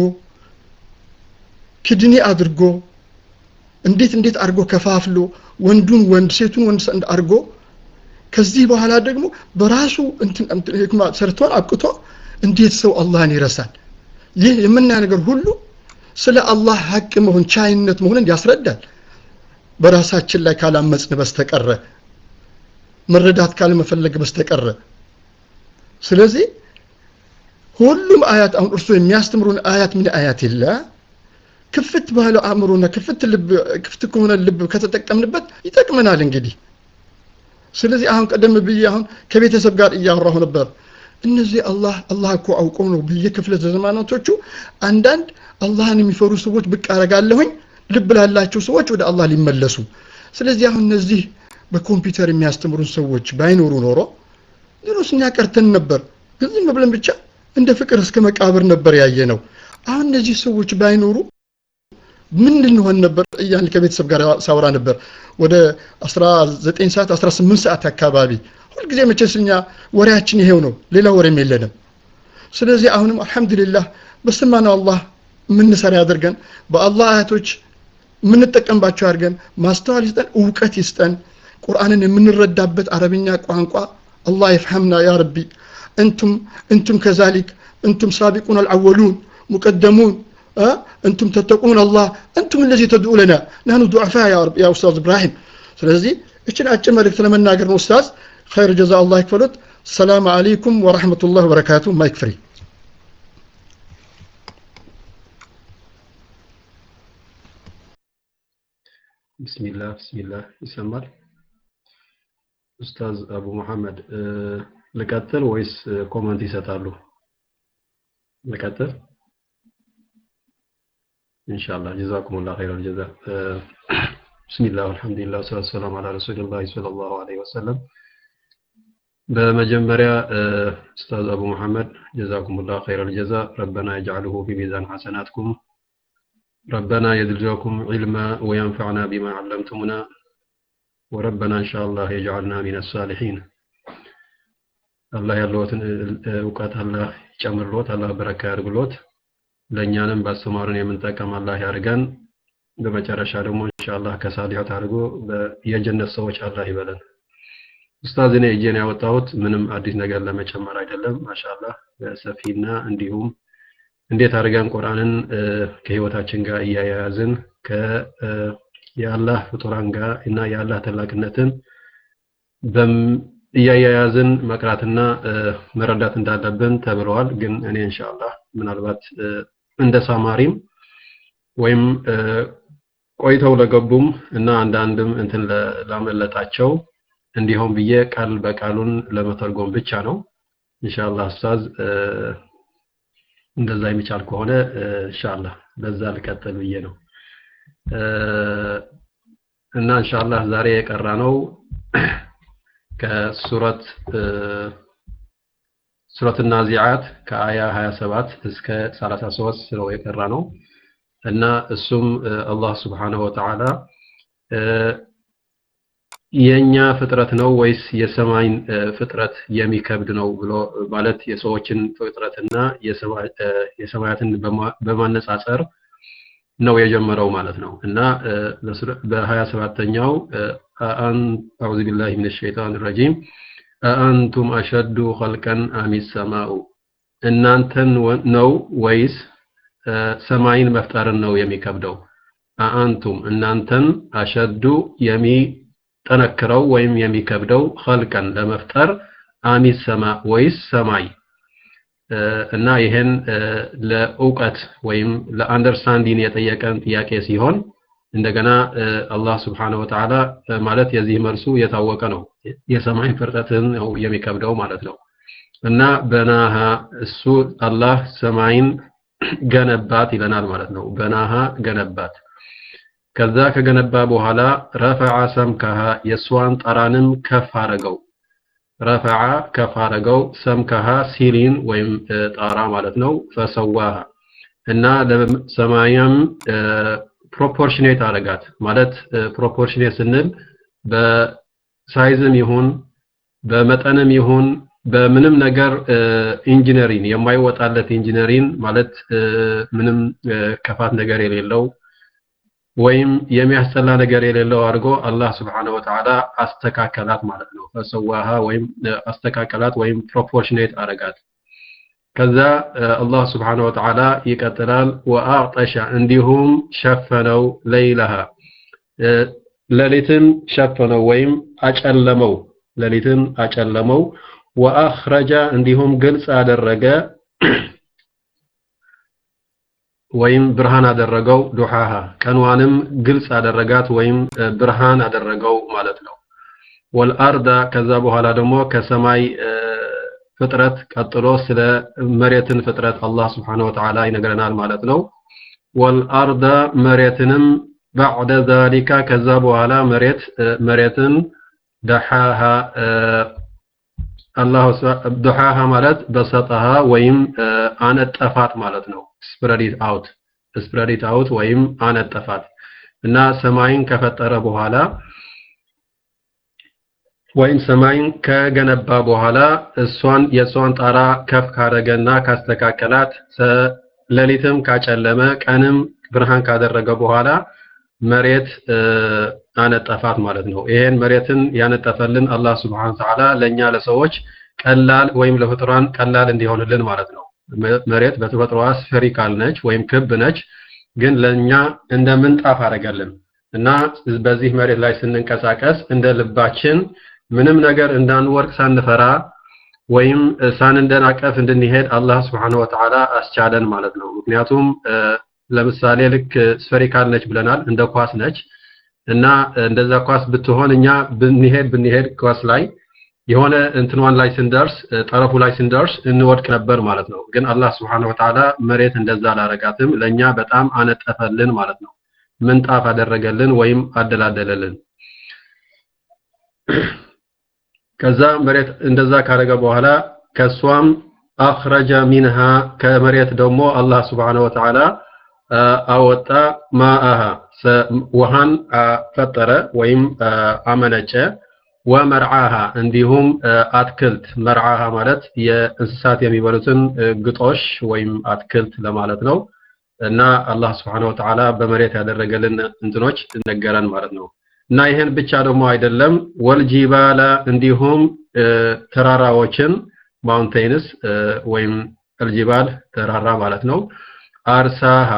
ክድኔ አድርጎ እንዴት እንዴት አድርጎ ከፋፍሎ ወንዱን ወንድ ሴቱን ወንድ አድርጎ ከዚህ በኋላ ደግሞ በራሱ ህክማ ሰርቶን አብቅቶ እንዴት ሰው አላህን ይረሳል? ይህ የምናየው ነገር ሁሉ ስለ አላህ ሀቅ መሆን ቻይነት መሆንን ያስረዳል። በራሳችን ላይ ካላመጽን በስተቀረ መረዳት ካለመፈለግ በስተቀረ ስለዚህ ሁሉም አያት አሁን እርሱ የሚያስተምሩን አያት ምን አያት የለ ክፍት ባለው አእምሮና ክፍት ልብ ክፍት ከሆነ ልብ ከተጠቀምንበት ይጠቅመናል። እንግዲህ ስለዚህ አሁን ቀደም ብዬ አሁን ከቤተሰብ ጋር እያወራሁ ነበር። እነዚህ አላህ አላህ እኮ አውቀው ነው ብዬ ክፍለ ዘመናቶቹ አንዳንድ አላህን የሚፈሩ ሰዎች ብቅ አረጋለሁኝ ልብ ላላቸው ሰዎች ወደ አላህ ሊመለሱ። ስለዚህ አሁን እነዚህ በኮምፒውተር የሚያስተምሩን ሰዎች ባይኖሩ ኖሮ ሌሎስ እኛ ቀርተን ነበር። ግን ዝም ብለን ብቻ እንደ ፍቅር እስከ መቃብር ነበር ያየ ነው። አሁን እነዚህ ሰዎች ባይኖሩ ምን ልንሆን ነበር እያን ከቤተሰብ ጋር ሳውራ ነበር። ወደ 19 ሰዓት 18 ሰዓት አካባቢ ሁልጊዜ መቼስ እኛ ወሬያችን ይሄው ነው፣ ሌላ ወሬም የለንም። ስለዚህ አሁንም አልሐምዱሊላህ በሰማነው አላህ የምንሰራ ያደርገን፣ በአላህ አያቶች የምንጠቀምባቸው አድርገን፣ ማስተዋል ይስጠን፣ እውቀት ይስጠን፣ ቁርአንን የምንረዳበት አረብኛ ቋንቋ አላህ ይፍሐምና ያ ረቢ እንቱም እንቱም ከዛሊክ እንቱም ሳቢቁን አልአወሉን ሙቀደሙን እንቱም ተተቁን አላህ እንቱም እነዚህ ተድኡ ለና ናኑ ዱዓፋ ያ ኡስታዝ ኢብራሂም ስለዚህ እችን አጭር መልእክት ለመናገር ነው ኡስታዝ ኸይር ጀዛ አላህ ይክፈሉት ሰላም አለይኩም ወረሕመቱላህ ወበረካቱ ማይክ ፍሪ ቢስሚላህ ቢስሚላህ ይሰማል ኡስታዝ አቡ መሐመድ ልቀጥል ወይስ ኮመንት ይሰጣሉ? ልቀጥል? ኢንሻአላህ ጀዛኩሙላህ ኸይረል ጀዛ። ቢስሚላህ አልሐምዱሊላህ ወሰላቱ ወሰላሙ ዐላ ረሱሊላህ ሰለላሁ ዐለይሂ ወሰለም። በመጀመሪያ ኡስታዝ አቡ መሐመድ ጀዛኩሙላህ ኸይረል ጀዛ። ረበና የጅዐልሁ ቢሚዛን ሐሰናትኩም ربنا يزدكم علما وينفعنا بما علمتمنا وربنا إن شاء الله يجعلنا من الصالحين አላህ ያለዎትን እውቀት አላህ ይጨምርሎት፣ አላህ በረካ ያድርግሎት። ለእኛንም ባስተማሩን የምንጠቀም አላህ ያድርገን። በመጨረሻ ደግሞ ኢንሻአላህ ከሳሊሖት አድርጎ የጀነት ሰዎች አላህ ይበለን። ኡስታዝ እኔ እጄን ያወጣሁት ምንም አዲስ ነገር ለመጨመር አይደለም። ማሻአላህ በሰፊና እንዲሁም እንዴት አድርገን ቁርአንን ከህይወታችን ጋር እያያያዝን የአላህ ፍጡራን ጋር እና የአላህ ታላቅነትን እያያያዝን መቅራትና መረዳት እንዳለብን ተብለዋል። ግን እኔ ኢንሻአላህ ምናልባት እንደ ሳማሪም ወይም ቆይተው ለገቡም እና አንዳንድም እንትን ላመለጣቸው እንዲሆን ብዬ ቃል በቃሉን ለመተርጎም ብቻ ነው። ኢንሻአላህ ኡስታዝ እንደዛ የሚቻል ከሆነ ኢንሻአላህ በዛ ልቀጥል ብዬ ነው እና ኢንሻአላህ ዛሬ የቀራ ነው ከሱረት ሱረት ናዚዓት ከአያ 27 እስከ 33 ነው የቀራ ነው እና እሱም አላህ ስብሓንሁ ወተዓላ የኛ ፍጥረት ነው ወይስ የሰማይን ፍጥረት የሚከብድ ነው ብሎ ማለት የሰዎችን ፍጥረትና የሰማያትን በማነጻጸር ነው የጀመረው ማለት ነው እና በሀያ ሰባተኛው አዑዙ ቢላሂ ምን ሸይጣን ረጂም አአንቱም አሸዱ ኸልቀን አሚ ሰማኡ እናንተን ነው ወይስ ሰማይን መፍጠርን ነው የሚከብደው አአንቱም እናንተን አሸዱ የሚጠነክረው ወይም የሚከብደው ኸልቀን ለመፍጠር አሚ ሰማ ወይስ ሰማይ እና ይሄን ለእውቀት ወይም ለአንደርስታንዲን የጠየቀን ጥያቄ ሲሆን እንደገና አላህ ስብሓነሁ ወተዓላ ማለት የዚህ መልሱ የታወቀ ነው የሰማይ ፍርጠትን ነው የሚከብደው ማለት ነው እና በናሃ እሱ አላህ ሰማይን ገነባት ይለናል ማለት ነው በናሃ ገነባት ከዛ ከገነባ በኋላ ረፈዓ ሰምከሃ የእሷን ጠራንም ከፍ አረገው ረፈዓ ከፍ አረገው ሰምከሃ ሲሊን ወይም ጣራ ማለት ነው ፈሰዋሃ እና ለሰማያም ፕሮፖርሽኔት አረጋት ማለት ፕሮፖርሽኔት ስንል በሳይዝም ይሁን በመጠንም ይሁን በምንም ነገር ኢንጂነሪን የማይወጣለት ኢንጂነሪን ማለት ምንም ከፋት ነገር የሌለው ወይም የሚያስጠላ ነገር የሌለው አድርጎ አላህ ስብሓነ ወተዓላ አስተካከላት ማለት ነው ፈሰዋሃ ወይም አስተካከላት ወይም ፕሮፖርሽኔት አረጋት ከዛ አላህ ስብሓነ ወተዓላ ይቀጥላል ወአዕጠሻ እንዲሁም ሸፈነው ለይለሃ ሌሊትን ሸፈነው ወይም አጨለመው ሌሊትን አጨለመው ወአኽረጃ እንዲሁም ግልጽ አደረገ ወይም ብርሃን አደረገው ዱሃሃ ቀንዋንም ግልጽ አደረጋት ወይም ብርሃን አደረገው ማለት ነው ወልአርዳ ከዛ በኋላ ደግሞ ከሰማይ ፍጥረት ቀጥሎ ስለ መሬትን ፍጥረት አላህ ስብሓነ ወተዓላ ይነግረናል ማለት ነው ወልአርዳ መሬትንም ባዕደ ዛሊካ ከዛ በኋላ መሬት መሬትን ደሓሃ አላሁ ዱሓሃ ማለት በሰጠሃ ወይም አነጠፋት ማለት ነው ስፕረዲት አውት ስፕረዲት አውት ወይም አነጠፋት እና ሰማይን ከፈጠረ በኋላ ወይም ሰማይን ከገነባ በኋላ እሷን የእሷን ጣራ ከፍ ካደረገና ካስተካከላት ሌሊትም ካጨለመ ቀንም ብርሃን ካደረገ በኋላ መሬት አነጠፋት ማለት ነው ይሄን መሬትን ያነጠፈልን አላህ ስብሓን ተዓላ ለእኛ ለሰዎች ቀላል ወይም ለፍጡራን ቀላል እንዲሆንልን ማለት ነው መሬት በተፈጥሮዋ ስፌሪካል ነች ወይም ክብ ነች ግን ለእኛ እንደ ምንጣፍ አደረገልን እና በዚህ መሬት ላይ ስንንቀሳቀስ እንደ ልባችን ምንም ነገር እንዳንወርቅ ሳንፈራ ወይም ሳንደናቀፍ እንድንሄድ አላህ ስብሓን ወተዓላ አስቻለን ማለት ነው ምክንያቱም ለምሳሌ ልክ ስፌሪካል ነች ብለናል እንደ ኳስ ነች እና እንደዛ ኳስ ብትሆን እኛ ብንሄድ ብንሄድ ኳስ ላይ የሆነ እንትኗን ላይ ስንደርስ ጠረፉ ላይ ስንደርስ እንወድቅ ነበር ማለት ነው ግን አላህ ስብሓን ወተዓላ መሬት እንደዛ አላረጋትም ለእኛ በጣም አነጠፈልን ማለት ነው ምንጣፍ አደረገልን ወይም አደላደለልን ከዛ መሬት እንደዛ ካረገ በኋላ ከሷም አኽረጀ ሚንሃ ከመሬት ደግሞ አላህ ስብሓነ ወተዓላ አወጣ ማአሃ ውሃን ፈጠረ ወይም አመነጨ ወመርዓሃ እንዲሁም አትክልት መርዓሃ ማለት የእንስሳት የሚበሉትን ግጦሽ ወይም አትክልት ለማለት ነው እና አላህ ስብሓነ ወተዓላ በመሬት ያደረገልን እንትኖች ነገረን ማለት ነው እና ይህን ብቻ ደግሞ አይደለም ወልጂባላ እንዲሁም ተራራዎችን ማውንቴንስ ወይም አልጂባል ተራራ ማለት ነው አርሳሃ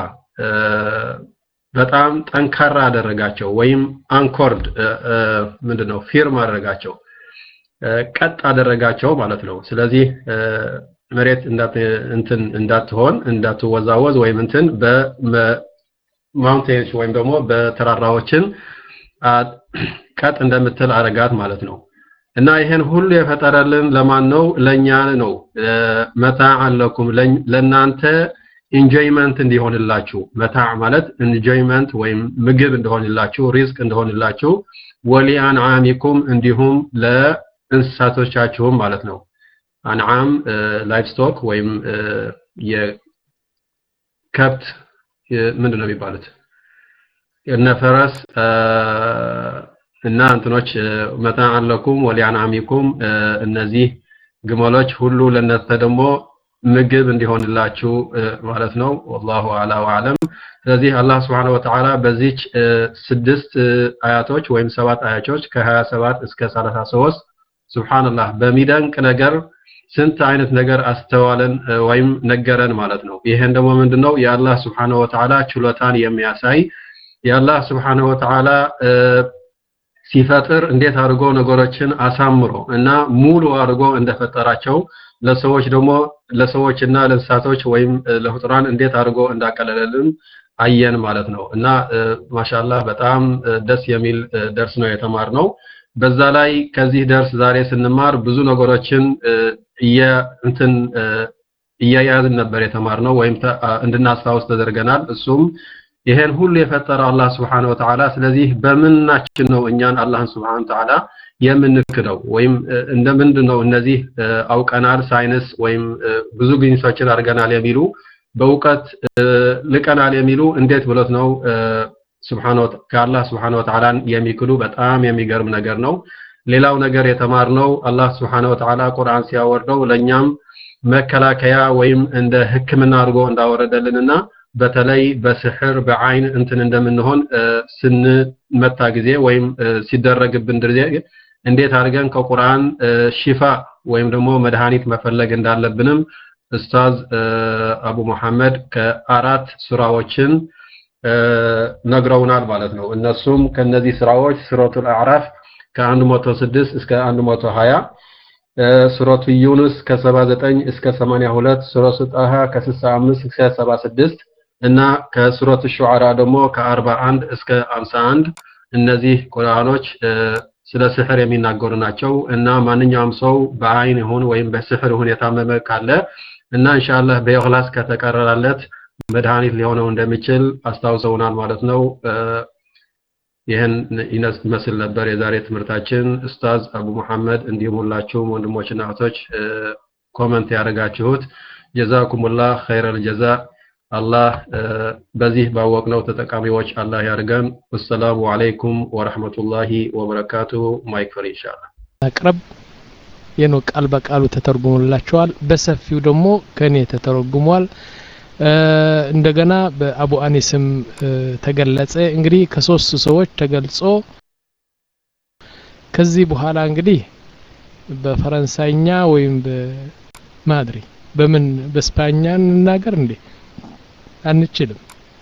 በጣም ጠንካራ አደረጋቸው ወይም አንኮርድ ምንድነው ፊርም አደረጋቸው ቀጥ አደረጋቸው ማለት ነው ስለዚህ መሬት እንትን እንዳትሆን እንዳትወዛወዝ ወይም እንትን በማውንቴንስ ወይም ደግሞ በተራራዎችን ቀጥ እንደምትል አረጋት ማለት ነው እና ይሄን ሁሉ የፈጠረልን ለማን ነው? ለኛ ነው። መታዕ ለኩም ለናንተ ኢንጆይመንት እንዲሆንላችሁ መታዕ ማለት ኢንጆይመንት ወይም ምግብ እንደሆንላችሁ ሪዝቅ እንደሆንላችሁ ወሊአንዓሚኩም እንዲሁም ለእንስሳቶቻችሁም ማለት ነው። አንዓም ላይፍ ስቶክ ወይም የከብት ምንድን ነው የሚባሉት እነ ፈረስ እና እንትኖች መታዕ ለኩም ወሊአንዓሚኩም እነዚህ ግመሎች ሁሉ ለእናንተ ደግሞ ምግብ እንዲሆንላችሁ ማለት ነው። ወላሁ አላ ወአለም። ስለዚህ አላህ ስብሐነሁ ወተዓላ በዚች ስድስት አያቶች ወይም ሰባት አያቶች ከ27 እስከ 33 ሱብሃንአላህ በሚደንቅ ነገር ስንት አይነት ነገር አስተዋለን ወይም ነገረን ማለት ነው። ይሄን ደግሞ ምንድነው የአላህ ስብሐነሁ ወተዓላ ችሎታን የሚያሳይ የአላህ ስብሐነሁ ወተዓላ ሲፈጥር እንዴት አድርጎ ነገሮችን አሳምሮ እና ሙሉ አድርጎ እንደፈጠራቸው ለሰዎች ደግሞ ለሰዎች እና ለእንስሳቶች ወይም ለፍጡራን እንዴት አድርጎ እንዳቀለለልን አየን ማለት ነው እና ማሻአላህ በጣም ደስ የሚል ደርስ ነው የተማርነው። በዛ ላይ ከዚህ ደርስ ዛሬ ስንማር ብዙ ነገሮችን እንትን እያያዝን ነበር የተማርነው ወይም እንድናስታውስ ተደርገናል። እሱም ይሄን ሁሉ የፈጠረ አላህ ስብሐነሁ ወተዓላ ስለዚህ በምናችን ነው እኛን አላህን ስብሐነሁ ወተዓላ የምንክደው ወይም እንደምንድን ነው እነዚህ አውቀናል ሳይንስ ወይም ብዙ ግኝቶችን አድርገናል የሚሉ በእውቀት ልቀናል የሚሉ እንዴት ብሎት ነው ከአላህ ስብሐነሁ ወተዓላን የሚክዱ በጣም የሚገርም ነገር ነው። ሌላው ነገር የተማርነው አላህ ስብሐነሁ ወተዓላ ቁርአን ሲያወርደው ለእኛም መከላከያ ወይም እንደ ሕክምና አድርጎ እንዳወረደልንና በተለይ በስሕር በአይን እንትን እንደምንሆን ስንመታ ጊዜ ወይም ሲደረግብን ጊዜ እንዴት አድርገን ከቁርአን ሽፋ ወይም ደግሞ መድኃኒት መፈለግ እንዳለብንም ኡስታዝ አቡ መሐመድ ከአራት ሱራዎችን ነግረውናል ማለት ነው። እነሱም ከነዚህ ስራዎች ሱረቱል አዕራፍ ከ106 እስከ 120 ሱረቱ ዩኑስ ከ79 እስከ 82 ሱረቱ ጣሃ ከ65 እስከ 76 እና ከሱረቱ ሹዓራ ደግሞ ከ41 እስከ 51 እነዚህ ቁርአኖች ስለ ስሕር የሚናገሩ ናቸው እና ማንኛውም ሰው በአይን ይሁን ወይም በስሕር ይሁን የታመመ ካለ እና ኢንሻአላህ በኢኽላስ ከተቀረራለት መድኃኒት ሊሆነው እንደሚችል አስታውሰውናል ማለት ነው። ይህን ይመስል ነበር የዛሬ ትምህርታችን። ኡስታዝ አቡ መሐመድ እንዲሁም ሁላችሁም ወንድሞችና እህቶች ኮመንት ያደረጋችሁት ጀዛኩሙላህ ኸይረል ጀዛ። አላህ በዚህ ባወቅነው ተጠቃሚዎች አላህ ያድርገን። ወሰላሙ አለይኩም ወረሕመቱላሂ ወበረካቱሁ። ማይክ ፍሪ ኢንሻአላህ አቅረብ የኖ ቃል በቃሉ ተተርጉሞላቸዋል። በሰፊው ደግሞ ከኔ ተተረጉሟል። እንደገና በአቡ አኒስም ተገለጸ። እንግዲህ ከሶስት ሰዎች ተገልጾ ከዚህ በኋላ እንግዲህ በፈረንሳይኛ ወይም በማድሪ በምን በስፓኛ እንናገር እንዴ? አንችልም።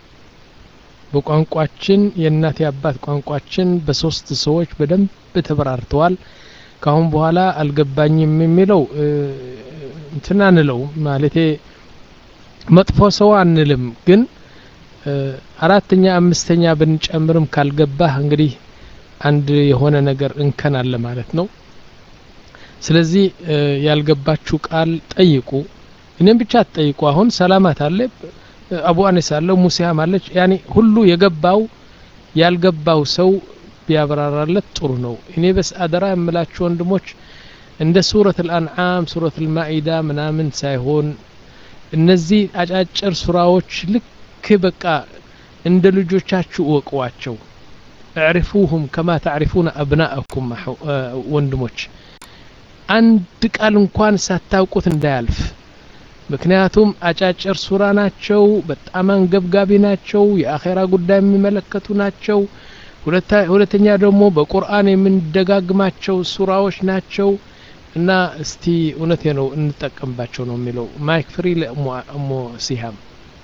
በቋንቋችን የእናት የአባት ቋንቋችን በሶስት ሰዎች በደንብ ተበራርተዋል። ካሁን በኋላ አልገባኝም የሚለው እንትን አንለው ማለቴ መጥፎ ሰው አንልም፣ ግን አራተኛ አምስተኛ ብንጨምርም ካልገባህ እንግዲህ አንድ የሆነ ነገር እንከን አለ ማለት ነው። ስለዚህ ያልገባችሁ ቃል ጠይቁ። እኔም ብቻ አትጠይቁ። አሁን ሰላማት አለ፣ አቡ አኒስ አለ፣ ሙሲያም አለች። ያኔ ሁሉ የገባው ያልገባው ሰው ቢያብራራለት ጥሩ ነው። እኔ በስ አደራ የምላችሁ ወንድሞች እንደ ሱረት አልአንዓም ሱረት አልማኢዳ ምናምን ሳይሆን እነዚህ አጫጭር ሱራዎች ልክ በቃ እንደ ልጆቻችሁ እወቁዋቸው። እዕሪፉሁም ከማ ተዕሪፉነ አብናአኩም ወንድሞች፣ አንድ ቃል እንኳን ሳታውቁት እንዳያልፍ። ምክንያቱም አጫጭር ሱራ ናቸው፣ በጣም አንገብጋቢ ናቸው፣ የአኼራ ጉዳይ የሚመለከቱ ናቸው። ሁለተኛ ደግሞ በቁርአን የምንደጋግማቸው ሱራዎች ናቸው። እና እስቲ እውነቴ ነው እንጠቀምባቸው ነው የሚለው ማይክ ፍሪ ለእሞ ሲሃም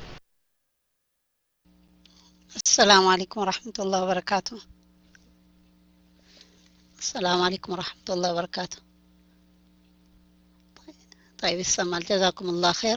السلام عليكم ورحمة الله وبركاته السلام عليكم ورحمة الله وبركاته طيب ይሰማል ጀዛኩም ላህ ኸይር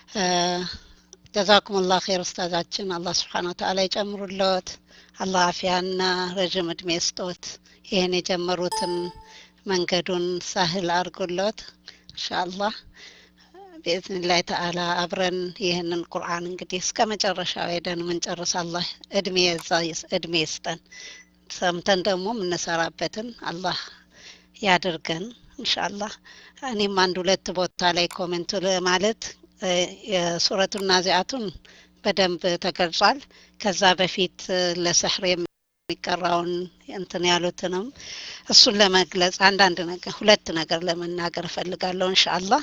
ጀዛኩም ላህ ኸይር ኡስታዛችን አላህ ስብሓን ወተዓላ ይጨምሩልዎት አላህ አፊያና ረዥም እድሜ ስጦት ይህን የጀመሩትን መንገዱን ሳህል አድርጎለት ኢንሻአላህ ብኢዝኒላህ ተዓላ አብረን ይህንን ቁርአን እንግዲህ እስከ መጨረሻው ሄደን ምንጨርስ አላህ እድሜ እዛ እድሜ ይስጠን። ሰምተን ደግሞ የምንሰራበትን አላህ ያድርገን ኢንሻአላህ። እኔም አንድ ሁለት ቦታ ላይ ኮሜንቱ ማለት የሱረቱን ናዚአቱን በደንብ ተገልጿል። ከዛ በፊት ለሰሕር የሚቀራውን እንትን ያሉትንም እሱን ለመግለጽ አንዳንድ ነገር ሁለት ነገር ለመናገር እፈልጋለሁ ኢንሻአላህ።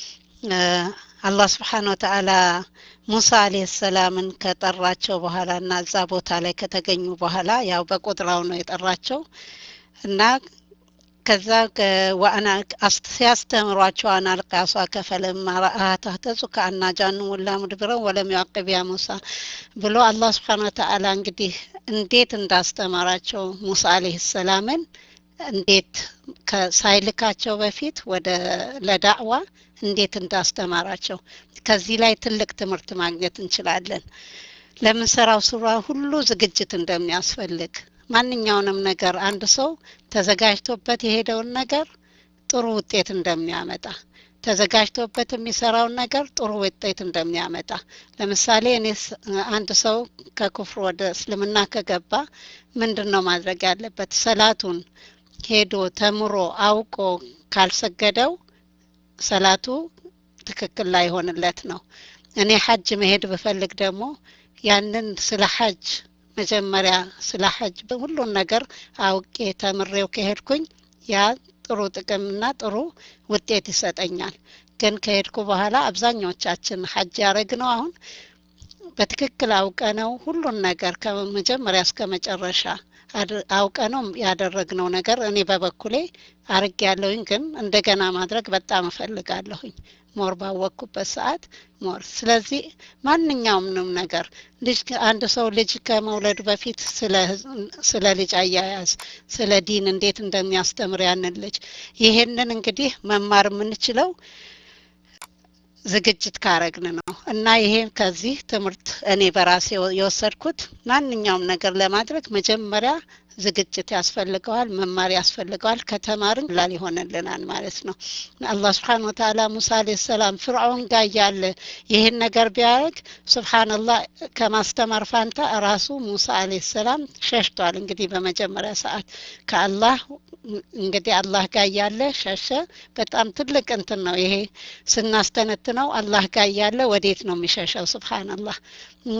አላህ ስብሓን ወተዓላ ሙሳ አለህ ሰላምን ከጠራቸው በኋላ እና እዛ ቦታ ላይ ከተገኙ በኋላ ያው በቁጥራው ነው የጠራቸው እና ከዛ ዋአና ሲያስተምሯቸው አና አልቃሷ ከፈለማ ረአሃ ተህተጹ ከአና ጃኑ ወላ ሙድብረን ወለም ዩዐቅብ ያ ሙሳ ብሎ አላህ ስብሓን ወተዓላ እንግዲህ እንዴት እንዳስተማራቸው ሙሳ አለህ ሰላምን እንዴት ሳይልካቸው በፊት ወደ ለዳዕዋ እንዴት እንዳስተማራቸው ከዚህ ላይ ትልቅ ትምህርት ማግኘት እንችላለን። ለምንሰራው ስራ ሁሉ ዝግጅት እንደሚያስፈልግ ማንኛውንም ነገር አንድ ሰው ተዘጋጅቶበት የሄደውን ነገር ጥሩ ውጤት እንደሚያመጣ ተዘጋጅቶበት የሚሰራውን ነገር ጥሩ ውጤት እንደሚያመጣ ለምሳሌ እኔ አንድ ሰው ከኩፍር ወደ እስልምና ከገባ ምንድን ነው ማድረግ ያለበት? ሰላቱን ሄዶ ተምሮ አውቆ ካልሰገደው ሰላቱ ትክክል ላይሆንለት ነው። እኔ ሐጅ መሄድ ብፈልግ ደግሞ ያንን ስለ ሐጅ መጀመሪያ ስለ ሐጅ ሁሉን ነገር አውቄ ተምሬው ከሄድኩኝ ያ ጥሩ ጥቅምና ጥሩ ውጤት ይሰጠኛል። ግን ከሄድኩ በኋላ አብዛኛዎቻችን ሐጅ ያደረግነው አሁን በትክክል አውቀ ነው ሁሉን ነገር ከመጀመሪያ እስከ መጨረሻ አውቀ ነው ያደረግነው ነገር እኔ በበኩሌ አርግ ያለሁኝ ግን እንደገና ማድረግ በጣም እፈልጋለሁኝ ሞር ባወቅኩበት ሰዓት ሞር ስለዚህ ማንኛውምንም ነገር ልጅ አንድ ሰው ልጅ ከመውለዱ በፊት ስለ ልጅ አያያዝ ስለ ዲን እንዴት እንደሚያስተምር ያንን ልጅ ይሄንን እንግዲህ መማር የምንችለው ዝግጅት ካረግን ነው እና ይሄ ከዚህ ትምህርት እኔ በራሴ የወሰድኩት ማንኛውም ነገር ለማድረግ መጀመሪያ ዝግጅት ያስፈልገዋል፣ መማር ያስፈልገዋል። ከተማርን ላል ይሆንልናል ማለት ነው። አላህ ስብሓን ወተዓላ ሙሳ አለይሂ ሰላም ፍርዖን ጋር እያለ ይህን ነገር ቢያደርግ ሱብሓነላህ ከማስተማር ፋንታ ራሱ ሙሳ አለይሂ ሰላም ሸሽቷል። እንግዲህ በመጀመሪያ ሰዓት ከአላህ እንግዲህ አላህ ጋር እያለ ሸሸ። በጣም ትልቅ እንትን ነው ይሄ ስናስተነትነው አላህ ጋር እያለ ወዴት ነው የሚሸሸው? ሱብሓነላህ እና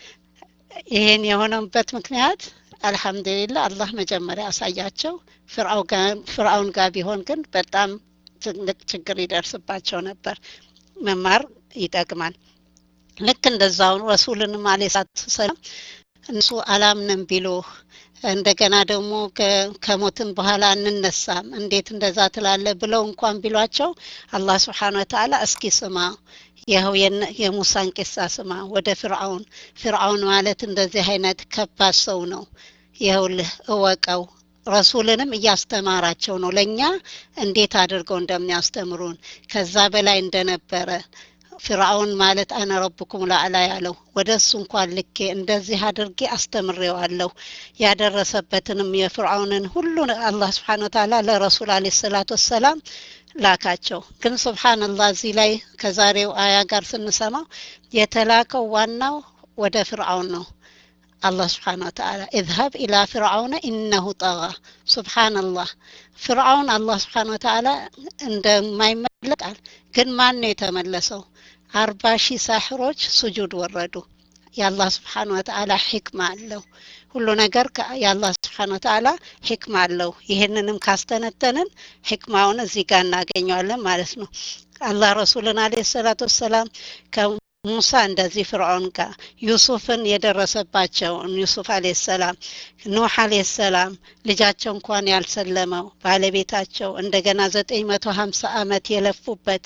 ይሄን የሆነበት ምክንያት አልሐምዱሊላ አላህ መጀመሪያ አሳያቸው። ፍርአውን ጋር ቢሆን ግን በጣም ትልቅ ችግር ይደርስባቸው ነበር። መማር ይጠቅማል። ልክ እንደዛው ረሱልንም አለ ሰላም እነሱ አላምንም ቢሉ እንደገና ደግሞ ከሞትን በኋላ እንነሳም እንዴት እንደዛ ትላለ ብለው እንኳን ቢሏቸው አላህ ስብሓን ወተዓላ እስኪ ስማ ይኸው የሙሳን ቂሳ ስማ ወደ ፍርዓውን ፍርዓውን ማለት እንደዚህ አይነት ከባድ ሰው ነው ይኸውልህ እወቀው ረሱልንም እያስተማራቸው ነው ለእኛ እንዴት አድርገው እንደሚያስተምሩን ከዛ በላይ እንደነበረ ፍርዓውን ማለት አነ ረብኩም ላዕላ ያለው ወደ እሱ እንኳን ልኬ እንደዚህ አድርጌ አስተምሬዋለሁ ያደረሰበትንም የፍርዓውንን ሁሉ አላህ ስብሓን ወተዓላ ለረሱል አለ ሰላት ወሰላም ላካቸው ግን ስብሓንላህ እዚህ ላይ ከዛሬው አያ ጋር ስንሰማው የተላከው ዋናው ወደ ፍርዓውን ነው አላህ ስብሓን ወተዓላ እዝሀብ ኢላ ፍርዓውነ ኢነሁ ጠጋ ስብሓንላህ ፍርዓውን አላህ ስብሓን ወተዓላ እንደማይመለቃል ግን ማን ነው የተመለሰው አርባ ሺህ ሳሕሮች ስጁድ ወረዱ የአላህ ስብሓን ወተዓላ ሕክማ አለው ሁሉ ነገር የአላህ ስብሓን ወተዓላ ሕክማ አለው ይህንንም ካስተነተንን ሕክማውን እዚህ ጋር እናገኘዋለን ማለት ነው አላህ ረሱልን አለ ሰላት ወሰላም ሙሳ እንደዚህ ፍርዖን ጋር ዩሱፍን የደረሰባቸውን ዩሱፍ አለ ሰላም ኑሕ አለ ሰላም ልጃቸው እንኳን ያልሰለመው ባለቤታቸው እንደገና ዘጠኝ መቶ ሀምሳ አመት የለፉበት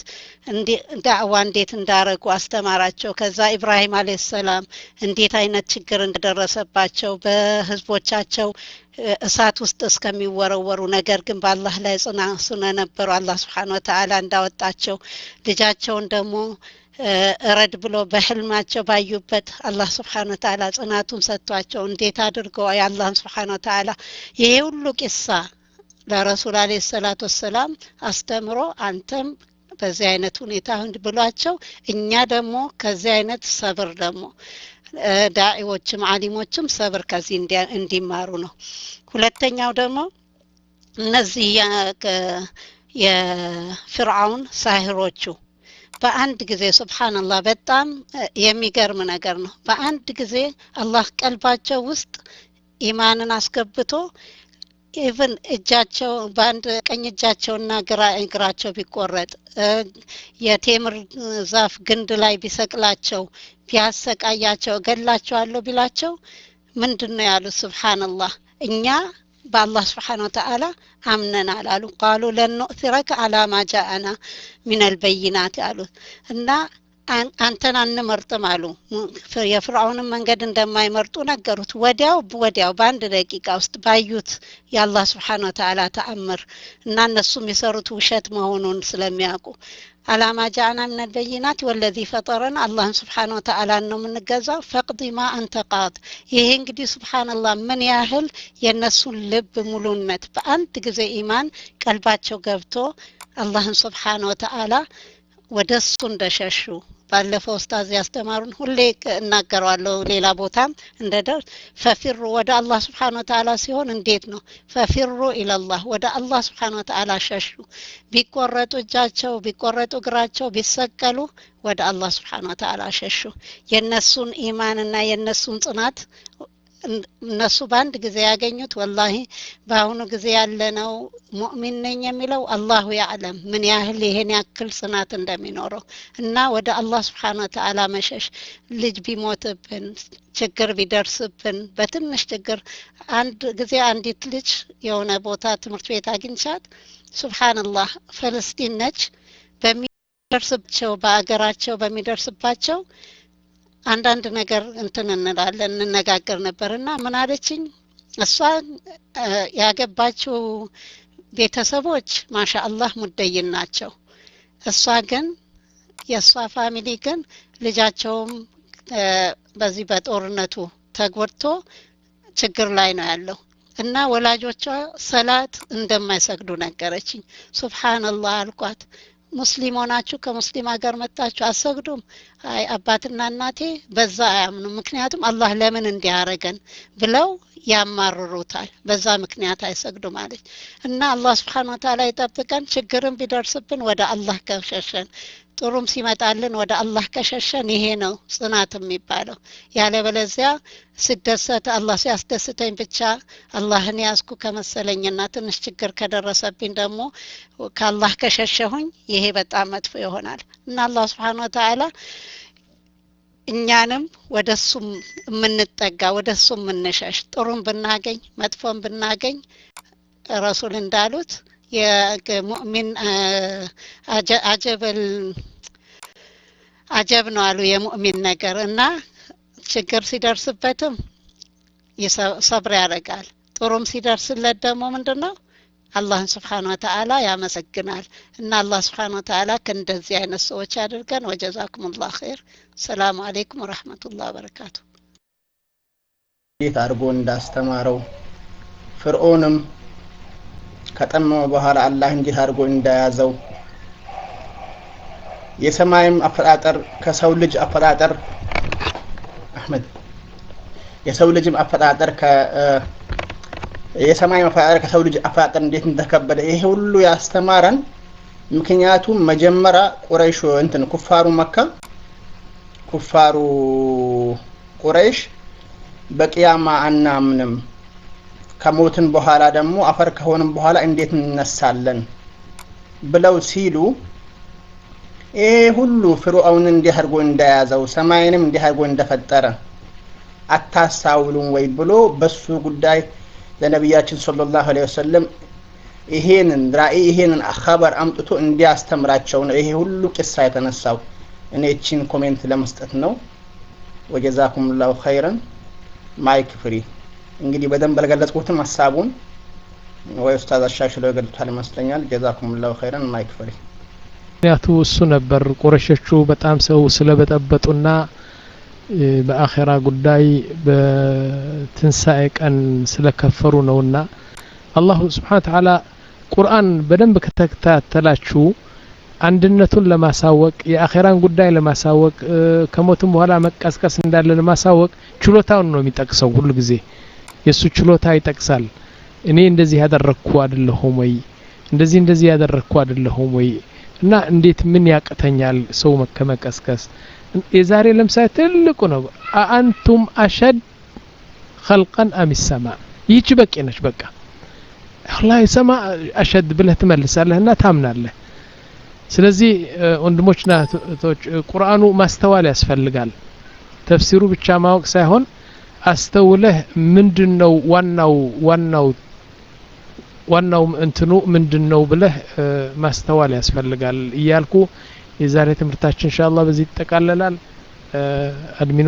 ዳዕዋ እንዴት እንዳረጉ አስተማራቸው ከዛ ኢብራሂም አለ ሰላም እንዴት አይነት ችግር እንደደረሰባቸው በህዝቦቻቸው እሳት ውስጥ እስከሚወረወሩ ነገር ግን በአላህ ላይ ጽና ስለነበሩ አላህ ስብሓን ወተዓላ እንዳወጣቸው ልጃቸውን ደግሞ እረድ ብሎ በህልማቸው ባዩበት አላህ ስብሓን ወተዓላ ጽናቱን ሰጥቷቸው እንዴት አድርገው የአላህን ስብሓን ወተዓላ ይሄ ሁሉ ቂሳ ለረሱል አለ ሰላት ወሰላም አስተምሮ አንተም በዚህ አይነት ሁኔታ ብሏቸው እኛ ደግሞ ከዚህ አይነት ሰብር ደግሞ ዳዒዎችም አሊሞችም ሰብር ከዚህ እንዲማሩ ነው ሁለተኛው ደግሞ እነዚህ የፍርዓውን ሳህሮቹ በአንድ ጊዜ ስብሓንላህ በጣም የሚገርም ነገር ነው በአንድ ጊዜ አላህ ቀልባቸው ውስጥ ኢማንን አስገብቶ ኢቭን እጃቸው በአንድ ቀኝ እጃቸውና ግራ እግራቸው ቢቆረጥ የቴምር ዛፍ ግንድ ላይ ቢሰቅላቸው ቢያሰቃያቸው እገላቸዋለሁ ቢላቸው ምንድን ነው ያሉት ስብሓንላህ እኛ በአላህ ስብሓን ወተአላ አምነናል አሉ ቃሉ ለን ኑእትረከ አላ ማ ጃአና ሚን አልበይናት አሉት እና አንተን አንመርጥም አሉ የፍርዓውንን መንገድ እንደማይመርጡ ነገሩት ወዲያው ወዲያው በአንድ ደቂቃ ውስጥ ባዩት የአላህ ስብሓን ወተአላ ተአምር እና እነሱም የሰሩት ውሸት መሆኑን ስለሚያውቁ አላማ ጃአና ምን አልበይናት ወለዚ ፈጠረን አላህን ስብሓን ወተአላን ነው የምንገዛው ፈቅዲ ማ አንተ ቃድ ይሄ እንግዲህ ስብሓንላህ ምን ያህል የእነሱን ልብ ሙሉነት በአንድ ጊዜ ኢማን ቀልባቸው ገብቶ አላህን ስብሓን ወተአላ ወደ እሱ እንደሸሹ ባለፈው ኡስታዝ ያስተማሩን ሁሌ እናገረዋለሁ ሌላ ቦታም እንደደርስ ፈፊሩ ወደ አላህ ስብሓን ወተአላ ሲሆን እንዴት ነው ፈፊሩ ኢለላህ ወደ አላህ ስብሓን ወተአላ ሸሹ ቢቆረጡ እጃቸው ቢቆረጡ እግራቸው ቢሰቀሉ ወደ አላህ ስብሓን ወተአላ ሸሹ የእነሱን ኢማንና የእነሱን ጽናት እነሱ በአንድ ጊዜ ያገኙት ወላሂ በአሁኑ ጊዜ ያለነው ሙእሚን ነኝ የሚለው አላሁ ያዕለም ምን ያህል ይሄን ያክል ጽናት እንደሚኖረው እና ወደ አላህ ስብሓን ወተአላ መሸሽ ልጅ ቢሞትብን ችግር ቢደርስብን በትንሽ ችግር አንድ ጊዜ አንዲት ልጅ የሆነ ቦታ ትምህርት ቤት አግኝቻት ሱብሓንላህ ፈለስጢን ነች በሚደርስባቸው በአገራቸው በሚደርስባቸው አንዳንድ ነገር እንትን እንላለን እንነጋገር ነበር እና ምን አለችኝ እሷ ያገባችው ቤተሰቦች ማሻ አላህ ሙደይን ናቸው እሷ ግን የእሷ ፋሚሊ ግን ልጃቸውም በዚህ በጦርነቱ ተጎድቶ ችግር ላይ ነው ያለው እና ወላጆቿ ሰላት እንደማይሰግዱ ነገረችኝ ሱብሓንላህ አልኳት ሙስሊም ሆናችሁ ከሙስሊም ሀገር መጣችሁ አሰግዱም አይ አባትና እናቴ በዛ አያምኑም ምክንያቱም አላህ ለምን እንዲያረገን ብለው ያማርሩታል በዛ ምክንያት አይሰግዱም አለች እና አላህ ስብሓን ወተላ ይጠብቀን ችግርም ቢደርስብን ወደ አላህ ከሸሸን ጥሩም ሲመጣልን ወደ አላህ ከሸሸን ይሄ ነው ጽናት የሚባለው ያለበለዚያ ስደሰት አላህ ሲያስደስተኝ ብቻ አላህን ያዝኩ ከመሰለኝና ትንሽ ችግር ከደረሰብኝ ደግሞ ከአላህ ከሸሸሁኝ ይሄ በጣም መጥፎ ይሆናል እና አላህ ስብሓን ወተላ እኛንም ወደ እሱ የምንጠጋ ወደ እሱ የምንሸሽ ጥሩም ብናገኝ መጥፎም ብናገኝ ረሱል እንዳሉት የሙእሚን አጀበል አጀብ ነው አሉ የሙእሚን ነገር እና ችግር ሲደርስበትም ሰብር ያደርጋል ጥሩም ሲደርስለት ደግሞ ምንድን ነው አላህን ስብሓን ወተአላ ያመሰግናል እና አላህ ስብሓን ወተአላ ከእንደዚህ አይነት ሰዎች አድርገን ወጀዛኩም ላ ኸይር ሰላሙ አሌይኩም ወረህመቱላህ በረካቱ እንዴት አድርጎ እንዳስተማረው ፍርዖንም ከጠመመ በኋላ አላህ እንዴት አድርጎ እንዳያዘው የሰማይም አፈጣጠር ከሰው ልጅ አፈጣጠር አህመድ የሰው ልጅም አፈጣጠር ከ የሰማይ አፈጣጠር ከሰው ልጅ አፈጣጠር እንዴት እንደከበደ ይሄ ሁሉ ያስተማረን ምክንያቱም መጀመሪያ ቁረይሽ እንትን ኩፋሩ መካ ኩፋሩ ቁረይሽ በቅያማ አናምንም ከሞትን በኋላ ደግሞ አፈር ከሆንም በኋላ እንዴት እንነሳለን ብለው ሲሉ ይሄ ሁሉ ፍርዖንን እንዲህ አድርጎ እንደያዘው ሰማይንም እንዲህ አድርጎ እንደፈጠረ አታሳውሉም ወይ ብሎ በሱ ጉዳይ ለነቢያችን ሰለላሁ ዐለይሂ ወሰለም ይሄንን ራእይ ይሄንን ኸበር አምጥቶ እንዲያስተምራቸው ነው ይሄ ሁሉ ቂሳ የተነሳው። እኔ እቺን ኮሜንት ለመስጠት ነው። ወጀዛኩም ላሁ ኸይረን። ማይክ ፍሪ። እንግዲህ በደንብ አልገለጽኩትም ሀሳቡን ወይ ኡስታዝ አሻሽለው ይገልጹታል ይመስለኛል። ጀዛኩም ላሁ ኸይረን። ማይክ ፍሪ። ምክንያቱ እሱ ነበር። ቁረሾቹ በጣም ሰው ስለበጠበጡና በአኼራ ጉዳይ በትንሣኤ ቀን ስለከፈሩ ነውና አላሁ ስብሓን ተዓላ ቁርአን በደንብ ከተከታተላችሁ አንድነቱን ለማሳወቅ የአኼራን ጉዳይ ለማሳወቅ ከሞትም በኋላ መቀስቀስ እንዳለ ለማሳወቅ ችሎታውን ነው የሚጠቅሰው ሁሉ ጊዜ የእሱ ችሎታ ይጠቅሳል እኔ እንደዚህ ያደረግኩ አይደለሁም ወይ እንደዚህ እንደዚህ ያደረግኩ አይደለሁም ወይ እና እንዴት ምን ያቅተኛል ሰው ከመቀስቀስ የዛሬ ለምሳሌ ትልቁ ነው አአንቱም አሸድ ኸልቀን አም ሰማ ይህች በቂ ነች በቃ ወላሂ ሰማ አሸድ ብለህ ትመልሳለህ እና ታምናለህ ስለዚህ ወንድሞችና እህቶች ቁርአኑ ማስተዋል ያስፈልጋል ተፍሲሩ ብቻ ማወቅ ሳይሆን አስተውለህ ምንድን ነው ዋናው ዋናው ዋናው እንትኑ ምንድን ነው ብለህ ማስተዋል ያስፈልጋል እያልኩ የዛሬ ትምህርታችን ኢንሻአላህ በዚህ ይጠቃለላል አድሚኖ